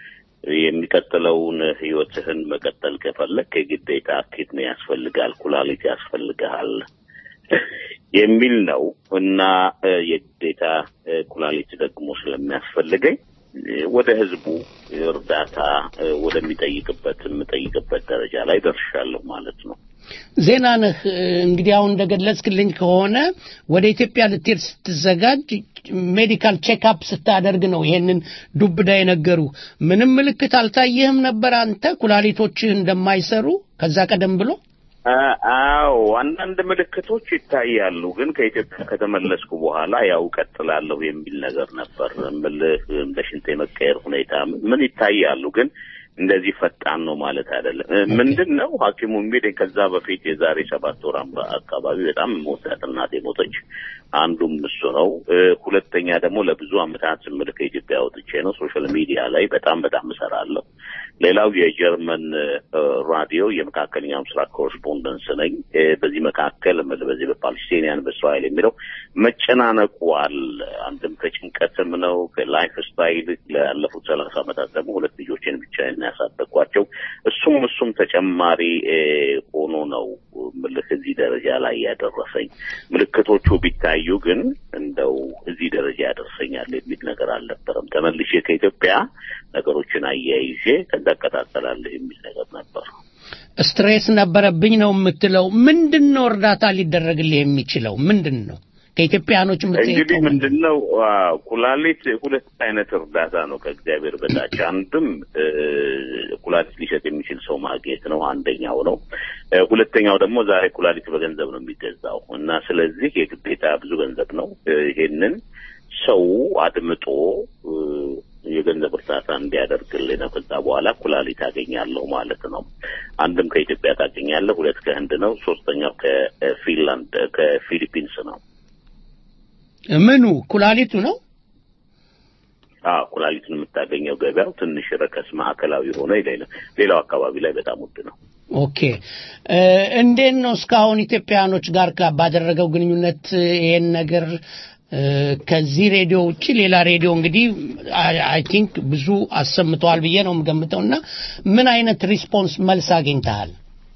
የሚቀጥለውን ህይወትህን መቀጠል ከፈለግ የግዴታ ኪድኒ ያስፈልጋል፣ ኩላሊት ያስፈልግሃል የሚል ነው እና እ፣ የግዴታ እ፣ ኩላሊት ደግሞ ስለሚያስፈልገኝ እ፣ ወደ ህዝቡ እርዳታ እ፣ ወደሚጠይቅበት የምጠይቅበት ደረጃ ላይ ደርሻለሁ ማለት ነው። ዜናነህ እ፣ እንግዲህ አሁን እንደገለጽክልኝ ከሆነ ወደ ኢትዮጵያ ልትሄድ ስትዘጋጅ ሜዲካል ቼክአፕ ስታደርግ ነው ይሄንን ዱብዳ የነገሩ። ምንም ምልክት አልታየህም ነበር አንተ ኩላሊቶችህ እንደማይሰሩ ከዛ ቀደም ብሎ? አ- አዎ አንዳንድ ምልክቶች ይታያሉ፣ ግን ከኢትዮጵያ ከተመለስኩ በኋላ ያው ቀጥላለሁ የሚል ነገር ነበር። እምልህ እንደ ሽንት የመቀየር ሁኔታ ምን ይታያሉ፣ ግን እንደዚህ ፈጣን ነው ማለት አይደለም። እ፣ ምንድን ነው ሐኪሙ የሚለኝ ከዛ በፊት የዛሬ ሰባት ወር አምባ- አካባቢ በጣም የምወዳት እናቴ ሞተች። አንዱም እሱ ነው። እ፣ ሁለተኛ ደግሞ ለብዙ አመታት እምልህ ከኢትዮጵያ ወጥቼ ነው ሶሻል ሚዲያ ላይ በጣም በጣም እሰራለሁ። ሌላው የጀርመን ራዲዮ የመካከለኛው ምስራቅ ኮረስፖንደንስ ነኝ። በዚህ መካከል በዚህ በፓለስቲኒያን በእስራኤል የሚለው መጨናነቁ አለ። አንድም ከጭንቀትም ነው ከላይፍ ስታይል ላለፉት ሰላሳ ዓመታት ደግሞ ሁለት ልጆችን ብቻ ያሳደግኳቸው እሱም እሱም ተጨማሪ ሆኖ ነው ምልክ እዚህ ደረጃ ላይ ያደረሰኝ። ምልክቶቹ ቢታዩ ግን እንደው እዚህ ደረጃ ያደርሰኛል የሚል ነገር አልነበረም። ተመልሼ ከኢትዮጵያ ነገሮችን አያይዤ ከዛ እቀጣጠላለሁ የሚል ነገር ነበር። ስትሬስ ነበረብኝ ነው የምትለው። ምንድን ነው እርዳታ ሊደረግልህ የሚችለው ምንድን ነው? ከኢትዮጵያኖች እንግዲህ ምንድን ነው ኩላሊት ሁለት አይነት እርዳታ ነው ከእግዚአብሔር በታች አንድም ኩላሊት ሊሰጥ የሚችል ሰው ማግኘት ነው አንደኛው ነው ሁለተኛው ደግሞ ዛሬ ኩላሊት በገንዘብ ነው የሚገዛው እና ስለዚህ የግዴታ ብዙ ገንዘብ ነው ይሄንን ሰው አድምጦ የገንዘብ እርዳታ እንዲያደርግልህ ነው። ከዛ በኋላ ኩላሊት አገኛለሁ ማለት ነው። አንድም ከኢትዮጵያ ታገኛለህ፣ ሁለት ከህንድ ነው፣ ሶስተኛው ከፊንላንድ ከፊሊፒንስ ነው። ምኑ ኩላሊቱ ነው? አዎ ኩላሊቱን የምታገኘው ገበያው ትንሽ ረከስ ማዕከላዊ ሆነ ይላል። ሌላው አካባቢ ላይ በጣም ውድ ነው። ኦኬ እንዴት ነው እስካሁን ኢትዮጵያውያኖች ጋር ባደረገው ግንኙነት ይሄን ነገር ከዚህ ሬዲዮ ውጭ ሌላ ሬዲዮ እንግዲህ አይ ቲንክ ብዙ አሰምተዋል ብዬ ነው የምገምተው እና ምን አይነት ሪስፖንስ መልስ አግኝተሃል?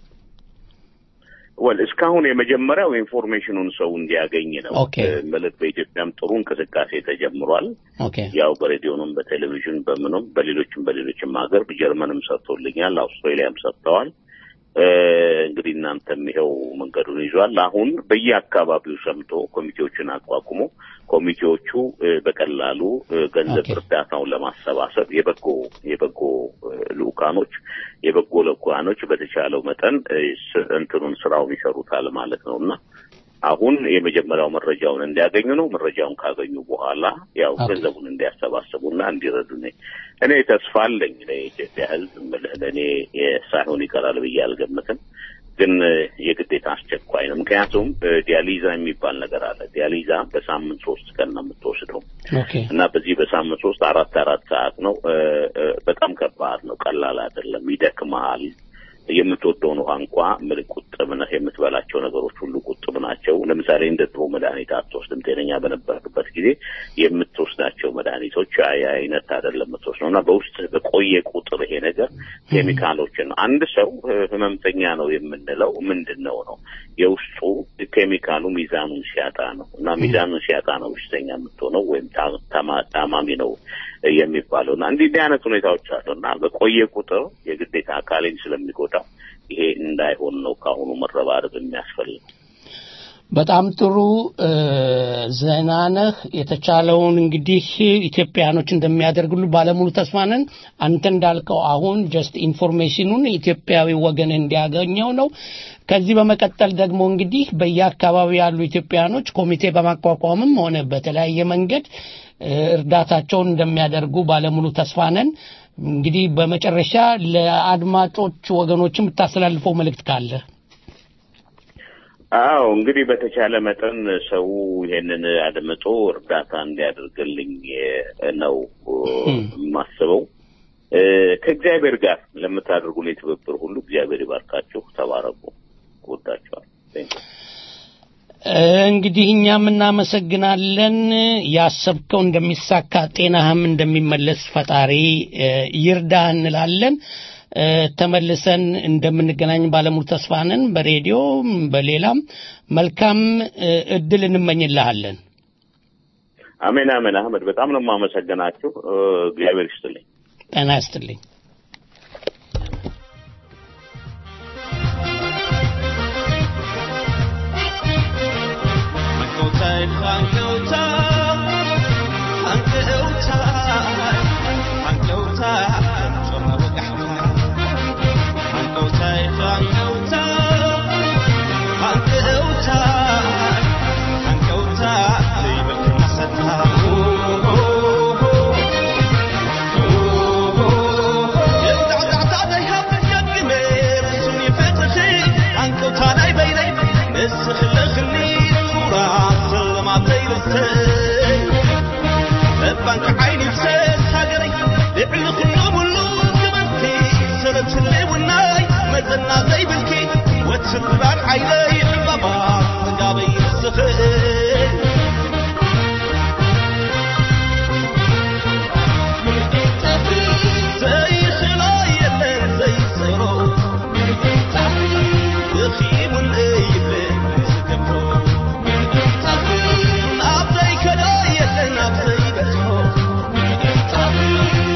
ወል እስካሁን የመጀመሪያው ኢንፎርሜሽኑን ሰው እንዲያገኝ ነው። ኦኬ ማለት በኢትዮጵያም ጥሩ እንቅስቃሴ ተጀምሯል። ኦኬ ያው በሬዲዮንም በቴሌቪዥን በምኑም በሌሎችም በሌሎችም ሀገር ጀርመንም ሰጥቶልኛል፣ አውስትራሊያም ሰጥተዋል። እንግዲህ እናንተም ይኸው መንገዱን ይዟል። አሁን በየአካባቢው ሰምቶ ኮሚቴዎችን አቋቁሞ ኮሚቴዎቹ በቀላሉ ገንዘብ እርዳታውን ለማሰባሰብ የበጎ የበጎ ልኡካኖች የበጎ ልኡካኖች በተቻለው መጠን እንትኑን ስራውን ይሰሩታል ማለት ነው እና አሁን የመጀመሪያው መረጃውን እንዲያገኙ ነው። መረጃውን ካገኙ በኋላ ያው ገንዘቡን እንዲያሰባስቡና እንዲረዱ ነኝ። እኔ ተስፋ አለኝ ለኢትዮጵያ ሕዝብ ምልህ ለእኔ ሳይሆን ይቀራል ብዬ አልገምትም። ግን የግዴታ አስቸኳይ ነው። ምክንያቱም ዲያሊዛ የሚባል ነገር አለ። ዲያሊዛ በሳምንት ሶስት ቀን ነው የምትወስደው እና በዚህ በሳምንት ሶስት አራት አራት ሰዓት ነው። በጣም ከባድ ነው። ቀላል አይደለም። ይደክመሃል። የምትወደውን ውሃ እንኳ ምን ቁጥብ ነህ። የምትበላቸው ነገሮች ሁሉ ቁጥብ ናቸው። ለምሳሌ እንደ ድሮ መድኃኒት አትወስድም። ጤነኛ በነበርበት ጊዜ የምትወስዳቸው መድኃኒቶች ያ አይነት አይደለም የምትወስደው እና በውስጥ በቆየ ቁጥር ይሄ ነገር ኬሚካሎችን ነው። አንድ ሰው ህመምተኛ ነው የምንለው ምንድን ነው ነው የውስጡ ኬሚካሉ ሚዛኑን ሲያጣ ነው እና ሚዛኑን ሲያጣ ነው በሽተኛ የምትሆነው ወይም ታማሚ ነው የሚባለው እና እንዲህ እንዲህ አይነት ሁኔታዎች አሉ እና በቆየ ቁጥር የግዴታ አካሌን ስለሚጎዳው ይሄ እንዳይሆን ነው ከአሁኑ መረባረብ የሚያስፈልግ። በጣም ጥሩ ዘናነህ የተቻለውን እንግዲህ ኢትዮጵያኖች እንደሚያደርግሉ ባለሙሉ ተስፋ ነን። አንተ እንዳልከው አሁን ጀስት ኢንፎርሜሽኑን ኢትዮጵያዊ ወገን እንዲያገኘው ነው። ከዚህ በመቀጠል ደግሞ እንግዲህ በየአካባቢው ያሉ ኢትዮጵያኖች ኮሚቴ በማቋቋምም ሆነ በተለያየ መንገድ እርዳታቸውን እንደሚያደርጉ ባለሙሉ ተስፋ ነን። እንግዲህ በመጨረሻ ለአድማጮች ወገኖች የምታስተላልፈው መልእክት ካለ? አዎ እንግዲህ በተቻለ መጠን ሰው ይሄንን አድምጦ እርዳታ እንዲያደርግልኝ ነው የማስበው። ከእግዚአብሔር ጋር ለምታደርጉልኝ ትብብር ሁሉ እግዚአብሔር ይባርካችሁ። ተባረኩ። እወዳችኋለሁ። እንግዲህ እኛም እናመሰግናለን። ያሰብከው እንደሚሳካ ጤናህም እንደሚመለስ ፈጣሪ ይርዳህ እንላለን። ተመልሰን እንደምንገናኝ ባለሙሉ ተስፋ ነን። በሬዲዮ በሌላም መልካም እድል እንመኝልሃለን። አሜን አሜን። አህመድ በጣም ነው የማመሰግናችሁ። እግዚአብሔር ይስጥልኝ። ጤና ይስጥልኝ። Oh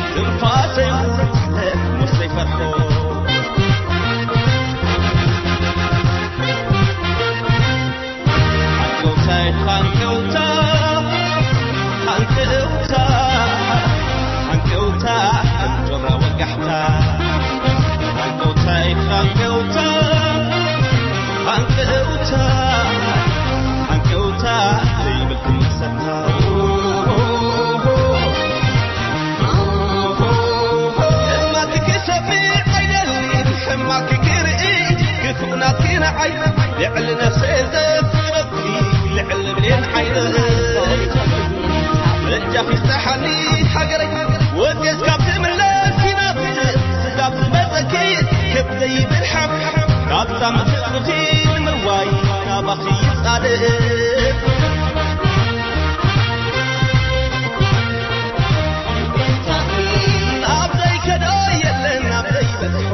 ትንፋሰይ ውለት ሙስተይ ፈርሖ ሓንቀውታይ ሓንቀውታ ሓንቀውታ ሓንቀውታ እንጆራ ወጋሕታ ሓንቀውታይ ሓንቀውታ ሓንቀውታ ሓንቀውታ ዘይብል ክምሰታ ሕማክ ክሰሚዕ ኣይደልን ሕማክ ክርኢ ክፉእናት ክነዓይ ልዕሊ ነፍሰይ ዘፍረኪ ልዕሊ ብሌን ዓይነይ እጃፊ ዝተሓኒ ሃገረይ ወጤስ ካብ ትምለስ ይናፍቅ ስጋብ ዝመፀኪ ክብ ዘይብል ሓብሓብ ካብዛ ምትቕርኺ ንምርዋይ ናባኺ ይጻድቕ ናብ ዘይከዶ የለን ናብ ዘይበፅሖ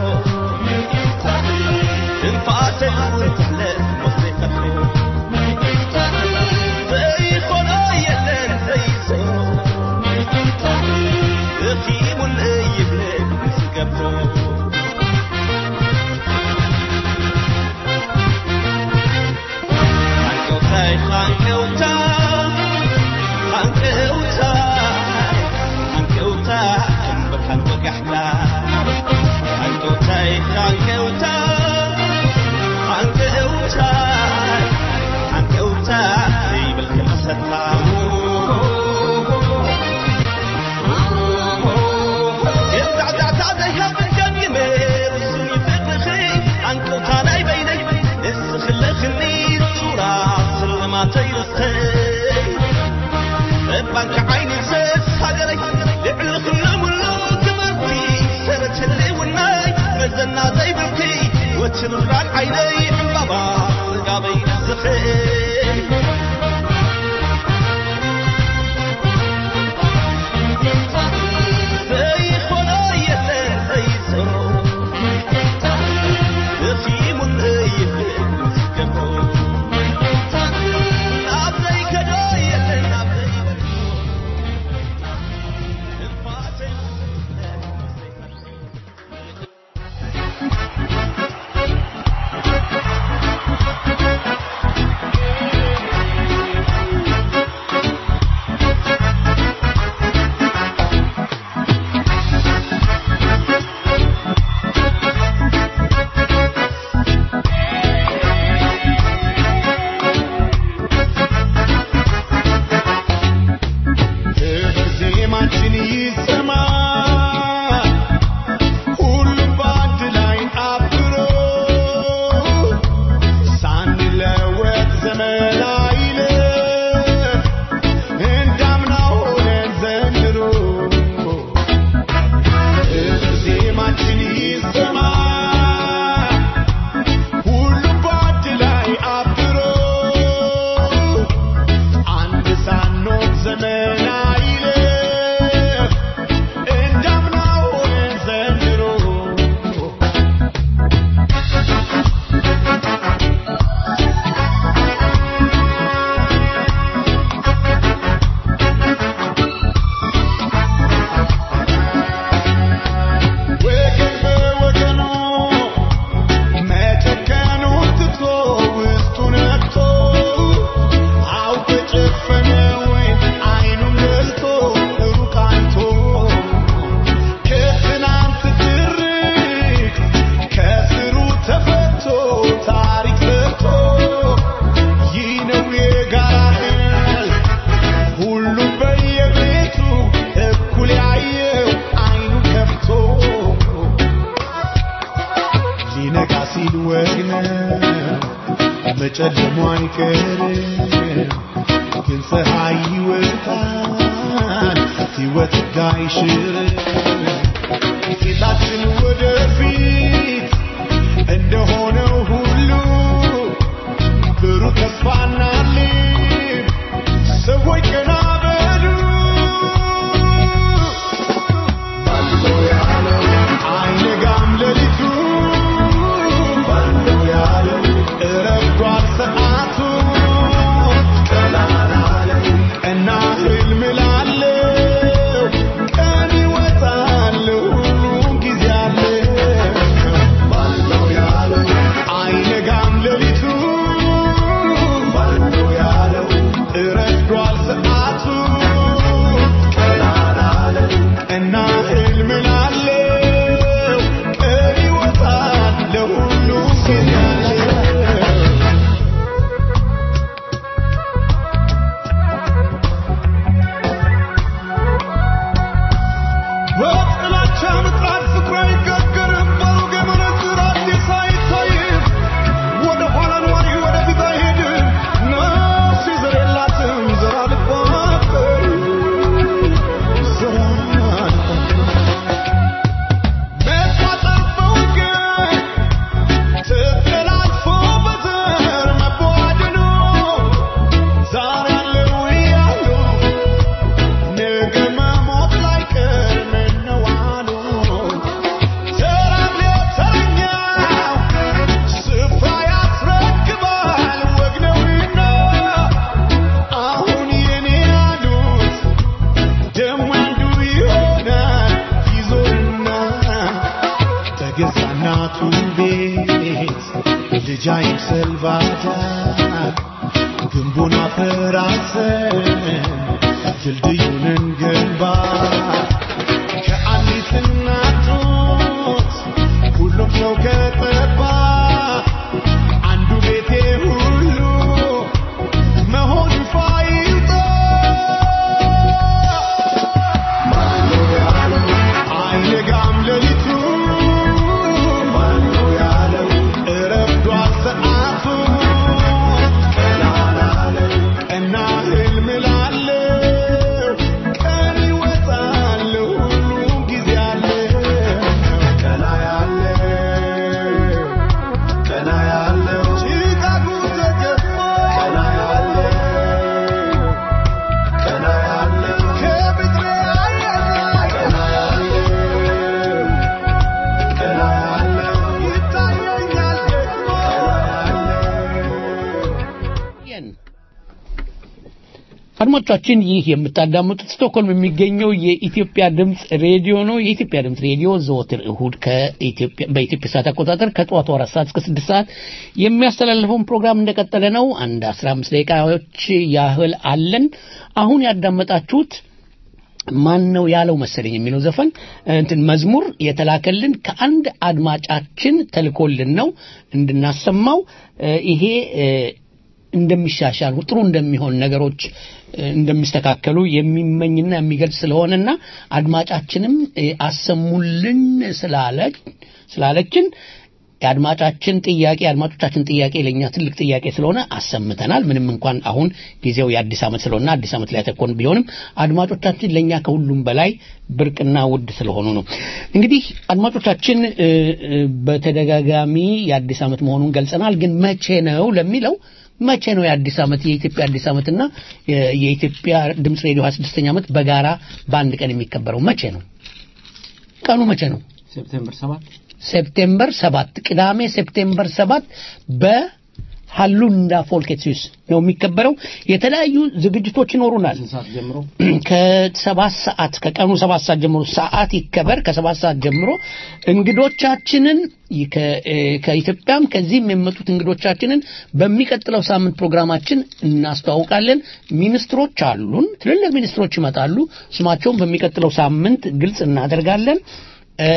ትንፋሰይ እውን ትሕለት ሞስተይ ፈትሖ ዘይኮኖ የለን ዘይሰሮ እኺሙን ይብልን ዝገብሮ ሓንቀውታይ ሓንቀውታ ሓንቀውታ ሓንቀውታ እምብርሃን ወጋሕታ ሓንቀውታይ ሓንቀውታ ሓንቀውታ ሓንቀውታ ዘይብል ክምሰታ የዛዕዛዕታ ዘይሃብን ገምግመ እሱን ይፍቅርኺ ሓንቀውታ ናይ በይነይ እስኽለኽኒ ሱራ ስልማተይ ርስተይ እባንካ ዓይኒ ዘስ ሃገረይ ልዕሊ ክለሙሉ ትምህርቲ ሰረት ህልውናይ መዘና ዘይብልኪ ወትርራን ዓይነይ ዕምባባ ጽጋበይ ዝኽእል ዘይኮኖ የለን ዘይሰሮ እኺሙን ይብል ዝገብሮ ናብ ዘይከዶ የለን ናብ ዘይበርሖ ትንፋሰይ ዜማችን ይሰማ ሁሉም በአንድ ላይ አብሮ ሳንለወጥ ዘመን አይለፍ እንዳምና ሆነን ዘንድሮ ዜማችን ይሰማ ሁሉም በአንድ ላይ አብሮ አንድ ሳንሆን ዘመን አይለፍ እንዳምና ሆነን ዘንድሮ ወገን በወገኑ መጨከኑን ትቶ ውስጡን ነክቶ አውቆ ጨፈነ ወይ አይኑን ገልጦ ሩቅ አይቶ ከትናንት ትርክ ከስሩ ተፈቶ ታሪክ ሰርቶ ይህ ነው የጋራ ህል ሁሉም በየቤቱ እኩል ያየው አይኑ ከፍቶ ሊነጋ ሲል ወግ ነው መጨለሙ አይቀርም ግን ፀሐይ ይወጣል ሕይወት ጋይሽር ፊታችን ወደፊት እንደሆነው ሁሉ ብሩህ ተስፋና ልብ ሰዎች ቀና በሉ አይነጋም ሌሊቱ እረፍዷል ሰዓቱ ቀና ህልም ላለው ቀን ይወጣል በጥላቻ ምጣድ ፍቅር አይጋገርም በሩቅ የመነጽር አዲስ አይታይም ወደ ኋላ ኗሪ ወደፊት አይሄድም ነፍስ ዘር የላትም ዘር አልባበር ዘር መቋጠር በወገን ተጠላልፎ በዘር መቧደኑ ዛሬ ያለው እያሉ ነገ መሞት ላይቀር ምነው አሉ ተራም ለተረኛው ስፍራ ያስረክባል ወግ ነውና አሁን የኔ ያሉት ደሞ አንዱ ይሆናል ይዞርና በገዛ እናቱ ቤት ልጅ አይምሰል ባዳ ግንቡን አፈራሰን ድልድዩን እንገንባ ከአንዲት እናት ጡት ሁሉም ሰው ከጠባ አንዱ ቤቴ ሁሉ መሆን ይፋ ይውጣ አይነጋም ሌሊቱ ማነው ያለው እረፍዷል ሰዓቱ ቀና ህልም ላለው ቀን ይወጣል ሁሉም ጊዜ አለው ቀና ያለው ቀና ያለው ጭጋጉ ተገፎ ቀና ያለው ቀና ያለው ከብድሬ አየር ላይ ቀና ያለው ቀና ያለው ይታየኛል ደግሞ የን አድማጮቻችን ይህ የምታዳምጡት ስቶክሆልም የሚገኘው የኢትዮጵያ ድምፅ ሬዲዮ ነው። የኢትዮጵያ ድምፅ ሬዲዮ ዘወትር እሁድ ከኢትዮጵያ በኢትዮጵያ ሰዓት አቆጣጠር ከጠዋቱ አራት ሰዓት እስከ ስድስት ሰዓት የሚያስተላልፈውን ፕሮግራም እንደቀጠለ ነው። አንድ አስራ አምስት ደቂቃዎች ያህል አለን። አሁን ያዳመጣችሁት ማን ነው ያለው መሰለኝ የሚለው ዘፈን እንትን መዝሙር የተላከልን ከአንድ አድማጫችን ተልኮልን ነው እንድናሰማው እ፣ ይሄ እ፣ እንደሚሻሻል ጥሩ እንደሚሆን ነገሮች እ፣ እንደሚስተካከሉ የሚመኝና የሚገልጽ ስለሆነና አድማጫችንም እ፣ አሰሙልን ስላለች ስላለችን የአድማጫችን ጥያቄ የአድማጮቻችን ጥያቄ ለእኛ ትልቅ ጥያቄ ስለሆነ አሰምተናል። ምንም እንኳን አሁን ጊዜው የአዲስ ዓመት ስለሆነ አዲስ ዓመት ላይ ተኮን ቢሆንም አድማጮቻችን ለእኛ ከሁሉም በላይ ብርቅና ውድ ስለሆኑ ነው። እንግዲህ አድማጮቻችን እ፣ እ፣ በተደጋጋሚ የአዲስ ዓመት መሆኑን ገልጸናል። ግን መቼ ነው ለሚለው መቼ ነው የአዲስ ዓመት የኢትዮጵያ አዲስ ዓመትና የ- የኢትዮጵያ ድምፅ ሬዲዮ 26ኛ ዓመት በጋራ በአንድ ቀን የሚከበረው መቼ ነው? ቀኑ መቼ ነው? ሴፕቴምበር ሰባት ሴፕቴምበር ሰባት ቅዳሜ ሴፕቴምበር ሰባት በሃሉንዳ ፎልኬትሲስ ነው የሚከበረው። የተለያዩ ዝግጅቶች ይኖሩናል። ሰዓት ጀምሮ ከሰባት ሰዓት ከቀኑ ሰባት ሰዓት ጀምሮ ሰዓት ይከበር። ከሰባት ሰዓት ጀምሮ እንግዶቻችንን ከ- እ፣ ከኢትዮጵያም ከዚህም የመጡት እንግዶቻችንን በሚቀጥለው ሳምንት ፕሮግራማችን እናስተዋውቃለን። ሚኒስትሮች አሉን፣ ትልልቅ ሚኒስትሮች ይመጣሉ። ስማቸውን በሚቀጥለው ሳምንት ግልጽ እናደርጋለን። እ፣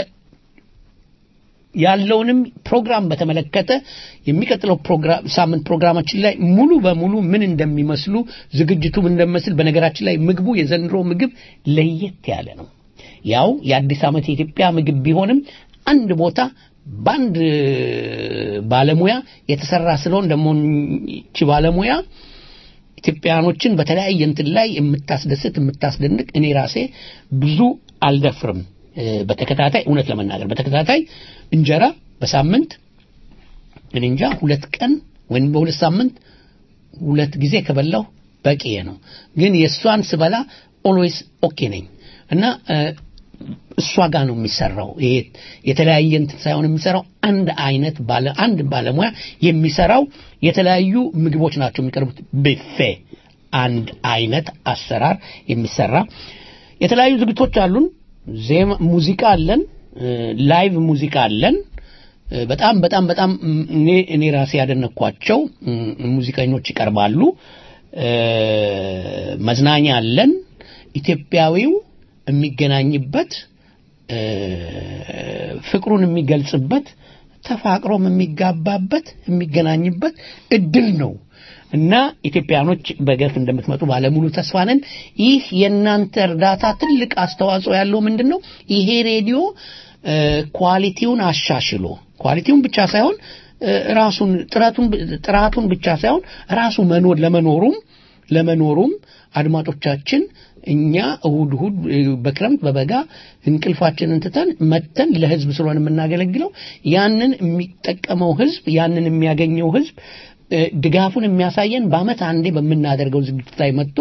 ያለውንም ፕሮግራም በተመለከተ የሚቀጥለው ፕሮግራም ሳምንት ፕሮግራማችን ላይ ሙሉ በሙሉ ምን እንደሚመስሉ ዝግጅቱ ምን እንደሚመስል በነገራችን ላይ ምግቡ የዘንድሮ ምግብ ለየት ያለ ነው። ያው የአዲስ ዓመት የኢትዮጵያ ምግብ ቢሆንም አንድ ቦታ በአንድ ባለሙያ የተሰራ ስለሆን ደግሞ ይቺ ባለሙያ ኢትዮጵያኖችን በተለያየ እንትን ላይ የምታስደስት የምታስደንቅ እኔ ራሴ ብዙ አልደፍርም እ፣ በተከታታይ እውነት ለመናገር በተከታታይ እንጀራ በሳምንት እኔ እንጃ ሁለት ቀን ወይም በሁለት ሳምንት ሁለት ጊዜ ከበላሁ በቂ ነው። ግን የእሷን ስበላ ኦልዌይስ ኦኬ ነኝ እና እ፣ እሷ ጋር ነው የሚሰራው። ይሄ የተለያየ እንትን ሳይሆን የሚሰራው አንድ አይነት ባለ አንድ ባለሙያ የሚሰራው የተለያዩ ምግቦች ናቸው የሚቀርቡት። ቢፌ አንድ አይነት አሰራር የሚሰራ የተለያዩ ዝግቶች አሉን። ዜማ ሙዚቃ አለን፣ እ፣ ላይቭ ሙዚቃ አለን። እ፣ በጣም በጣም በጣም ም፣ እኔ እኔ ራሴ ያደነኳቸው ም፣ ሙዚቀኞች ይቀርባሉ። እ፣ መዝናኛ አለን። ኢትዮጵያዊው የሚገናኝበት እ፣ ፍቅሩን የሚገልጽበት ተፋቅሮም የሚጋባበት የሚገናኝበት እድል ነው እና ኢትዮጵያኖች በገፍ እንደምትመጡ ባለሙሉ ተስፋ ነን። ይህ የእናንተ እርዳታ ትልቅ አስተዋጽኦ ያለው ምንድን ነው? ይሄ ሬዲዮ እ፣ ኳሊቲውን አሻሽሎ ኳሊቲውን ብቻ ሳይሆን እ፣ ራሱን ጥረቱን ጥራቱን ብቻ ሳይሆን ራሱ መኖር ለመኖሩም ለመኖሩም አድማጮቻችን እኛ እሁድ እሁድ እ፣ በክረምት በበጋ እንቅልፋችንን ትተን መተን ለህዝብ ስለሆነ የምናገለግለው ያንን የሚጠቀመው ህዝብ ያንን የሚያገኘው ህዝብ እ፣ ድጋፉን የሚያሳየን በአመት አንዴ በምናደርገው ዝግጅት ላይ መጥቶ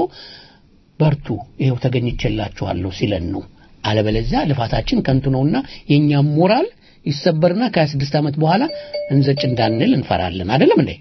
በርቱ ይኸው ተገኝቼላችኋለሁ ሲለን ነው። አለበለዚያ ልፋታችን ከንቱ ነውና የእኛም ሞራል ይሰበርና ከ26 ዓመት በኋላ እንዘጭ እንዳንል እንፈራለን። አይደለም እንዴ?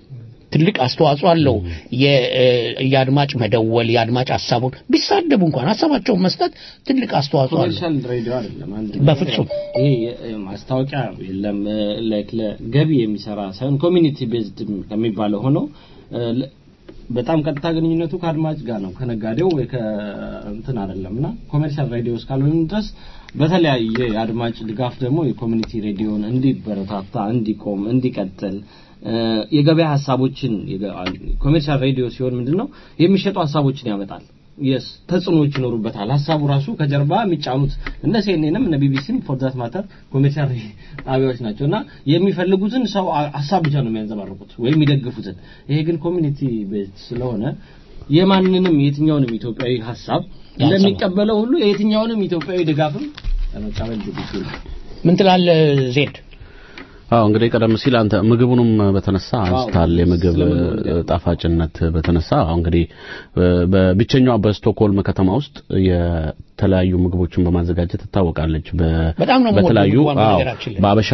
ትልቅ አስተዋጽኦ አለው። የ- እ፣ የአድማጭ መደወል የአድማጭ ሀሳቡን ቢሳደቡ እንኳን ሀሳባቸውን መስጠት ትልቅ አስተዋጽኦ አለው። ኮመርሻል ሬዲዮ አይደለም። አንድ በፍጹም ይሄ የ- ማስታወቂያ የለም ላይክ ለገቢ የሚሰራ ሳይሆን ኮሚኒቲ ቤዝድ ከሚባለው ሆኖ እ፣ ለ- በጣም ቀጥታ ግንኙነቱ ከአድማጭ ጋር ነው ከነጋዴው ወይ ከእንትን አይደለም እና ኮሜርሻል ሬዲዮ እስካልሆነ ድረስ በተለያየ የአድማጭ ድጋፍ ደግሞ የኮሚኒቲ ሬዲዮን እንዲበረታታ እንዲቆም እንዲቀጥል እ፣ የገበያ ሀሳቦችን ኮሜርሻል ሬዲዮ ሲሆን ምንድነው የሚሸጡ ሀሳቦችን ያመጣል የስ ተጽዕኖዎች ይኖሩበታል ሀሳቡ ራሱ ከጀርባ የሚጫኑት እነ ሲኤንኤንም እነ ቢቢሲም ፎር ዛት ማተር ኮሜርሻል ጣቢያዎች ናቸው እና የሚፈልጉትን ሰው አ- ሀሳብ ብቻ ነው የሚያንጸባርቁት ወይም የሚደግፉትን ይሄ ግን ኮሚኒቲ ቤት ስለሆነ የማንንም የትኛውንም ኢትዮጵያዊ ሀሳብ ያንጸባርቅ። ለሚቀበለው ሁሉ የትኛውንም ኢትዮጵያዊ ድጋፍም ለመቀበል ዝግጁ ነው ምን ትላለህ ዜድ? አዎ እንግዲህ ቀደም ሲል አንተ ምግቡንም በተነሳ አንስታል። የምግብ ስለ ምግቡ እ፣ ጣፋጭነት በተነሳ አሁን እንግዲህ እ፣ በብቸኛዋ በስቶክሆልም ከተማ ውስጥ የተለያዩ ምግቦችን በማዘጋጀት ትታወቃለች። በ- በጣም ነው የምወደው በተለያዩ ምግቧን አዎ፣ በነገራችን ላይ። በአበሻ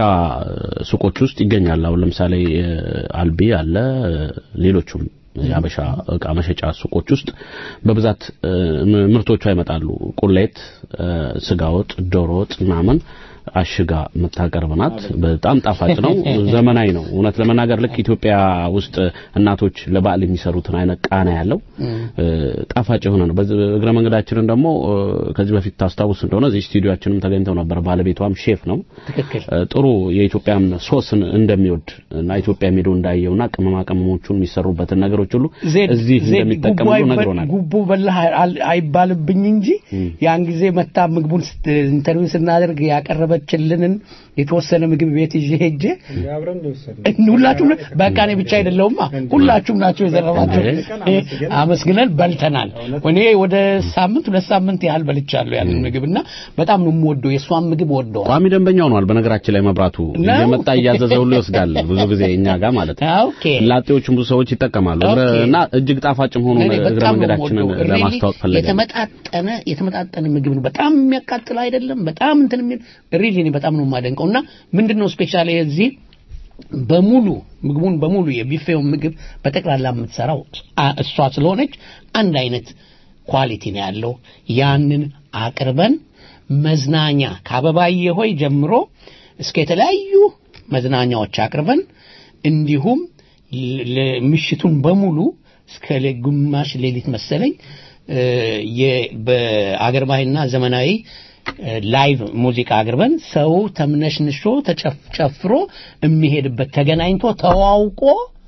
ሱቆች ውስጥ ይገኛል። አሁን ለምሳሌ እ፣ አልቢ አለ፣ እ፣ ሌሎቹም የአበሻ እቃ መሸጫ ሱቆች ውስጥ በብዛት እ፣ ም- ምርቶቿ ይመጣሉ። ቁሌት፣ እ፣ ስጋ ወጥ፣ ዶሮ ወጥ ምናምን አሽጋ የምታቀርብ ናት። በጣም ጣፋጭ ነው፣ ዘመናዊ ነው። እውነት ለመናገር ልክ ኢትዮጵያ ውስጥ እናቶች ለበዓል የሚሰሩትን አይነት ቃና ያለው እ፣ ጣፋጭ የሆነ ነው። በዚህ እግረ መንገዳችንን ደግሞ እ፣ ከዚህ በፊት ታስታውስ እንደሆነ እዚህ ስቱዲዮአችንም ተገኝተው ነበር። ባለቤቷም ሼፍ ነው። ትክክል። እ፣ ጥሩ የኢትዮጵያን ሶስን እንደሚወድ እና ኢትዮጵያ ሄዶ እንዳየውና ቅመማ ቅመሞቹን የሚሰሩበትን ነገሮች ሁሉ ዜድ እዚህ ዜድ እንደሚጠቀሙ ጉቦ አይበ- ነግሮናል። ጉቦ በላህ አል- አይባልብኝ እንጂ ያን ጊዜ መታ ምግቡን ስት- ኢንተርቪው ስናደርግ ያቀረበችልንን የተወሰነ ምግብ ቤት ይዤ ሄጄ አብረን ነው የወሰድነው። ሁላችሁም በቃ እኔ ብቻ አይደለሁማ ሁላችሁም ናቸው የዘረባቸው አመስግነን አመስግነን በልተናል እኔ ወደ ሳምንት ሁለት ሳምንት ያህል በልቻለሁ ያንን ምግብ እና በጣም ነው የምወደው የእሷን ምግብ ወደዋል ቋሚ ደንበኛ ሆኗል። በነገራችን ላይ መብራቱ ነው? እየመጣ እያዘዘ ሁሉ ይወስዳል። ብዙ ጊዜ እኛ ጋር ማለት ነው። ኦኬ ላጤዎችም ብዙ ሰዎች ይጠቀማሉ ኦኬ። እና እጅግ ጣፋጭም ሆኖ እኔ እግረ በጣም ነው መንገዳችንን የምወደው። Really ለማስተዋወቅ ፈለገ። የተመጣጠነ የተመጣጠነ ምግብ ነው። በጣም የሚያቃጥል አይደለም። በጣም እንትን የሚል ሪሊ እኔ በጣም ነው የማደንቀው እና ምንድነው ስፔሻሊ እዚህ በሙሉ ምግቡን በሙሉ የቢፌውን ምግብ በጠቅላላ የምትሰራው አ- እሷ ስለሆነች አንድ አይነት ኳሊቲ ነው ያለው። ያንን አቅርበን መዝናኛ ከአበባዬ ሆይ ጀምሮ እስከ የተለያዩ መዝናኛዎች አቅርበን እንዲሁም ል- ለ- ምሽቱን በሙሉ እስከ ሌ- ግማሽ ሌሊት መሰለኝ እ፣ የ- በአገር ባህልና ዘመናዊ እ፣ ላይቭ ሙዚቃ አቅርበን ሰው ተምነሽንሾ ተጨፍሮ የሚሄድበት ተገናኝቶ ተዋውቆ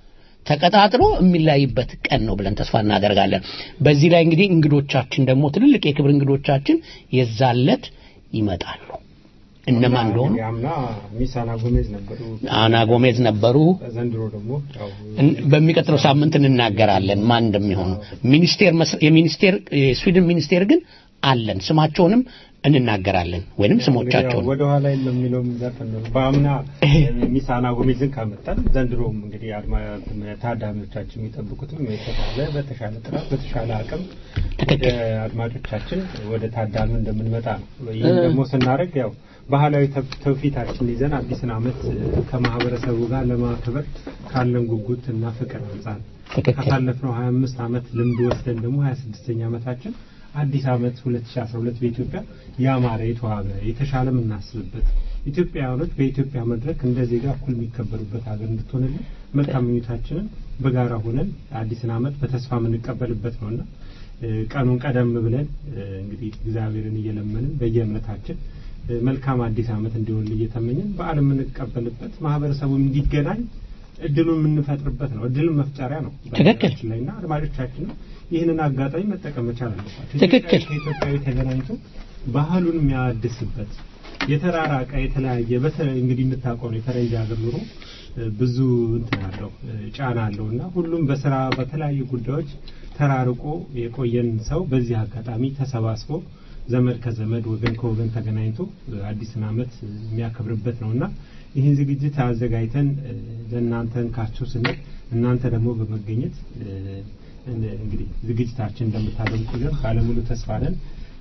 ተቀጣጥሮ የሚለያይበት ቀን ነው ብለን ተስፋ እናደርጋለን። በዚህ ላይ እንግዲህ እንግዶቻችን ደግሞ ትልልቅ የክብር እንግዶቻችን የዛለት ይመጣሉ። እነማን እንደሆኑ አምና ሚስ አና ጎሜዝ ነበሩ። አና ጎሜዝ ነበሩ። ዘንድሮ ደግሞ ያው እን- በሚቀጥለው ሳምንት እንናገራለን ማን እንደሚሆኑ። ሚኒስቴር መስ- የሚኒስቴር የስዊድን ሚኒስቴር ግን አለን ስማቸውንም እንናገራለን ወይንም ስሞቻቸውን ወደ ኋላ የለም የሚለውም ዘፈን ነው። በአምና ሚስ አና ጎሜዝን ካመጣን ዘንድሮም እንግዲህ አድማ ታዳሚዎቻችን የሚጠብቁትም የተሻለ በተሻለ ጥራት በተሻለ አቅም ወደ አድማጮቻችን ወደ ታዳሚ እንደምንመጣ ነው። ይህም ደግሞ ስናደርግ ያው ባህላዊ ተው- ትውፊታችን ይዘን አዲስን ዓመት እ፣ ከማህበረሰቡ ጋር ለማክበር ካለን ጉጉት እና ፍቅር አንጻር ካሳለፍነው 25 ዓመት ልምድ ወስደን ደግሞ 26ኛ ዓመታችን አዲስ ዓመት 2012 በኢትዮጵያ ያማረ የተዋበ የተሻለ የምናስብበት ኢትዮጵያውያኖች በኢትዮጵያ መድረክ እንደ ዜጋ እኩል የሚከበሩበት ሀገር እንድትሆንልን መልካም ምኞታችንን በጋራ ሆነን አዲስን ዓመት በተስፋ የምንቀበልበት ነውና እ፣ ቀኑን ቀደም ብለን እ፣ እንግዲህ እግዚአብሔርን እየለመንን በየእምነታችን እ፣ መልካም አዲስ ዓመት እንዲሆን እየተመኘን በዓል የምንቀበልበት ማህበረሰቡ እንዲገናኝ እድሉን የምንፈጥርበት ነው። እድልን መፍጠሪያ ነው ትክክል። በነገራችን ላይ እና አድማጮቻችንም ይህንን አጋጣሚ መጠቀም መቻል አለባቸው። ትክክል። ኢትዮጵያዊ ከኢትዮጵያዊ ተገናኝቶ ባህሉን የሚያድስበት የተራራቀ የተለያየ በተለይ እንግዲህ የምታውቀው ነው የፈረንጅ ሀገር ኑሮ እ፣ ብዙ እንትን አለው እ፣ ጫና አለው እና ሁሉም በስራ በተለያዩ ጉዳዮች ተራርቆ የቆየን ሰው በዚህ አጋጣሚ ተሰባስቦ ዘመድ ከዘመድ ወገን ከወገን ተገናኝቶ እ፣ አዲስን ዓመት እ፣ የሚያከብርበት ነው እና ይህን ዝግጅት አዘጋጅተን እ፣ ለእናንተ እንካችሁ ስንል እናንተ ደግሞ በመገኘት እ፣ እን- እንግዲህ ዝግጅታችን እንደምታደምቁልን ባለሙሉ ተስፋ ነን።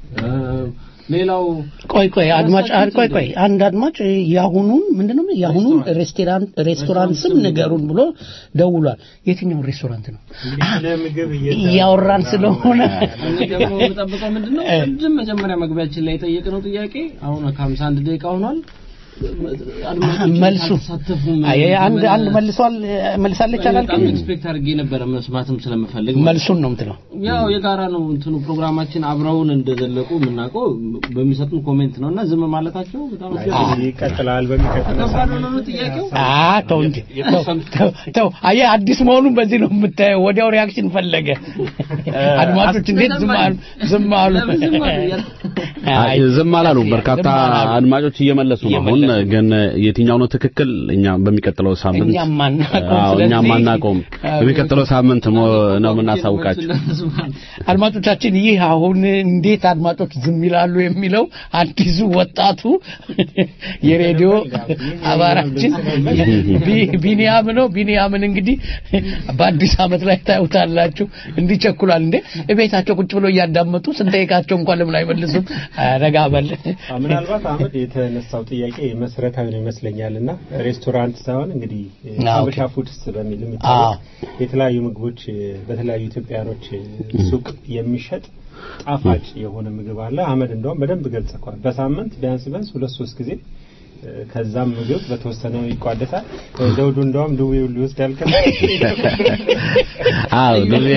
ሌላው ቆይ ቆይ አድማጭ አ- ቆይ ቆይ አንድ አድማጭ የአሁኑን ምንድነው የአሁኑን ሬስቶራንት ሬስቶራንት ስም ንገሩን ብሎ ደውሏል። የትኛውን ሬስቶራንት ነው ለምግብ እያወራን ስለሆነ እኔ ደግሞ የምጠብቀው ምንድነው ቅድም መጀመሪያ መግቢያችን ላይ የጠየቅነው ጥያቄ አሁን ከሀምሳ አንድ ደቂቃ ሆኗል። አድማጮች መልሱ አልተሳተፉም። አይ አንድ አንድ መልሷል መልሳለች በጣም አላልክም? ኤክስፔክት አድርጌ ነበረ መስማትም ስለምፈልግ መልሱን ነው የምትለው። ያው የጋራ ነው እንትኑ ፕሮግራማችን አብረውን እንደዘለቁ የምናውቀው በሚሰጡን ኮሜንት ነው እና ዝም ማለታቸው በጣም አስገራሚ ነው። ይቀጥላል በሚቀጥለው ከባድ ነው ነው ጥያቄው አ ተው እንጂ ተው፣ ተው፣ ተው አየህ አዲስ መሆኑን በዚህ ነው የምታየው። ወዲያው ሪያክሽን ፈለገ። አድማጮች እንዴት ዝም አሉ? ዝም አሉ። አይ ዝም አላሉ። በርካታ አድማጮች እየመለሱ ነው። አሁን ግን የትኛው ነው ትክክል? እኛ በሚቀጥለው ሳምንት እኛም አናውቀውም። አዎ ስለዚህ- እኛም አናውቀውም። በሚቀጥለው ሳምንት ሞ- ነው የምናሳውቃችሁ። አድማጮቻችን ይህ አሁን እንዴት አድማጮች ዝም ይላሉ የሚለው አዲሱ ወጣቱ የሬዲዮ አባራችን ቢ- ቢኒያም ነው። ቢኒያምን እንግዲህ በአዲስ ዓመት ላይ ታዩታላችሁ። እንዲቸኩላል እንዴ እቤታቸው ቁጭ ብሎ እያዳመጡ ስንጠይቃቸው እንኳን ለምን አይመልሱም? ረጋ በል አዎ፣ ምናልባት አመድ የተነሳው ጥያቄ መሰረታዊ ነው ይመስለኛል እና ሬስቶራንት ሳይሆን እንግዲህ እ፣ አዎ፣ ሀበሻ ፉድስ በሚል አዎ። የሚታወቅ የተለያዩ ምግቦች እ፣ በተለያዩ ኢትዮጵያኖች እ፣ ሱቅ የሚሸጥ ጣፋጭ የሆነ ምግብ አለ። አመድ እንደውም በደንብ ገልጸዋል። በሳምንት ቢያንስ ቢያንስ ሁለት ሶስት ጊዜ እ፣ ከዛም ምግብ በተወሰነ ይቋደሳል። እ፣ ዘውዱ እንደውም ድዌውን ሊወስድ ያልከል አዎ ድሬ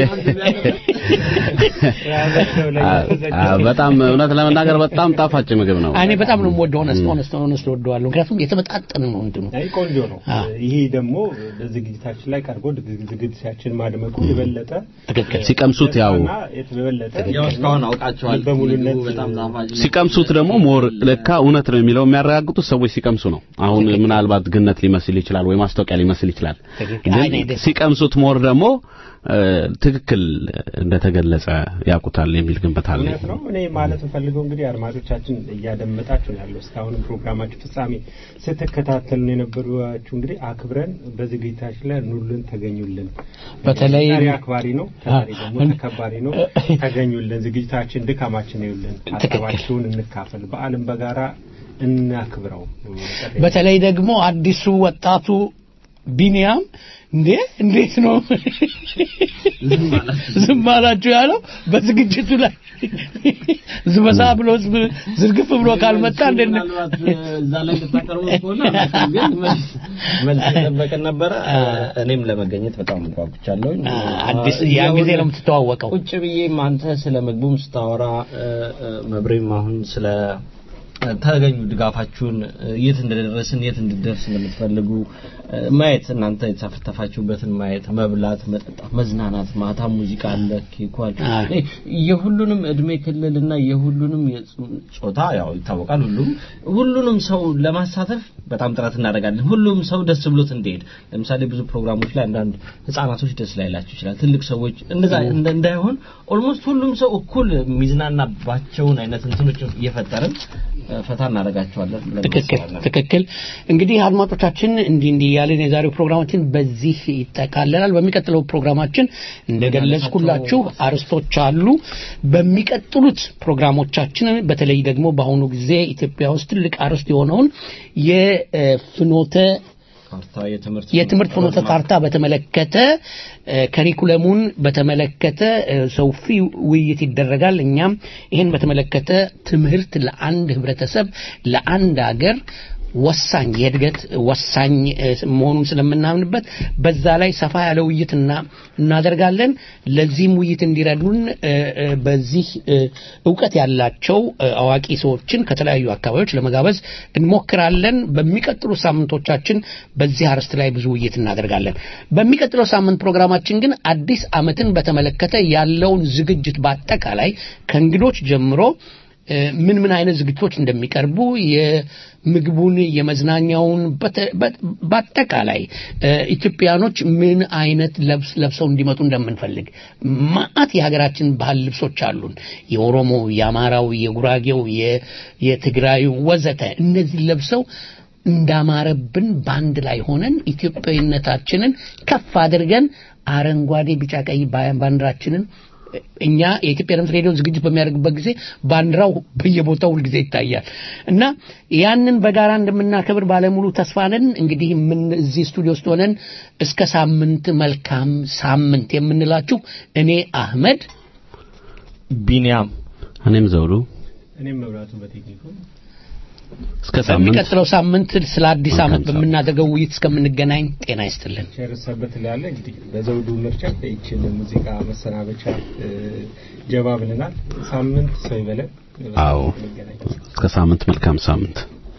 አዎ፣ በጣም እውነት ለመናገር በጣም ጣፋጭ ምግብ ነው። እኔ በጣም ነው የምወደው። ሆነስት ሆነስት ሆነስት ወደዋለሁ። ምክንያቱም የተመጣጠነ ነው እንትኑ አይ ቆንጆ ነው። ይሄ ደግሞ በዝግጅታችን ላይ ቀርቦ ድግ- ዝግጅታችን ማድመቁ የበለጠ ሲቀምሱት ያው እና የበለጠ ያው እስካሁን አውቃቸዋል። በሙሉነት በጣም ጣፋጭ ነው። ሲቀምሱት ደግሞ ሞር ለካ እውነት ነው የሚለው የሚያረጋግጡት ሰዎች ሲቀምሱ ነው። አሁን ምናልባት ግነት ሊመስል ይችላል ወይ ማስታወቂያ ሊመስል ይችላል። አይ፣ እኔ ግን ደስ- ሲቀምሱት ሞር ደግሞ እ፣ ትክክል እንደተገለጸ ያውቁታል የሚል ግንበት አለ። እውነት ነው። እኔ ማለት የምፈልገው እንግዲህ አድማጮቻችን እያደመጣችሁ ነው ያለው እስካሁን ፕሮግራማችሁ ፍጻሜ ስትከታተሉ ነው የነበራችሁ። እንግዲህ አክብረን በዝግጅታችን ላይ ኑልን፣ ተገኙልን። በተለይ- ጠሪ አክባሪ ነው፣ ተጠሪ ደግሞ ተከባሪ ነው። ተገኙልን፣ ዝግጅታችን ድካማችን ይውልን፣ ሀሳባችሁን እንካፈል፣ በዓልን በጋራ እናክብረው። በተለይ ደግሞ አዲሱ ወጣቱ ቢኒያም እንዴ እንዴት ነው ዝም አላችሁ ያለው በዝግጅቱ ላይ ዝበሳ ብሎ ህዝብ ዝርግፍ ብሎ ካልመጣ እንዴት ነው? ምናልባት እዛ ላይ ልታቀርቡ ከሆነ አላውቅም፣ ግን መልስ መልስ የጠበቅን ነበረ። እኔም ለመገኘት በጣም ጓጉቻለሁ። አዲስ ያን ጊዜ ነው የምትተዋወቀው። ቁጭ ብዬም አንተ ስለ ምግቡም ስታወራ እ፣ እ፣ መብሬም አሁን ስለ ተገኙ ድጋፋችሁን እ፣ የት እንደደረስን የት እንድደርስ እንደምትፈልጉ እ፣ ማየት እናንተ የተሳተፋችሁበትን ማየት፣ መብላት፣ መጠጣት፣ መዝናናት፣ ማታ ሙዚቃ አለ፣ ኬኩ አለ። እ፣ የሁሉንም እድሜ ክልልና የሁሉንም የጾ- ጾታ ያው ይታወቃል። ሁሉም ሁሉንም ሰው ለማሳተፍ በጣም ጥረት እናደርጋለን። ሁሉም ሰው ደስ ብሎት እንዲሄድ ለምሳሌ ብዙ ፕሮግራሞች ላይ አንዳንድ ህጻናቶች ደስ ላይላቸው ይችላል። ትልቅ ሰዎች እንደዛ እንደ- እንዳይሆን ኦልሞስት ሁሉም ሰው እኩል የሚዝናናባቸውን አይነት እንትኖች እየፈጠርን እ፣ ፈታ እናደርጋቸዋለን ብለን ትክክል እናስባለን። ትክክል። እንግዲህ አድማጮቻችን እንዲህ እንዲህ እያለን የዛሬው ፕሮግራማችን በዚህ ይጠቃለላል። በሚቀጥለው ፕሮግራማችን እንደገለጽኩላችሁ አርስቶች አሉ። በሚቀጥሉት ፕሮግራሞቻችን በተለይ ደግሞ በአሁኑ ጊዜ ኢትዮጵያ ውስጥ ትልቅ አርስት የሆነውን የፍኖተ ካርታ የትምህርት የትምህርት ፍኖተ ካርታ በተመለከተ እ፣ ከሪኩለሙን በተመለከተ እ፣ ሰፊ ውይይት ይደረጋል። እኛም ይህን በተመለከተ ትምህርት ለአንድ ህብረተሰብ ለአንድ ሀገር ወሳኝ የእድገት ወሳኝ እ፣ መሆኑን ስለምናምንበት በዛ ላይ ሰፋ ያለ ውይይት እና- እናደርጋለን። ለዚህም ውይይት እንዲረዱን እ፣ እ፣ በዚህ እ፣ እውቀት ያላቸው እ፣ አዋቂ ሰዎችን ከተለያዩ አካባቢዎች ለመጋበዝ እንሞክራለን። በሚቀጥሉ ሳምንቶቻችን በዚህ አርዕስት ላይ ብዙ ውይይት እናደርጋለን። በሚቀጥለው ሳምንት ፕሮግራማችን ግን አዲስ ዓመትን በተመለከተ ያለውን ዝግጅት በአጠቃላይ ከእንግዶች ጀምሮ እ፣ ምን ምን አይነት ዝግጅቶች እንደሚቀርቡ የምግቡን፣ የመዝናኛውን በተ- በ- በአጠቃላይ እ፣ ኢትዮጵያኖች ምን አይነት ለብስ ለብሰው እንዲመጡ እንደምንፈልግ ማአት የሀገራችን ባህል ልብሶች አሉን። የኦሮሞ፣ የአማራው፣ የጉራጌው፣ የ- የትግራዩ ወዘተ እነዚህ ለብሰው እንዳማረብን በአንድ ላይ ሆነን ኢትዮጵያዊነታችንን ከፍ አድርገን አረንጓዴ፣ ቢጫ፣ ቀይ ባ- ባንዲራችንን እኛ የኢትዮጵያ ድምፅ ሬዲዮ ዝግጅት በሚያደርግበት ጊዜ ባንዲራው በየቦታው ሁልጊዜ ይታያል እና ያንን በጋራ እንደምናከብር ባለሙሉ ተስፋ ነን። እንግዲህ ምን እዚህ ስቱዲዮ ውስጥ ሆነን እስከ ሳምንት መልካም ሳምንት የምንላችሁ እኔ አህመድ ቢኒያም እኔም ዘውዱ እኔም መብራቱ በቴክኒኩ እስከ ሳምንት በሚቀጥለው ሳምንት ስለ አዲስ መልካም ዓመት በምናደርገው ውይይት እስከምንገናኝ ጤና ይስጥልን። ቸር ሰንበት ላለ እንግዲህ በዘውዱ ምርጫ ይችን ሙዚቃ መሰናበቻ እ፣ ጀባ ብለናል። ሳምንት ሰው ይበለን። አዎ እስከ ሳምንት መልካም ሳምንት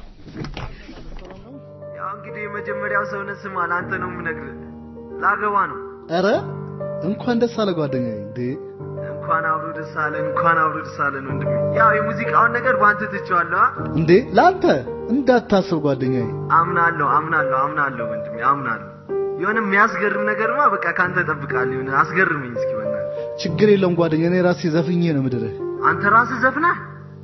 ያው እንግዲህ የመጀመሪያው ሰውነት ስማ ለአንተ ነው የምነግርህ ላገባ ነው ኧረ እንኳን ደስ አለ ጓደኛዬ እንዴ እንኳን አብሮ ደስ አለን እንኳን አብሮ ደስ አለን ወንድሜ ያው የሙዚቃውን ነገር በአንተ ትቼዋለሁ አ? እንዴ ለአንተ እንዳታስብ ጓደኛዬ አምናለሁ አምናለሁ አምናለሁ ወንድሜ አምናለሁ የሆነ የሚያስገርም ነገርማ በቃ ካንተ እጠብቃለሁ የሆነ አስገርመኝ እስኪ በእናትህ ችግር የለውም ጓደኛዬ እኔ ራሴ ዘፍኜ ነው ምድርህ አንተ ራስህ ዘፍነህ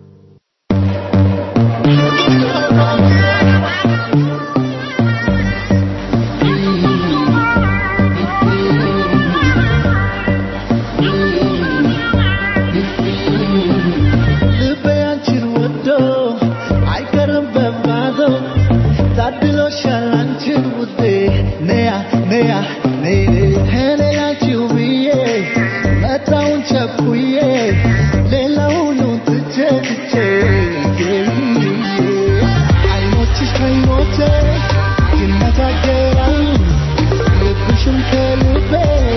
ልቤ አንቺን ወዶ አይቀርም በባዶ ታድሎሻል አንቺን ውዴ ነያ ነያ ነይ እኔ ላንቺው ብዬ መጣውን ቸኩዬ ሌላውን ትቼ ትቼ አይኖችሽ ከይኖቼ ይነጋገራሉ ልብሽም ከልቤ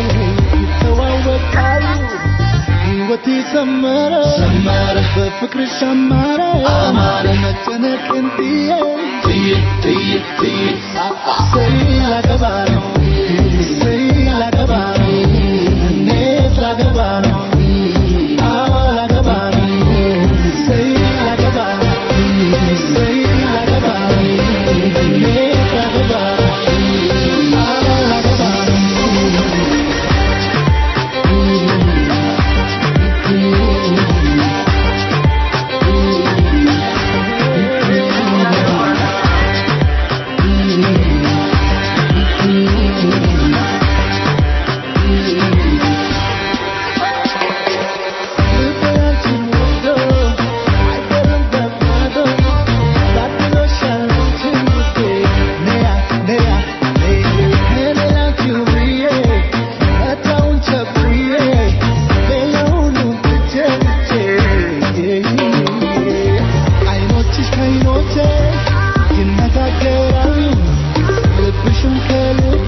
ይተዋወቃሉ ሕይወቴ ሰመረ ሰመረ በፍቅርሽ አማረ አማረ መጨነቅን ጥዬ ጥዬ ጥዬ ጥዬ ሰይ ላገባ ነው ሰይ ላገባ ነው እኔስ ላገባ ነው አዎ ላገባ ነው ሰይ ላገባ ነው ሰይ ላገባ ነው እኔስ ላገባ ነው አዎ ላገባ ነው አይኖችሽ ከይኖቼ ይነጋገራሉ ልብሽም ከልቤ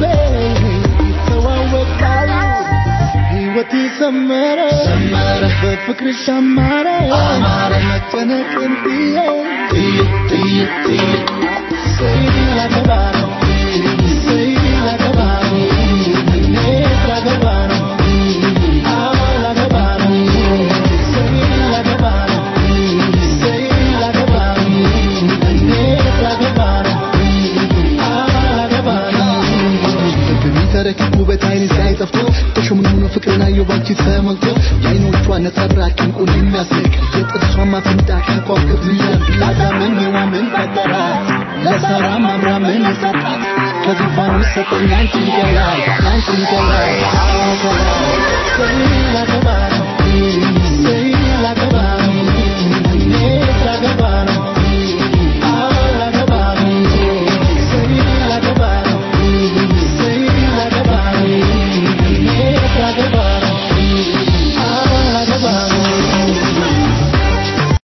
ይተዋወቃሉ ሕይወቴ ሰመረ ሰመረ በፍቅርሽ አማረ አማረ መጨነቅን ጥዬ ጥዬ ጥዬ ጥዬ ሰይ ላገባ ነው ሰይ ላገባ ነው እኔስ ላገባ ነው አዎ ላገባ ነው ሰይ ላገባ ነው ሰይ ላገባ ነው እኔስ ላገባ ነው አዎ ላገባ ነው በሚተረክብ ውበት አይን ሲያይ ጠፍቶ ተሾምኖ ፍቅርን አየሁ ባንቺ ተሞልቶ የአይኖቿ ነጸብራቅ እንቁን የሚያስንቅ የጥርሷ ማፍንጫ ከዋክብት የሚያብላታ ምን ምን ፈጠራት ለሳራ ማምራ ምን ሰጣት ከዙፋኑ ሰጠኝ አንቺን ገላ አንቺን ገላ